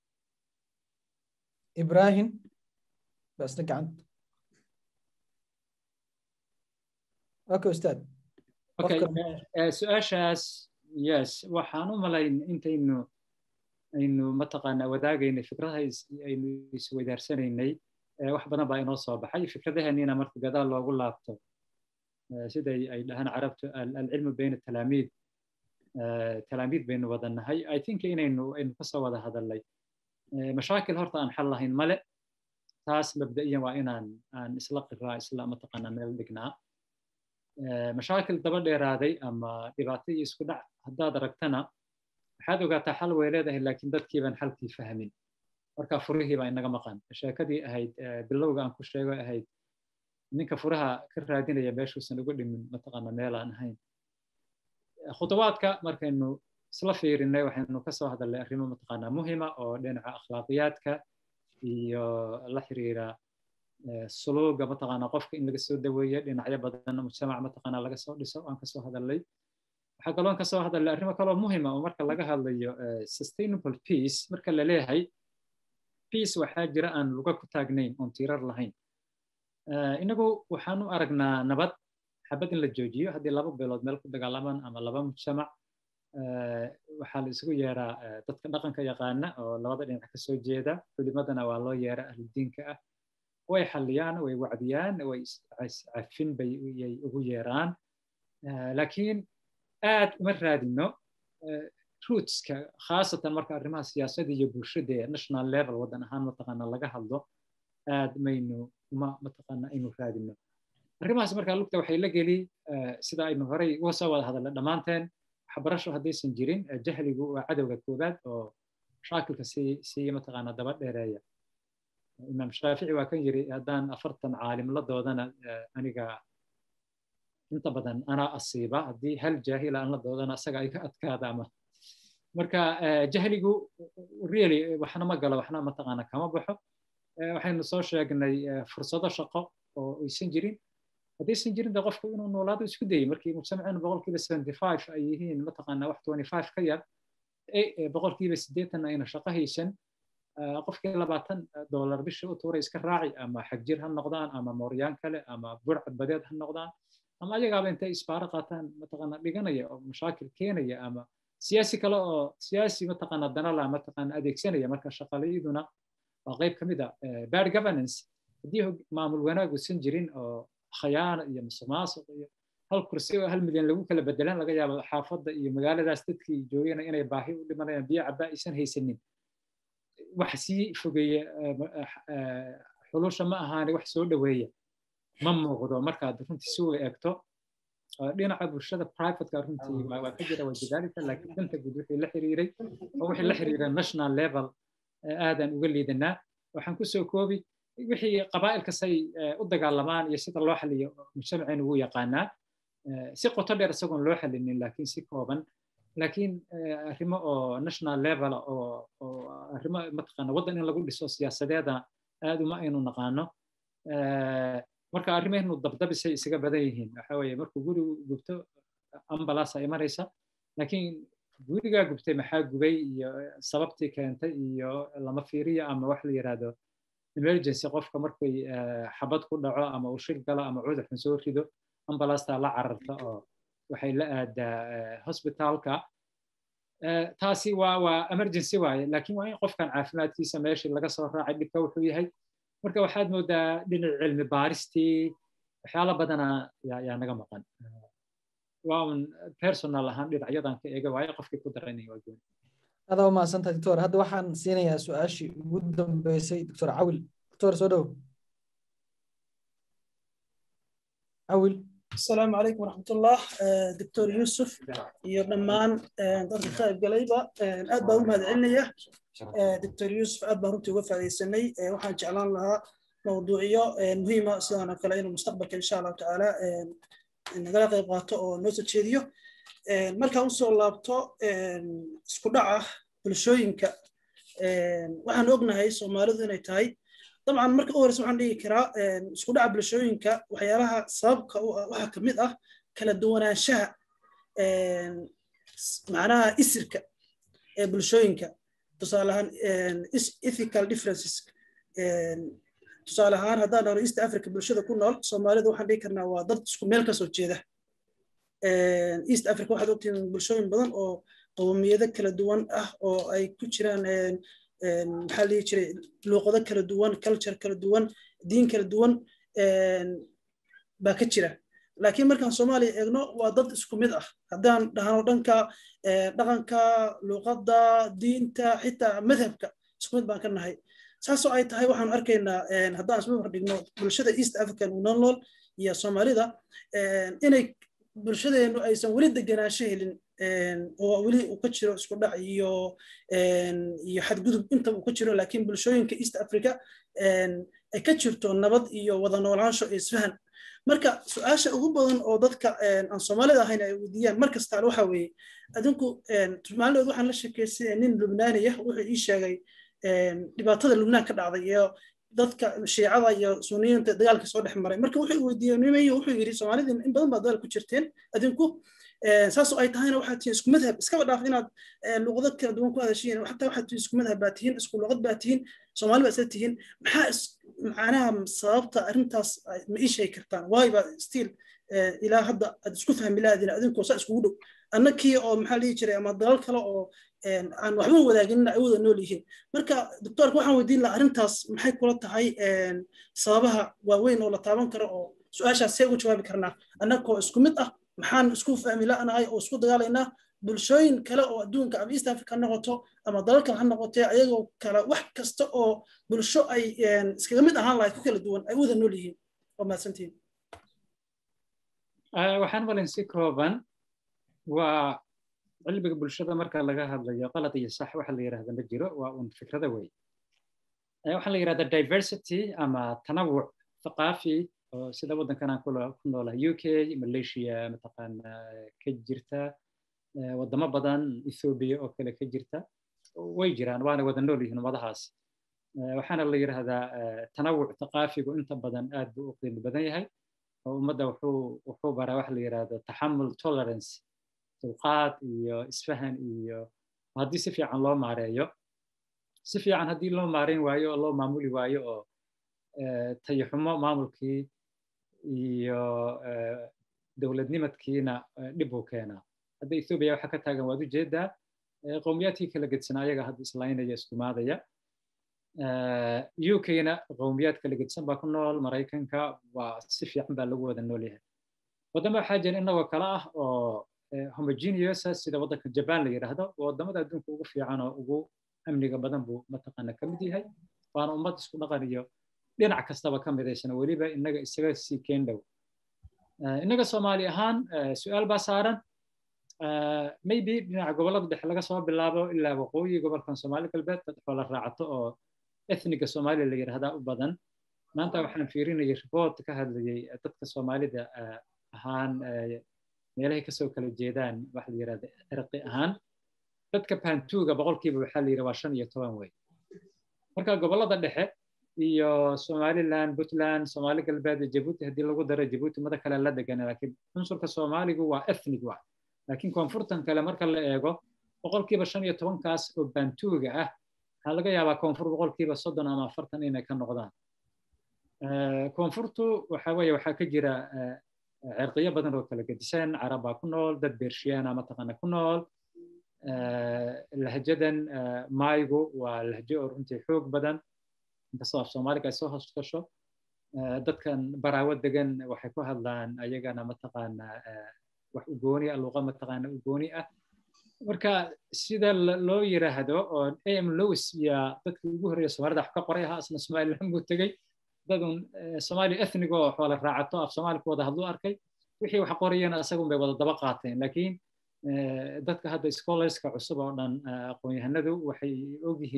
ibrahim basna gacanta okay ustaad okay su-aashaas yes waxaan u malayn intaynu aynu mataqaanaa wadaagaynay fikradaha aynu isweydaaranaynay wax badan baa inoo soo baxay fikradaheenina marka gadaal loogu laabto siday ay dhahaan carabtu alcilmu bayna talaamiid talaamiid baynu wada nahay i think inaynu aynu kasoo wada hadalnay mashaakil horta aan xal lahayn male taas mabda'iyan waa inaan aan isla qiraa isla mataqaanaa meel dhignaa mashaakil daba dheeraaday ama dhibaato iyo isku dhac haddaad aragtana waxaad ogaataa xal way leedahay laakiin dadkii baan xalkii fahmin marka furihii baa inaga maqan sheekadii ahayd bilowga aan ku sheego ahayd ninka furaha ka raadinaya meeshuusan ugu dhimin mataqaana meel aan ahayn khudawaadka markaynu isla fiirinay waxaynu kasoo hadalnay arrimo mataqaanaa muhima oo dhinaca akhlaaqiyaadka iyo la xiriira suluuga mataqaanaa qofka in laga soo daweeyo dhinacyo badan mujtamac mataqaanaa laga soo dhiso aan kasoo hadalnay waxaa kaloon kasoo hadalnay arrimo kaloo muhima oo marka laga hadlayo sustainable peace marka la leeyahay peace waxaa jira aan luga ku taagnayn oon tiirar lahayn inagu waxaan u aragnaa nabad xabad in la joojiyo haddii laba beelood meel ku dagaalamaan ama laba mujtamac waxaa la isugu yeeraa dadka dhaqanka yaqaana oo labada dhinac ka soo jeeda culimadana waa loo yeera ahludiinka ah way xalliyaan way wacdiyaan way cafin bay ugu yeeraan laakiin aad uma raadino rootska khaasatan marka arrimaha siyaasadda iyo bulshada ee national level waddan ahaan mataqaana laga hadlo aad maynu uma mataqaana aynu raadino arrimahaas markaa lugta waxay la geli sida aynu horey uga soo wada hadalnay dhammaanteen waxbarasho haddaysan jirin jahligu waa cadowga koowaad oo shaakilka sii sii mataqaana daba dheereeya imaam shaafici waa kan yiri haddaan afartan caalim la doodana aniga inta badan anaa asiiba haddii hal jaahila aan la doodana asaga ay ka adkaada ama marka jahligu really waxna ma galo waxna mataqaana kama baxo waxaynu soo sheegnay fursado shaqo oo aysan jirin haddaysan jirin de qofku inuu noolaado isku dayay markii mujtamacinu boqolkiiba seventy five ay yihiin mataqaana wax twenty five ka yar boqolkiiba siddeetan ayna shaqo haysan qofkii labaatan dollar bishii u tuuray iska raaci ama xagjir ha noqdaan ama mooryaan kale ama burcad badeed ha noqdaan ama ayagaaba intay isbaaro qaataan mataqaana dhiganaya oo mashaakil keenaya ama siyaasi kale oo siyaasi mataqaana danala mataqaana adeegsanaya marka shaqalayaduna waa qayb ka mid a bad governance haddii maamul wanaagusan jirin oo khayaana iyo musuqmaasuq iyo hal kursi oo hal milyan lagu kala bedelan laga yaabo xaafadda iyo magaaladaas dadkii joogana inay baahi u dhimanayaan biyo cabaa aysan haysanin wax sii fogeeya xulusha ma ahaani wax soo dhoweeya ma muuqdo markaad runtii si uga eegto dhinaca bulshada privateka runtii waa ka jira wajadaalika laakiin danta guud wixii la xiriiray oo wixii la xiriira national level aadaan uga liidanaa waxaan kusoo koobi wixii qabaa'ilka say u dagaalamaan iyo sida loo xaliyo mujtamaceen ugu yaqaanaa si qoto dheer isagoon loo xalinin laakiin si kooban laakiin arrimo oo national level oo oo arrimo mataqaana waddan in lagu dhiso siyaasadeeda aad uma aynu naqaano marka arrimahaynu dabdabisay isaga badan yihiin waxa weeye markuu gurigu gubto ambalaasa imanaysa laakiin gurigaa gubtay maxaa gubay iyo sababtii keentay iyo lama fiiriyo ama wax la yidhaahdo emergency qofka markay xabad ku dhaco ama uu shil galo ama cudur xun soo rido ambalaasta la cararta oo waxay la aadaa hospitaalka taasi waa waa emergency waaye laakiin waa in qofkan caafimaadkiisa meeshii laga soo raacay dhibka wuxuu yahay marka waxaad moodaa dhinac cilmi baaristii waxyaalo badana yaa naga maqan waa un personal ahaan dhinacyadan ka eega waaye qofkii ku daranaya waa gooni adaa umahadsantaha doctor hadda waxaan siinayaa su-aashii ugu dambeysay doctor cawil doctor soo dhow cawil السلام عليكم ورحمة الله دكتور يوسف iyo dhammaan dadka ka qaybgalayba aad baan u mahadcelinaya dr yuusuf aad baan runtii uga faa'iidaysanay waxaan jeclaan lahaa mawduucyo muhiima sidaan oo kale inuu mustaqbalka insha allahu tacaala nagala qayb qaato oo noo soo jeediyo markaan usoo laabto isku dhaca bulshooyinka waxaan ognahay soomaalidu inay tahay dabcan marka u horeysa waxaan dhigi karaa isku dhaca bulshooyinka waxyaalaha sababka u ah waxaa ka mid ah kala duwanaanshaha macnaha isirka ee bulshooyinka tusaale ahaan ethical differences tusaale ahaan haddaan dhahno east africa bulshada ku nool soomaalida waxaan dhigi karnaa waa dad isku meel kasoo jeeda east africa waxaad ogtihiin bulshooyin badan oo qowmiyado kala duwan ah oo ay ku jiraan maxaa la dhihi jiray luuqado kala duwan culture kala duwan diin kala duwan baa ka jira laakiin markaan soomaaliya eegno waa dad isku mid ah haddaan dhahno dhanka dhaqanka luuqadda diinta xitaa madhabka isku mid baan ka nahay saasoo ay tahay waxaan arkaynaa haddaan isma hordhigno bulshada east african unonol iyo soomaalida inay bulshadeenu aysan weli deganaansho helin oo weli uu ka jiro isku dhac iyo iyo xadgudub inta uu ka jiro laakiin bulshooyinka east africa ay ka jirto nabad iyo wada noolaansho iyo isfahan marka su-aasha ugu badan oo dadka aan soomaalida ahayn ay weydiiyaan mar kastaale waxa weeye adinku maalidood waxaan la sheekeystay nin lubnaaniya wuxuu ii sheegay dhibaatada lubnaan ka dhacday iyo dadka shiicada iyo suniyiinta dagaalka soo dhex maray marka wuxuu weydiiyey nimayo wuxuu yidhi soomaalida in badan baa dagaal ku jirteen adinku saasoo ay tahayna waxaad tihiin isku madhab iskaba dhaaf inaad luqado kala duwan ku hadashiin xataa waxaad tihiin isku madhab baa tihiin isku luqad baa tihiin soomaali baa isla tihiin maxaa macnaha sababta arrintaas ma ii sheegi kartaan waay baa stiil ilaa hadda aad isku fahmi lahaadin adinkoo saa iskugu dhow annakii oo maxaa dhihi jiray ama dalal kale oo aan waxba wadaaginin ay wada nool yihiin marka doctoorka waxaan weydiin lahaa arrintaas maxay kula tahay sababaha waaweyn oo la taaban karo oo su-aashaas see ugu jawaabi karnaa annakoo isku mid ah maxaan isku fahmi la'nahay oo isku dagaalaynaa bulshooyin kale oo adduunka ama east africa ha noqoto ama dalal kale ha noqotee ayagoo kale wax kasta oo bulsho ay iskaga mid ahaan lahayd ku kala duwan ay wada nool yihiin waa mahadsantihiin waxaan malin si kooban waa cilmiga bulshada marka laga hadlayo qalad iyo sax waxa la yidhahda ma jiro waa un fikrada wey waxaa la yidhahda diversity ama tanawuc thaqaafi oo sida waddankan aan ku noolahay u k malaysia mataqaana ka jirta waddamo badan ethoobia oo kale ka jirta way jiraan waana wada nool yihiin ummadahaas waxaana la yidhahdaa tanawuc thaqaafigu inta badan aad buu u qiimo badan yahay oo ummadda wuxuu wuxuu baraa waxa la yidhahdo taxamul tolerance dulqaad iyo isfahan iyo haddii si fiican loo maareeyo si fiican haddii loo maareyn waayo oo loo maamuli waayo oo tayaxumo maamulkii iyo dowladnimadkiina dhib uu keenaa hadda ethoobia waxa ka taagan waad ujeedaa qowmiyaadkii kala gedsanaa ayaga hadda islaynaya iskumaadaya u k-na qowmiyaad kala gedsan baa ku nool maraykanka waa si fiican baa lagu wada nool yahay waddama waxaa jira inagoo kale ah oo homogeneous sida waddanka jaban la yidhaahdo waddamada adduunka ugu fiican oo ugu amniga badan buu mataqaana ka mid yahay waana ummad isku dhaqan iyo dhinac kastaba ka midaysan weliba inaga isaga sii keen dhow innaga soomaali ahaan su-aal baa saaran maybe dhinaca gobollada dhexe laga soo bilaabo ilaa waqooyi gobolkan soomaali galbeed dad xoola raacato oo ethniga soomaaliya la yidhahdaa u badan maanta waxaan fiirinayay report ka hadlayay dadka soomaalida ahaan meelahay kasoo kala jeedaan waxa la yidhahda cirqi ahaan dadka pantuga boqolkiiba waxaa la yidhi waa shan iyo toban wey marka gobollada dhexe iyo somaliland puntland soomaali galbeed iyo jabuuti haddii lagu daro jabuuti mada kale la degan laakiin cunsurka soomaaligu waa ethnic wa laakiin koonfurtan kale marka la eego boqolkiiba shan iyo tobankaas oo bantuuga ah waxaa laga yaabaa koonfur boqolkiiba soddon ama afartan inay ka noqdaan koonfurtu waxa weeye waxaa ka jira cirqiyo badan oo kala gedisan carab baa ku nool dad bershiyaana mataqaana ku nool lahjadan maaygu waa lahjo oo runtii xoog badan inkastoo af soomaaliga ay soo hoos gasho dadkan baraawo degan waxay ku hadlaan ayagana mataqaana wax ugooni ah luuqa mataqaana ugooni ah marka sida loo yiraahdo oo am lewis iyo dadkii ugu horreeya soomaalida wax ka qoray ahaa asna somaliland buu tegey dadun soomaali ethnic oo xoola raacato af soomaali ku wada hadlu arkay wixii wax qorayana isagun bay wada daba qaateen laakiin dadka hadda scholarska cusub oo dhan aqoon-yahanadu waxay ogyihiin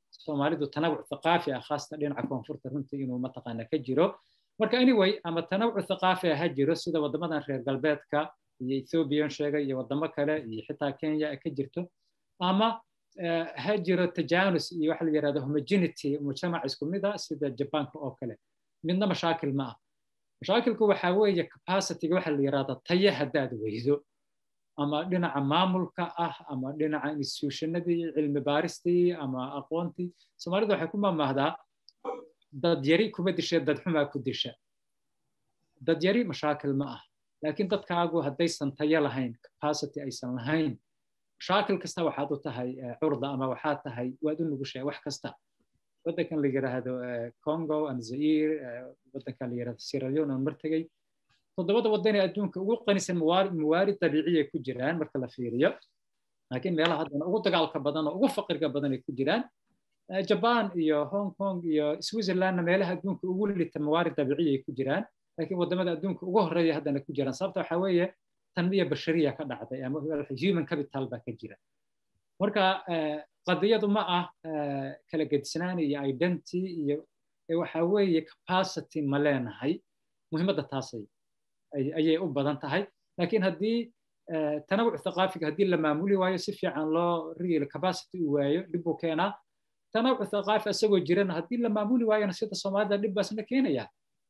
soomaalidu tanawuc thaqaafi ah khaasatan dhinaca koonfurta runtii inuu mataqaana ka jiro marka anyway ama tanawuc thaqaafi ah ha jiro sida waddamadan reer galbeedka iyo ethiopian sheegay iyo waddamo kale iyo xitaa kenya ka jirto ama ha jiro tajanus iyo waxa la yidhahdo homogenity mujtamac isku mid ah sida jabaanka oo kale midna mashaakil ma ah mashaakilku waxa weeye capacityga waxa la yidhahdo taye haddaad weydo ama dhinaca maamulka ah ama dhinaca institutionadii cilmi baaristii ama aqoontii soomaalidu waxay ku mamahdaa dad yari kuma disha dad xumaa ku disha dad yari mashaakil ma ah laakiin dadkaagu haddaysan tayo lahayn capacity aysan lahayn mashaakil kasta waxaad u tahay curda ama waxaad tahay waad u nugushahay wax kasta waddankan la yidhaahdo congo and zaire waddankan la yidhahdo sierra leone aan martegay toddobada waddan ee adduunka ugu qanisan mawaarid dabiiciya ku jiraan marka la fiiriyo laakiin meelaha haddana ugu dagaalka badan oo ugu faqriga badan ay ku jiraan jaban iyo hong kong iyo switzerlandna meelaha adduunka ugu lita mawaarid dabiiciya ay ku jiraan laakiin waddamada adduunka ugu horreeya haddana ku jiraan sababta waxaa weeye tanmiya bashariya ka dhacday ama human capital baa ka jira marka qadiyadu ma ah kala gedisnaan iyo identity iyo waxa weeye capacity ma leenahay muhiimadda taasay ayay u badan tahay laakiin haddii tanawuc thaqaafiga haddii la maamuli waayo si fiican loo real capacity u waayo dhib buu keenaa tanawuc thaqaafi isagoo jirana haddii la maamuli waayona sida soomaalida dhib baasna keenaya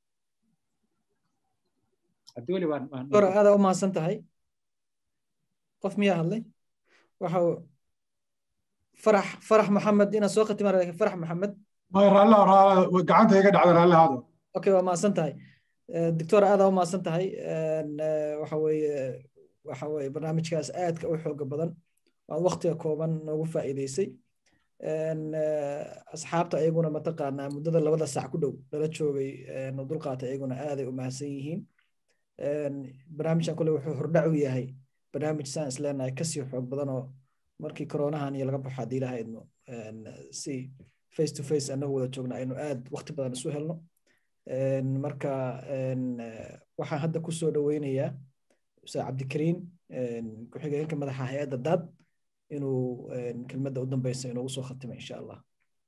cabdiweli dor aada u mahadsan tahay qof miyaa hadlay waxa farax farax maxamed inaad soo khatimaan farax maxamed gacanta iga dhacda raallihaado okay waa mahadsan tahay doctor aada u mahadsan tahay waxa weeye waxa weeye barnaamijkaas aadka u xooga badan waad waktiga kooban noogu faa'iideysay asxaabta ayaguna mataqaanaa muddada labada sac ku dhow lala joogay dulqaata ayaguna aaday u mahadsan yihiin barnaamijkan kole wuxuu hordhac u yahay barnaamij saan is leenahay kasii xoog badan oo markii koronahan iyo laga baxo haddii ilaha idmo si face to face annagu wada joogna aynu aad wakti badan isu helno marka waxaan hadda ku soo dhoweynayaa ustaad cabdikariin ku-xigeenka madaxa hay-adda daad inuu kelmadda u dambeysa inoogu soo khatimo insha allah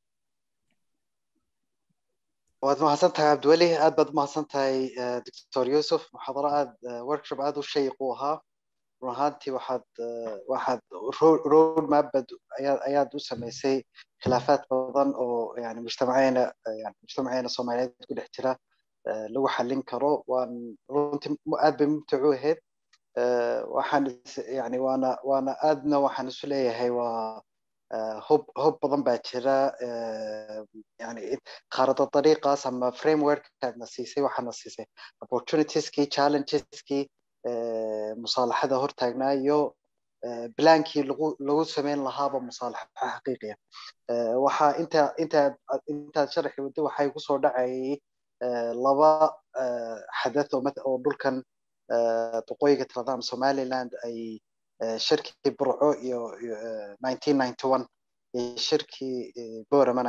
waad mahadsan tahay cabdiweli aad baad umahadsan tahay doctor yusuf muxaadaro aad workshop aad u shayiq u ahaa run ahaantii waxaad waxaad road mapbad ayaad u samaysay khilaafaad badan oo yani mujtamaceena yani mujtamaceena soomaaliyeed ku dhex jira lagu xallin karo waan runtii aad bay mumtac u ahayd waxaan yani waana waana aadna waxaan isu leeyahay waa hob hob badan baa jira yani qaarada dariiqaas ama frameworkaadna siisay waxaana siisay opportunitieskii challengeskii musaalaxada hortaagnaa iyo blankii lagu lagu samayn lahaaba musaalaxa xaqiiqiya waxaa inta inta intaad sharaxi waddo waxay kusoo dhacayay laba xadath oo dhulkan waqooyiga tiradam somaliland ay shirkii burco iyo iyo shirkii borama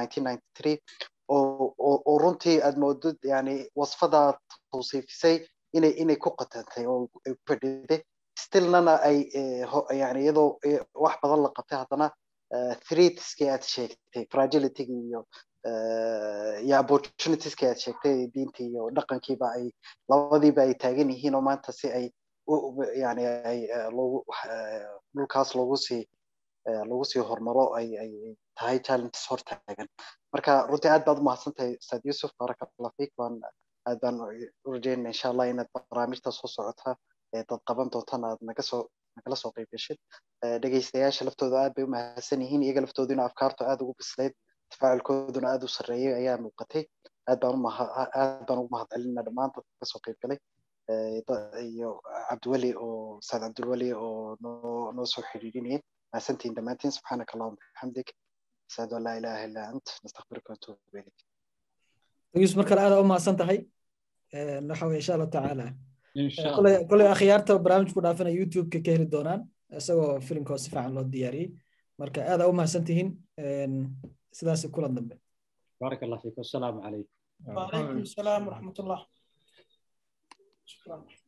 oo runtii aad moodid yani wasfadaa tawsiifisay inay inay ku qatantay oo ay ku fadhiday stillnana ay yani iyadoo wax badan la qabtay haddana threatskii aad sheegtay fragilitygii iyo iyo opportunitieski aad sheegtay diintii iyo dhaqankiiba ay labadiiba ay taagan yihiin oo maanta si ay yani ay logu dhulkaas loogu sii lagu sii hormaro ay ay tahay challenges hortaagan marka runtii aad baad u mahadsan tahay ustaad yusuf baraka allah fiik waan aad baan u rajeynaya insha allah inaad barnaamijta soo socota ee dad qaban doontana aad naga soo nagala soo qayb gashid dhegeystayaasha laftooda aad bay u mahadsan yihiin iyaga laftooduna afkaartu aad ugu bislayd tafaacilkooduna aad u sarreeyay ayaa muuqatay aad baan aad baan ugu mahadcelinaa dhammaan dadka kasoo qayb galay iyo cabdiweli oo ustaad cabdiweli oo noo noo soo xiriirinayay mahadsantihiin dhammaantiin subxaanaka allahuma bixamdik ashhadu an laa ilaaha illaa ant nastakfiruka watuubu ilayk yusuf mar kale aad u mahadsan tahay waxa weye insha allah tacaala koley akhyaarta barnaamijku dhaafana youtube-ka ka heli doonaan isagoo filimkoo si fiican loo diyaariyey marka aad u mahadsan tihiin sidaas kulan dambe بارك الله فيك والسلام عليكم وعليكم السلام ورحمة الله شكرا